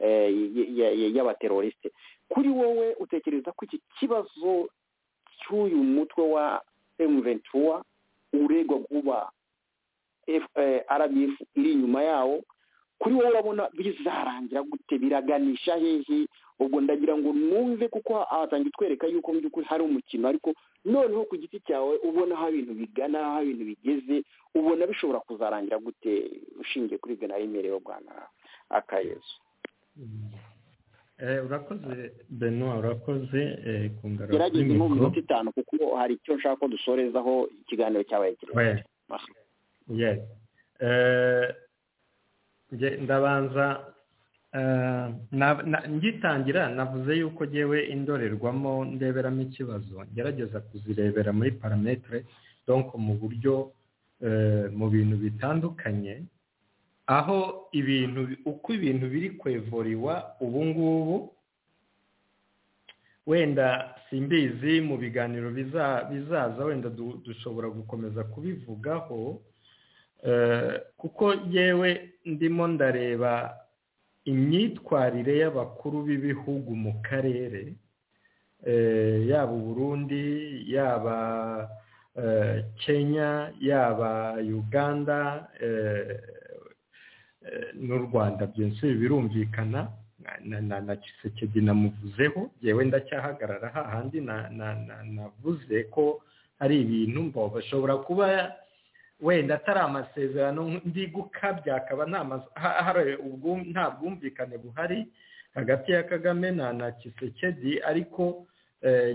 y'abaterorisite kuri wowe utekereza ko iki kibazo cy'uyu mutwe wa emuventura uregwa kuba rbf iri inyuma yawo kuri wowe urabona bizarangira gute biraganisha hehe ubwo ndagira ngo numve kuko ahatangira utwereka yuko mu by'ukuri hari umukino ariko noneho ku giti cyawe ubona aho ibintu bigana aho ibintu bigeze ubona bishobora kuzarangira gute ushingiye kuri bwe na rimwe bwana akayezu urakoze beno urakoze ku ngaragu gerageza nko mu minota itanu kuko hari icyo nshaka ko dusorezaho ikiganiro cyabaye kirekire ndabanza ngitangira navuze yuko ngewe indorerwamo ndeberamo ikibazo ngerageza kuzirebera muri parametere donko mu buryo mu bintu bitandukanye aho ibintu uko ibintu biri kwevuriwa ubu ngubu wenda simbizi mu biganiro bizaza wenda dushobora gukomeza kubivugaho kuko yewe ndimo ndareba imyitwarire y'abakuru b'ibihugu mu karere yaba uburundi yaba kenya yaba uganda n'u rwanda byinshi birumvikana na kisekedi namuvuzeho yewe ndacyahagarara hahandi navuze ko hari ibintu mbaho bashobora kuba wenda atari amasezerano ndi gukabya akaba nta bwumvikane buhari hagati ya kagame na kisekedi ariko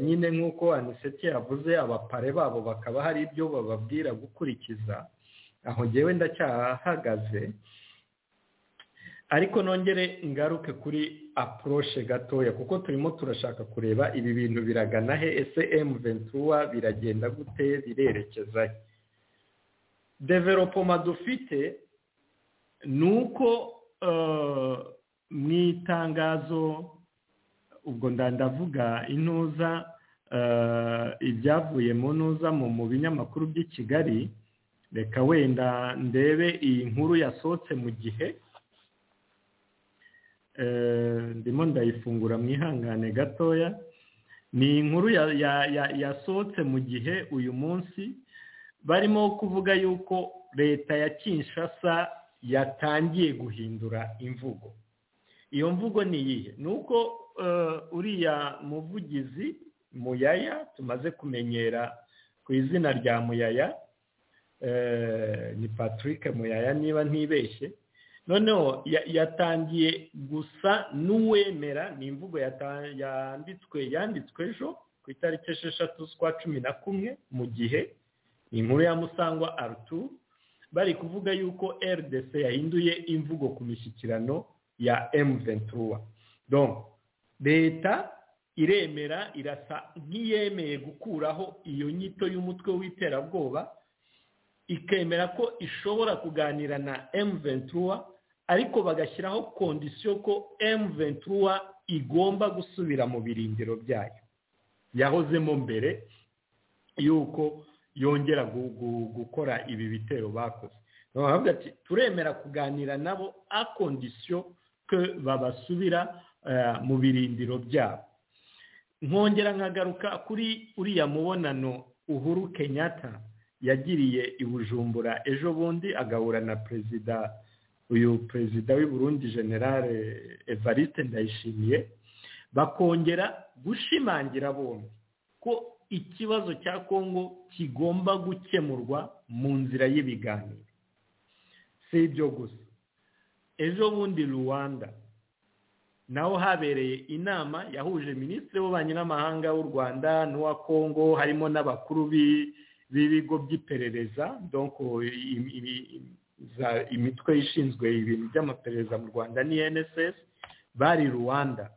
nyine nk'uko aniseti yavuze abapare babo bakaba hari ibyo bababwira gukurikiza aho ngewe ndacyahagaze ariko nongere ngaruke kuri apuroshe gatoya kuko turimo turashaka kureba ibi bintu biragana he ese emu ventura biragenda gute birerekeza he developoma dufite ni uko mu itangazo ubwo ndandavuga intuza ibyavuye mu ntuza mu binyamakuru by'i kigali reka wenda ndebe iyi nkuru yasohotse mu gihe ndimo ndayifungura mu ihangane gatoya ni inkuru yasohotse mu gihe uyu munsi barimo kuvuga yuko leta ya kinshasa yatangiye guhindura imvugo iyo mvugo ni iyihe ni uko uriya muvugizi muyaya tumaze kumenyera ku izina rya muyaya ni patrick muyaya niba ntibeshye noneho yatangiye gusa n'uwemera ni imvugo yanditswe yanditswe ejo ku itariki esheshatu z'ukwa cumi na kumwe mu gihe ni inkuru ya musangwa arutu bari kuvuga yuko rdc yahinduye imvugo ku mishyikirano ya emu ventura leta iremera irasa nk'iyemeye gukuraho iyo nyito y'umutwe w'iterabwoba ikemera ko ishobora kuganira na emu ventura ariko bagashyiraho kondisiyo ko emu ventura igomba gusubira mu birindiro byayo yahozemo mbere y'uko yongera gukora ibi bitero bakoze bavuga ati turemera kuganira nabo a kondisiyo ko babasubira mu birindiro byabo nkongera nkagaruka kuri uriya mubonano uhuru kenyatta yagiriye i bujumbura ejo bundi agahura na perezida uyu perezida Burundi generale evariste ndayishimiye bakongera gushimangira bombi ko ikibazo cya kongo kigomba gukemurwa mu nzira y'ibiganiro si ibyo gusa ejo bundi rwanda naho habereye inama yahuje minisitiri w'ububanyi n'amahanga w'u rwanda n'uwa kongo harimo n'abakuru bi b'ibigo by'iperereza imitwe ishinzwe ibintu by'amaperereza mu rwanda ni nss bari rwanda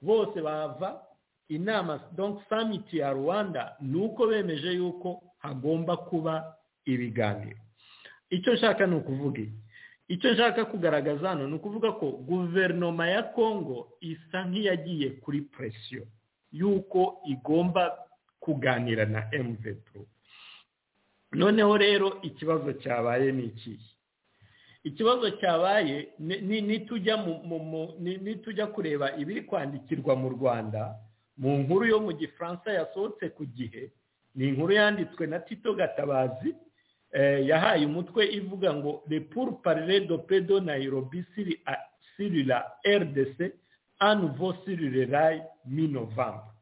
bose bava inama samiti ya rwanda ni uko bemeje yuko hagomba kuba ibiganiro icyo nshaka ni ukuvuga icyo nshaka kugaragaza hano ni ukuvuga ko guverinoma ya kongo isa nk'iyagiye kuri presiyo y'uko igomba kuganira na emuvetu noneho rero ikibazo cyabaye ni ikihe ikibazo cyabaye nitujya kureba ibiri kwandikirwa mu rwanda mu nkuru yo mu gifaransa yasohotse ku gihe ni inkuru yanditswe na tito gatabazi yahaye umutwe ivuga ngo repuru parire do pedo nayirobi sirira rdc anuvo sirire rayi minovamba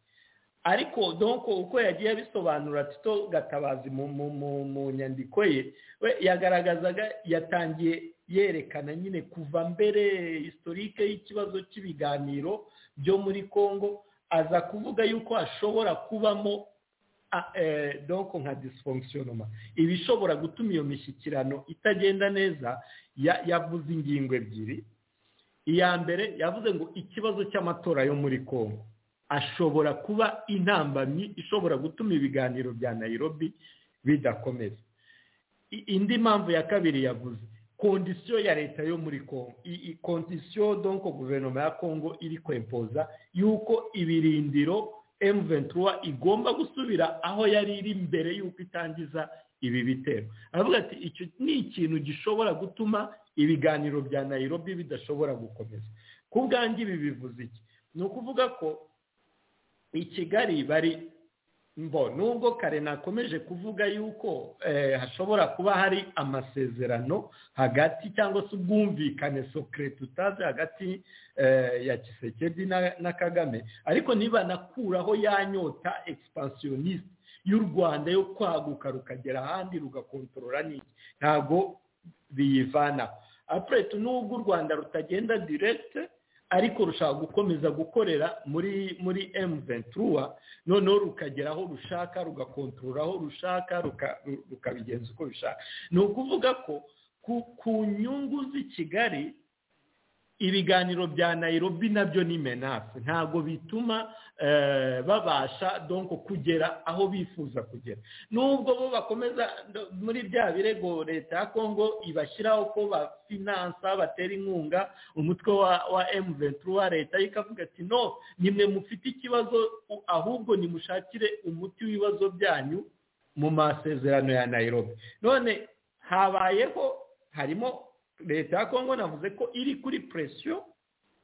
ariko donko uko yagiye abisobanura tito gatabazi mu nyandiko ye we yagaragazaga yatangiye yerekana nyine kuva mbere historike y'ikibazo cy'ibiganiro byo muri congo aza kuvuga yuko hashobora kubamo donko nka disifongisiyonoma ibishobora gutuma iyo mishyikirano itagenda neza yavuze ingingo ebyiri iya mbere yavuze ngo ikibazo cy'amatora yo muri congo ashobora kuba intambamyi ishobora gutuma ibiganiro bya nayirobi bidakomeza indi mpamvu ya kabiri yavuze kondisiyo ya leta yo muri congo iyi kondisiyo donko guverinoma ya congo iri kwempoza y'uko ibirindiro emu ventura igomba gusubira aho yari iri mbere y'uko itangiza ibi bitero aravuga ati icyo ni ikintu gishobora gutuma ibiganiro bya nayirobi bidashobora gukomeza ku bwanjye ibi bivuze iki ni ukuvuga ko i kigali bari mbo nubwo kare nakomeje kuvuga yuko hashobora kuba hari amasezerano hagati cyangwa se ubwumvikane sokere tutazi hagati ya kisekedi na kagame ariko nibanakuraho ya nyota egisipansiyonisite y'u rwanda yo kwaguka rukagera ahandi rugakontorora n'iki ntabwo biyivanaho apuretu nubwo u rwanda rutagenda diregite ariko rushaka gukomeza gukorera muri muri emu ventura noneho rukagera aho rushaka rugakontorora aho rushaka rukabigenza uko bishaka ni ukuvuga ko ku nyungu z'i kigali ibiganiro bya nayirobi nabyo ni menase ntabwo bituma babasha donko kugera aho bifuza kugera n'ubwo bo bakomeza muri bya birego leta ya kongo ibashyiraho ko bafinansa batera inkunga umutwe wa emu ventura leta ye ikavuga ati no nimwe mufite ikibazo ahubwo nimushakire umuti w'ibibazo byanyu mu masezerano ya nayirobi none habayeho harimo leta ya kongo navuze ko iri kuri presiyo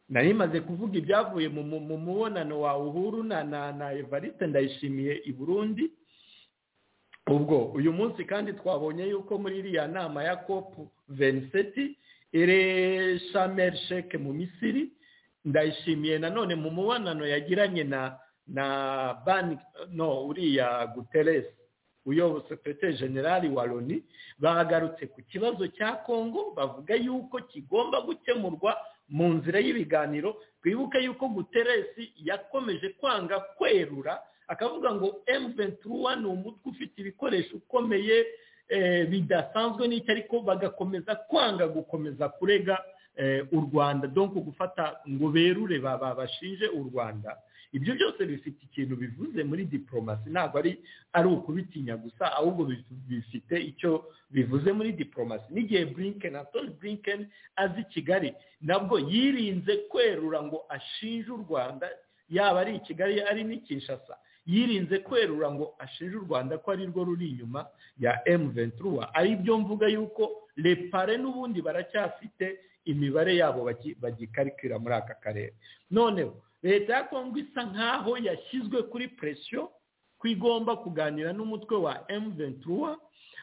nari imaze kuvuga ibyavuye mu mubonano wa uhuru na na evariste ndayishimiye i burundi ubwo uyu munsi kandi twabonye yuko muri iriya nama ya kopu veniseti iri shameri sheke mu misiri ndayishimiye nanone mu mubonano yagiranye na na banki no uriya guteresi uyobotse pete generali wa loni bagarutse ku kibazo cya kongo bavuga yuko kigomba gukemurwa mu nzira y'ibiganiro twibuke yuko guteresi yakomeje kwanga kwerura akavuga ngo emu ventura ni umutwe ufite ibikoresho ukomeye bidasanzwe n'icyo ariko bagakomeza kwanga gukomeza kurega u rwanda donko gufata ngo berure babashinje u rwanda ibyo byose bifite ikintu bivuze muri diporomasi ntabwo ari ari ukubitinya gusa ahubwo bifite icyo bivuze muri diporomasi n'igihe burinken antoni burinken azi kigali nabwo yirinze kwerura ngo ashinje u rwanda yaba ari i kigali ari n'i kinshasa yirinze kwerura ngo ashinje u rwanda ko ari rwo ruri inyuma ya emu ventura ari byo mvuga yuko repare n'ubundi baracyafite imibare yabo bagikarikira muri aka karere noneho leta ya kongo isa nkaho yashyizwe kuri presiyo ko igomba kuganira n'umutwe wa emu ventura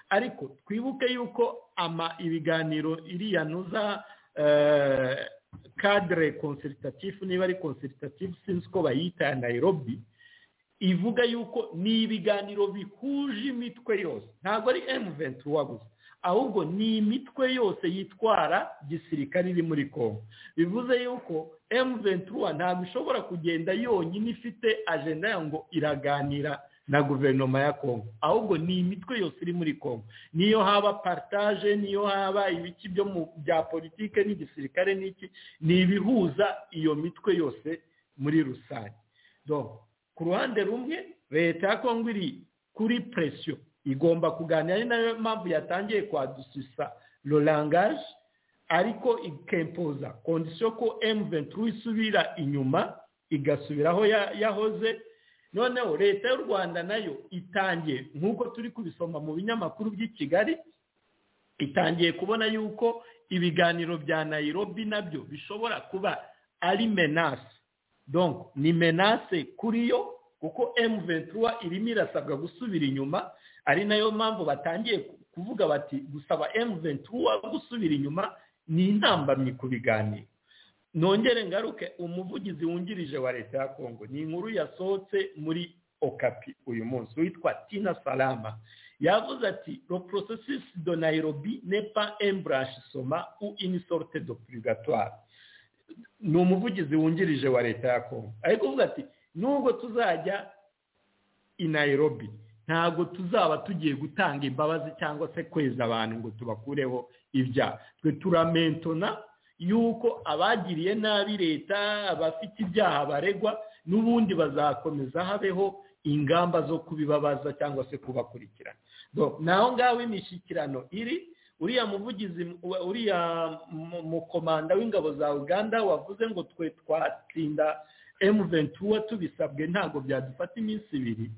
ariko twibuke yuko ama ibiganiro iriya nuza kadire konsiritatifu niba ari konsiritatifu sinzi ko bayita ya nayirobi ivuga yuko ni ibiganiro bihuje imitwe yose ntabwo ari emu ventura gusa ahubwo ni imitwe yose yitwara gisirikare iri muri kongo bivuze yuko emu ventura ntabwo ishobora kugenda yonyine ifite ajenda ya ngo iraganira na guverinoma ya kongo ahubwo ni imitwe yose iri muri kongo niyo haba paritaje niyo haba ibiki byo mu bya politike n'igisirikare n'iki ni ibihuza iyo mitwe yose muri rusange ku ruhande rumwe leta ya kongo iri kuri presiyo igomba kuganira ari nayo mpamvu yatangiye kwadusisa rorangaje ariko ikempoza kondisiyo ko emu venturi isubira inyuma igasubiraho yahoze noneho leta y'u rwanda nayo itangiye nk'uko turi kubisoma mu binyamakuru by'i kigali itangiye kubona yuko ibiganiro bya nayirobi nabyo bishobora kuba ari menase donko ni menase kuri yo kuko emu ventura irimo irasabwa gusubira inyuma ari nayo mpamvu batangiye kuvuga bati gusaba emu ventura gusubira inyuma ni intambamyi ku biganiro nongere ngaruke umuvugizi wungirije wa leta ya kongo ni inkuru yasohotse muri okapi uyu munsi witwa tina salama yavuze ati lo processus de nairobi nepa embranche soma u ini sorte de purgatoire ni umuvugizi wungirije wa leta ya kongo ari kuvuga ati nubwo tuzajya i nairobi ntabwo tuzaba tugiye gutanga imbabazi cyangwa se kweza abantu ngo tubakureho ibyaha twe turamentona yuko abagiriye nabi leta abafite ibyaha baregwa n'ubundi bazakomeza habeho ingamba zo kubibabaza cyangwa se kubakurikirana naho ngaho imishyikirano iri uriya muvugizi uriya mukomanda w'ingabo za uganda wavuze ngo twe twatsinda emu ventura tubisabwe ntabwo byadufata iminsi ibiri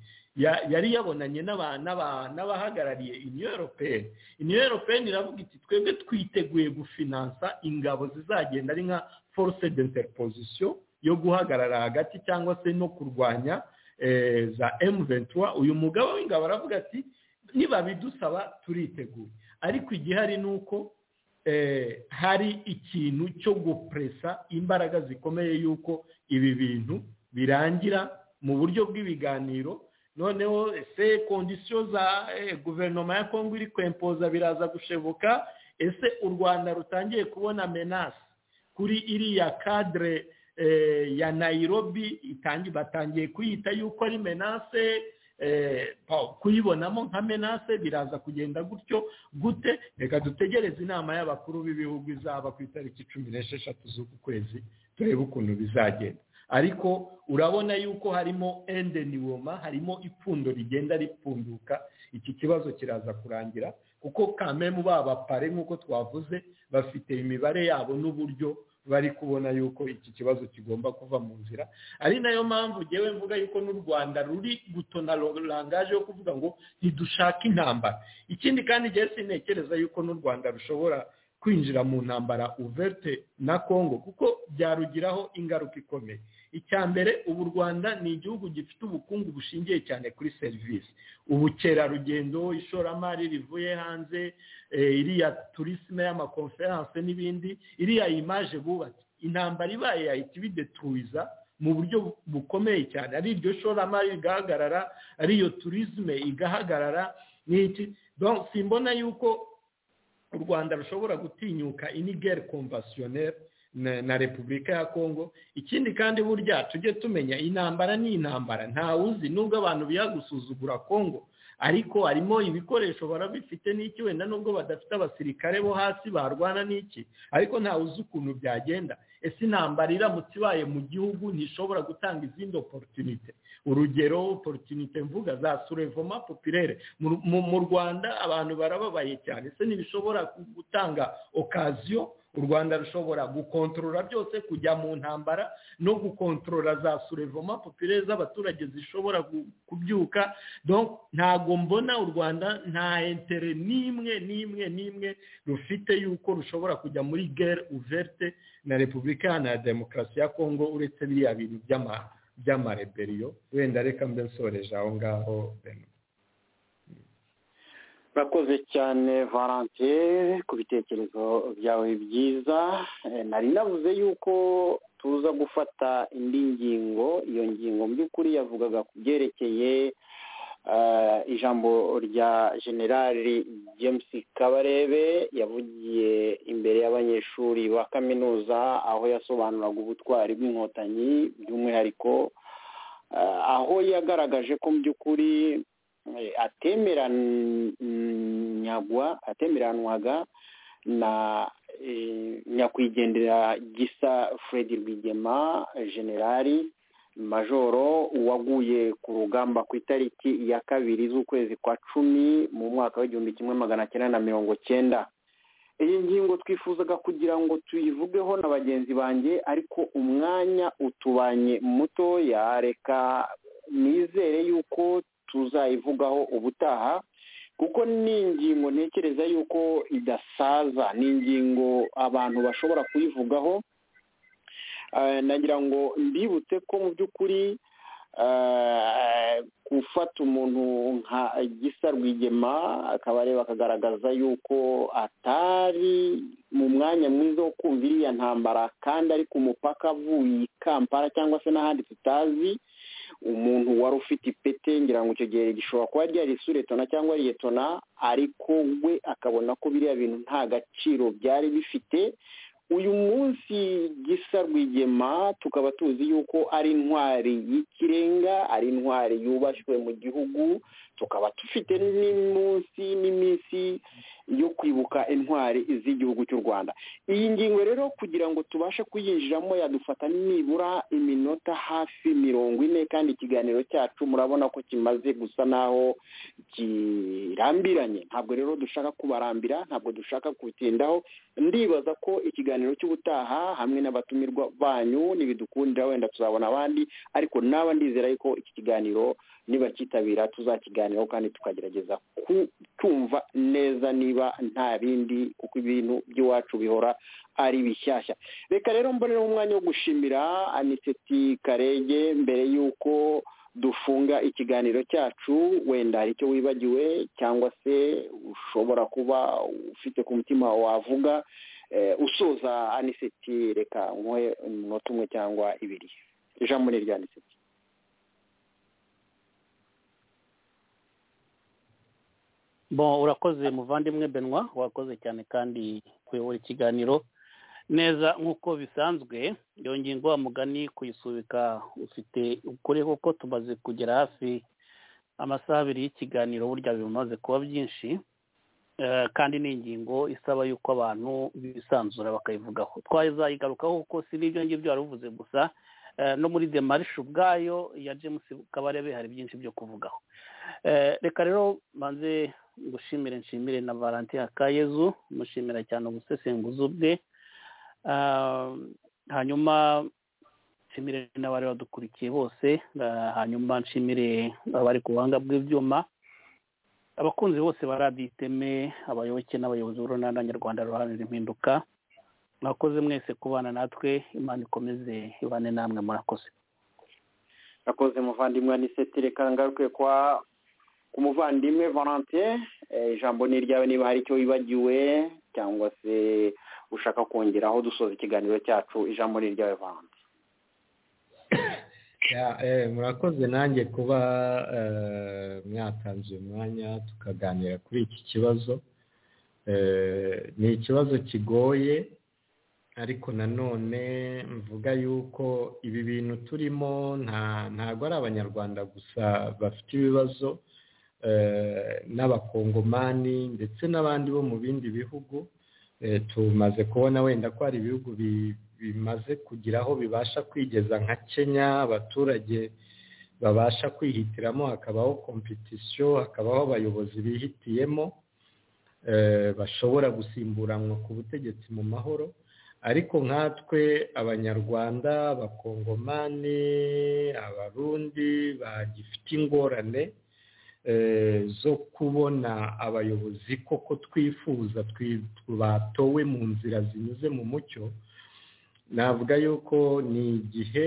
yari yabonanye n'abahagarariye iniyo europeyeni iniyo europeyeni iravuga iti twebwe twiteguye gufinansa ingabo zizagenda ari nka force de interposition yo guhagarara hagati cyangwa se no kurwanya za emu ventura uyu mugabo w'ingabo aravuga ati nibabidusaba turiteguye ariko igihari ni uko hari ikintu cyo gupresa imbaraga zikomeye y'uko ibi bintu birangira mu buryo bw'ibiganiro noneho ese kondisiyo za guverinoma ya kongo iri kwempoza biraza gushebuka ese u rwanda rutangiye kubona menasi kuri iriya kadire ya nayirobi batangiye kuyita yuko ari menase kuyibonamo nka menase biraza kugenda gutyo gute reka dutegereze inama y'abakuru b'ibihugu izaba ku itariki cumi n'esheshatu z'uku kwezi turebe ukuntu bizagenda ariko urabona yuko harimo ende niwoma harimo ipfundo rigenda ripfunduka iki kibazo kiraza kurangira kuko kamemu babapare nk'uko twavuze bafite imibare yabo n'uburyo bari kubona yuko iki kibazo kigomba kuva mu nzira ari nayo mpamvu ngewe mvuga yuko n'u rwanda ruri gutona rangaje yo kuvuga ngo ntidushake intambara ikindi kandi ngewe sintekereza yuko n'u rwanda rushobora kwinjira mu ntambara uverte na congo kuko byarugiraho ingaruka ikomeye icya mbere ubu u rwanda ni igihugu gifite ubukungu bushingiye cyane kuri serivisi ubukerarugendo ishoramari rivuye hanze iriya turisime y'amakonferanse n'ibindi iriya imaje bubatse intambara ibaye yahita ibidetuwiza mu buryo bukomeye cyane ari iryo shoramari rigahagarara ari iyo turisime igahagarara n'iki simbona yuko u rwanda rushobora gutinyuka inigeri komvasiyoneri na repubulika ya kongo ikindi kandi burya tujye tumenya intambara ni intambara ntawuzi nubwo abantu biha gusuzugura kongo ariko harimo ibikoresho barabifite n'iki wenda nubwo badafite abasirikare bo hasi barwana n'iki ariko ntawuzi ukuntu byagenda ese intambara iramutse ibaye mu gihugu ntishobora gutanga izindi oporutunite urugero oporutunite mvuga za surevoma popirere mu rwanda abantu barababaye cyane ese ntibishobora gutanga okaziyo u rwanda rushobora gukontorora byose kujya mu ntambara no gukontorora za surevoma popirere z'abaturage zishobora kubyuka ntabwo mbona u rwanda nta entere n'imwe n'imwe n'imwe rufite yuko rushobora kujya muri gere uverte na repubulika na demokarasi ya kongo uretse biriya bintu by'amahanga by'amareberiyo wenda reka mbe nsoreje aho ngaho urakoze cyane valantier ku bitekerezo byawe byiza nari navuze yuko tuza gufata indi ngingo iyo ngingo mu by'ukuri yavugaga ku byerekeye ijambo rya generali james kabarebe yavugiye imbere y'abanyeshuri ba kaminuza aho yasobanuraga ubutwari bw'inkotanyi by'umwihariko aho yagaragaje ko mu by'ukuri atemeranyagwa atemeranwaga na nyakwigendera gisa fred rwigema generali majoro waguye ku rugamba ku itariki ya kabiri z'ukwezi kwa cumi mu mwaka w'igihumbi kimwe magana cyenda na mirongo cyenda iyi ngingo twifuzaga kugira ngo tuyivugeho na bagenzi banjye ariko umwanya utubanye mutoya reka nizere yuko tuzayivugaho ubutaha kuko ni ingingo ntekereza yuko idasaza ni ingingo abantu bashobora kuyivugaho nagira ngo mbibutse ko mu by'ukuri gufata umuntu nka gisa rwigema akaba areba akagaragaza yuko atari mu mwanya mwiza wo kumva iriya ntambara kandi ari ku mupaka avuye i kampala cyangwa se n'ahandi tutazi umuntu wari ufite ipete ngira ngo icyo gihe gishobora kuba ryari suretona cyangwa riyetona ariko we akabona ko biriya bintu nta gaciro byari bifite uyu munsi gisa rwigema tukaba tuzi yuko ari intwari y'ikirenga ari intwari yubashywe mu gihugu tukaba dufite n'iminsi n'iminsi yo kwibuka intwari z'igihugu cy'u rwanda iyi ngingo rero kugira ngo tubashe kuyinjiramo yadufata nibura iminota hafi mirongo ine kandi ikiganiro cyacu murabona ko kimaze gusa naho kirambiranye ntabwo rero dushaka kubarambira ntabwo dushaka kutindaho ndibaza ko ikiganiro cy'ubutaha hamwe n'abatumirwa banyu ntibidukundira wenda tuzabona abandi ariko naba ndizera yuko iki kiganiro nibakitabira tuzakiganiraho kandi tukagerageza kucyumva neza niba nta bindi kuko ibintu by'iwacu bihora ari bishyashya reka rero mbonereho umwanya wo gushimira aniseti karege mbere y'uko dufunga ikiganiro cyacu wenda hari icyo wibagiwe cyangwa se ushobora kuba ufite ku mutima wavuga usoza aniseti reka nk'uwe umunota umwe cyangwa ibiri ijambo ni rya aniseti bon urakoze muvandimwe benwa wakoze cyane kandi kuyobora ikiganiro neza nk'uko bisanzwe iyo ngingo wa mugani kuyisubika ufite ukuri kuko tumaze kugera hafi amasaha abiri y'ikiganiro burya bimaze kuba byinshi kandi ni ingingo isaba yuko abantu bisanzura bakayivugaho twazayigarukaho kuko si n'ibyo ngibyo wari uvuze gusa no muri demarishe ubwayo ya james kabarebe hari byinshi byo kuvugaho reka rero mbanze gushimire nshimire na valentin akayezu mushimira cyane ubusesenguzi bwe hanyuma nshimire n'abari badukurikiye bose hanyuma nshimire abari ku buhanga bw'ibyuma abakunzi bose ba radiyo iteme abayoboke n'abayobozi b'urunana nyarwanda ruharanira impinduka mwakoze mwese kubana natwe imana ikomeze ibane namwe murakoze nakoze muvandimwe anisitire kangaruke kwa ku muvandimwe valentin ijambo ni iryawe niba hari icyo wibagiwe cyangwa se ushaka kongeraho dusoza ikiganiro cyacu ijambo ni iryawe valentin murakoze nanjye kuba mwatanze umwanya tukaganira kuri iki kibazo ni ikibazo kigoye ariko nanone mvuga yuko ibi bintu turimo ntabwo ari abanyarwanda gusa bafite ibibazo n'abakongomani ndetse n'abandi bo mu bindi bihugu tumaze kubona wenda ko hari ibihugu bimaze kugira aho bibasha kwigeza nka kenya abaturage babasha kwihitiramo hakabaho kompetisiyo hakabaho abayobozi bihitiyemo bashobora gusimburanwa ku butegetsi mu mahoro ariko nkatwe abanyarwanda abakongomani abarundi bagifite ingorane zo kubona abayobozi koko twifuza batowe mu nzira zinyuze mu mucyo navuga yuko ni igihe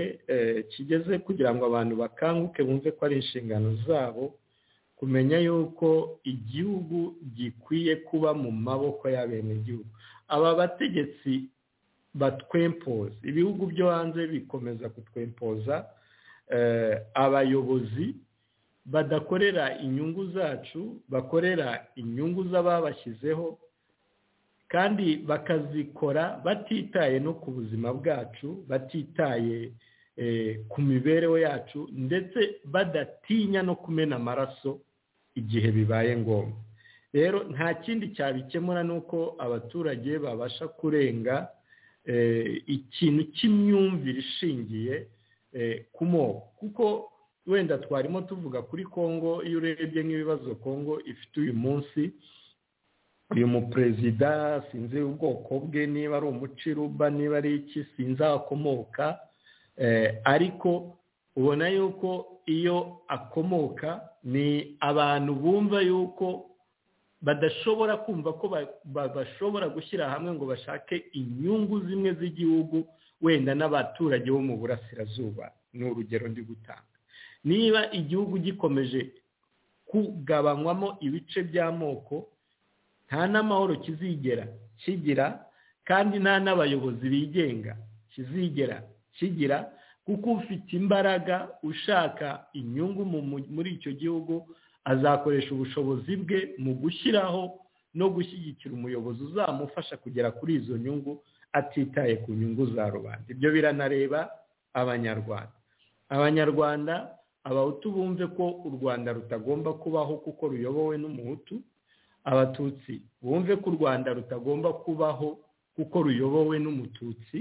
kigeze kugira ngo abantu bakanguke bumve ko ari inshingano zabo kumenya yuko igihugu gikwiye kuba mu maboko y'abenegihugu aba bategetsi batwempoza ibihugu byo hanze bikomeza kutwempoza abayobozi badakorera inyungu zacu bakorera inyungu z'ababashyizeho kandi bakazikora batitaye no ku buzima bwacu batitaye ku mibereho yacu ndetse badatinya no kumena amaraso igihe bibaye ngombwa rero nta kindi cyabikemura ni uko abaturage babasha kurenga ikintu cy'imyumvire ishingiye ku moko kuko wenda twarimo tuvuga kuri congo iyo urebye nk'ibibazo congo ifite uyu munsi uyu muperezida sinzi ubwoko bwe niba ari umuciruba niba ari iki sinzi aho akomoka ariko ubona yuko iyo akomoka ni abantu bumva yuko badashobora kumva ko bashobora gushyira hamwe ngo bashake inyungu zimwe z'igihugu wenda n'abaturage bo mu burasirazuba ni urugero ndi gutanga niba igihugu gikomeje kugabanywamo ibice by'amoko nta n'amahoro kizigera kigira kandi nta n'abayobozi bigenga kizigera kigira kuko ufite imbaraga ushaka inyungu muri icyo gihugu azakoresha ubushobozi bwe mu gushyiraho no gushyigikira umuyobozi uzamufasha kugera kuri izo nyungu atitaye ku nyungu za rubanda ibyo biranareba abanyarwanda abanyarwanda abahutu bumve ko u rwanda rutagomba kubaho kuko ruyobowe n'umuhutu abatutsi bumve ko u rwanda rutagomba kubaho kuko ruyobowe n'umututsi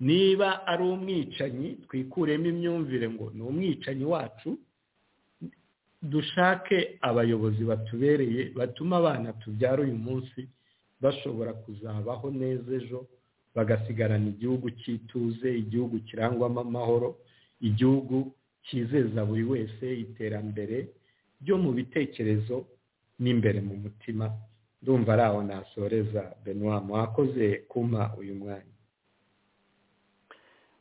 niba ari umwicanyi twikuremo imyumvire ngo ni umwicanyi wacu dushake abayobozi batubereye batuma abana tubyara uyu munsi bashobora kuzabaho neza ejo bagasigarana igihugu cy'ituze igihugu kirangwamo amahoro igihugu cyizeza buri wese iterambere ryo mu bitekerezo n'imbere mu mutima ndumva ari aho nasoreza benoit mwakoze kumpa uyu mwanya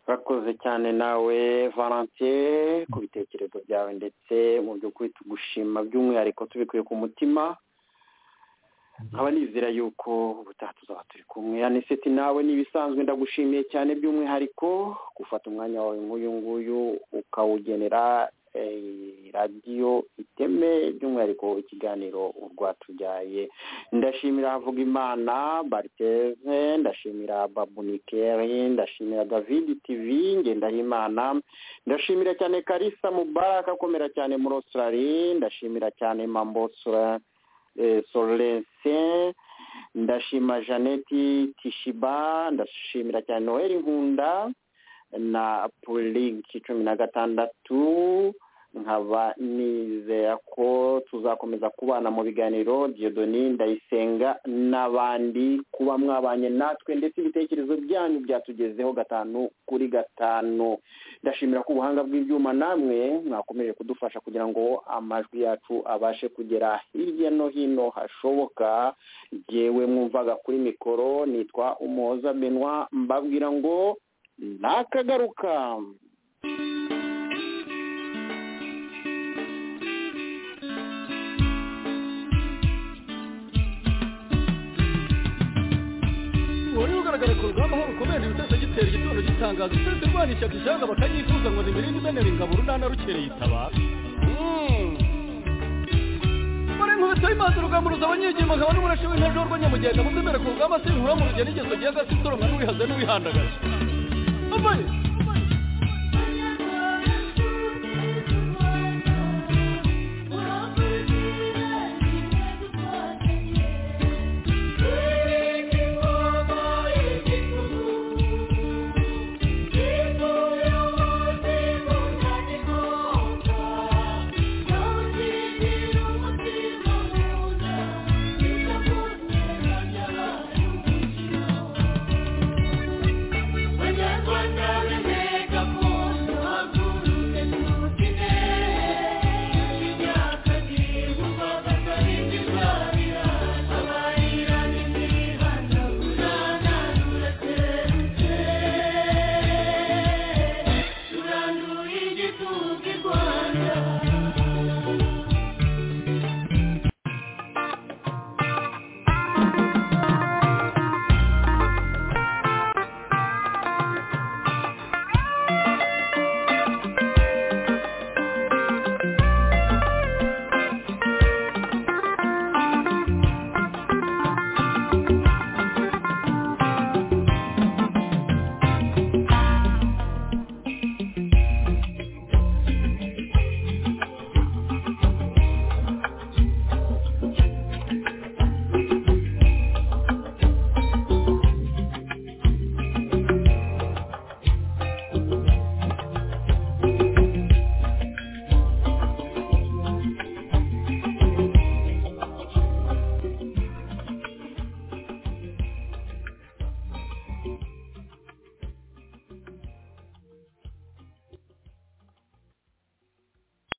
urakoze cyane nawe valentin ku bitekerezo byawe ndetse mu by'ukuri tugushima by'umwihariko tubikuye ku mutima nkaba nizera yuko ubutaha tuzaba turi kumwe aniseti nawe n'ibisanzwe ndagushimiye cyane by'umwihariko gufata umwanya wawe nk'uyu nguyu ukawugenera radiyo iteme by'umwihariko ikiganiro urwatubyaye ndashimira havuga imana bariteze ndashimira babunikeri ndashimira david tv ngendahimana ndashimira cyane karisa mubaraka akomera cyane muri australia ndashimira cyane mambosura sorense ndashima jeannette tishiba ndashimira cyane noel nkunda na purigi cumi na gatandatu nkaba nizera ko tuzakomeza kubana mu biganiro diodoni ndayisenga n'abandi kuba mwabanye natwe ndetse ibitekerezo byanyu byatugezeho gatanu kuri gatanu ndashimira ko ubuhanga bw'ibyuma namwe mwakomeje kudufasha kugira ngo amajwi yacu abashe kugera hirya no hino hashoboka yewe mwumvaga kuri mikoro nitwa umuhoza benwa mbabwira ngo nakagaruka wari ugaragara ku rugamba aho rukomeje ibitero gitera igitondo gitangaza uturutse rwana ishyaka ishyanga bakayifuza ngo nimirinde imenera ingabo runana rukereye itabara muri nkubito y'imazi urugamba ruza abanyegima nkaba n'umurashi w'intare rwa nyamugenda mu mbere ku rugamba sinkura mu rugendo ingeso gihe agasi soromwa n'uwihaze n'uwihandagaje Amaye! Durando e de tudo igual.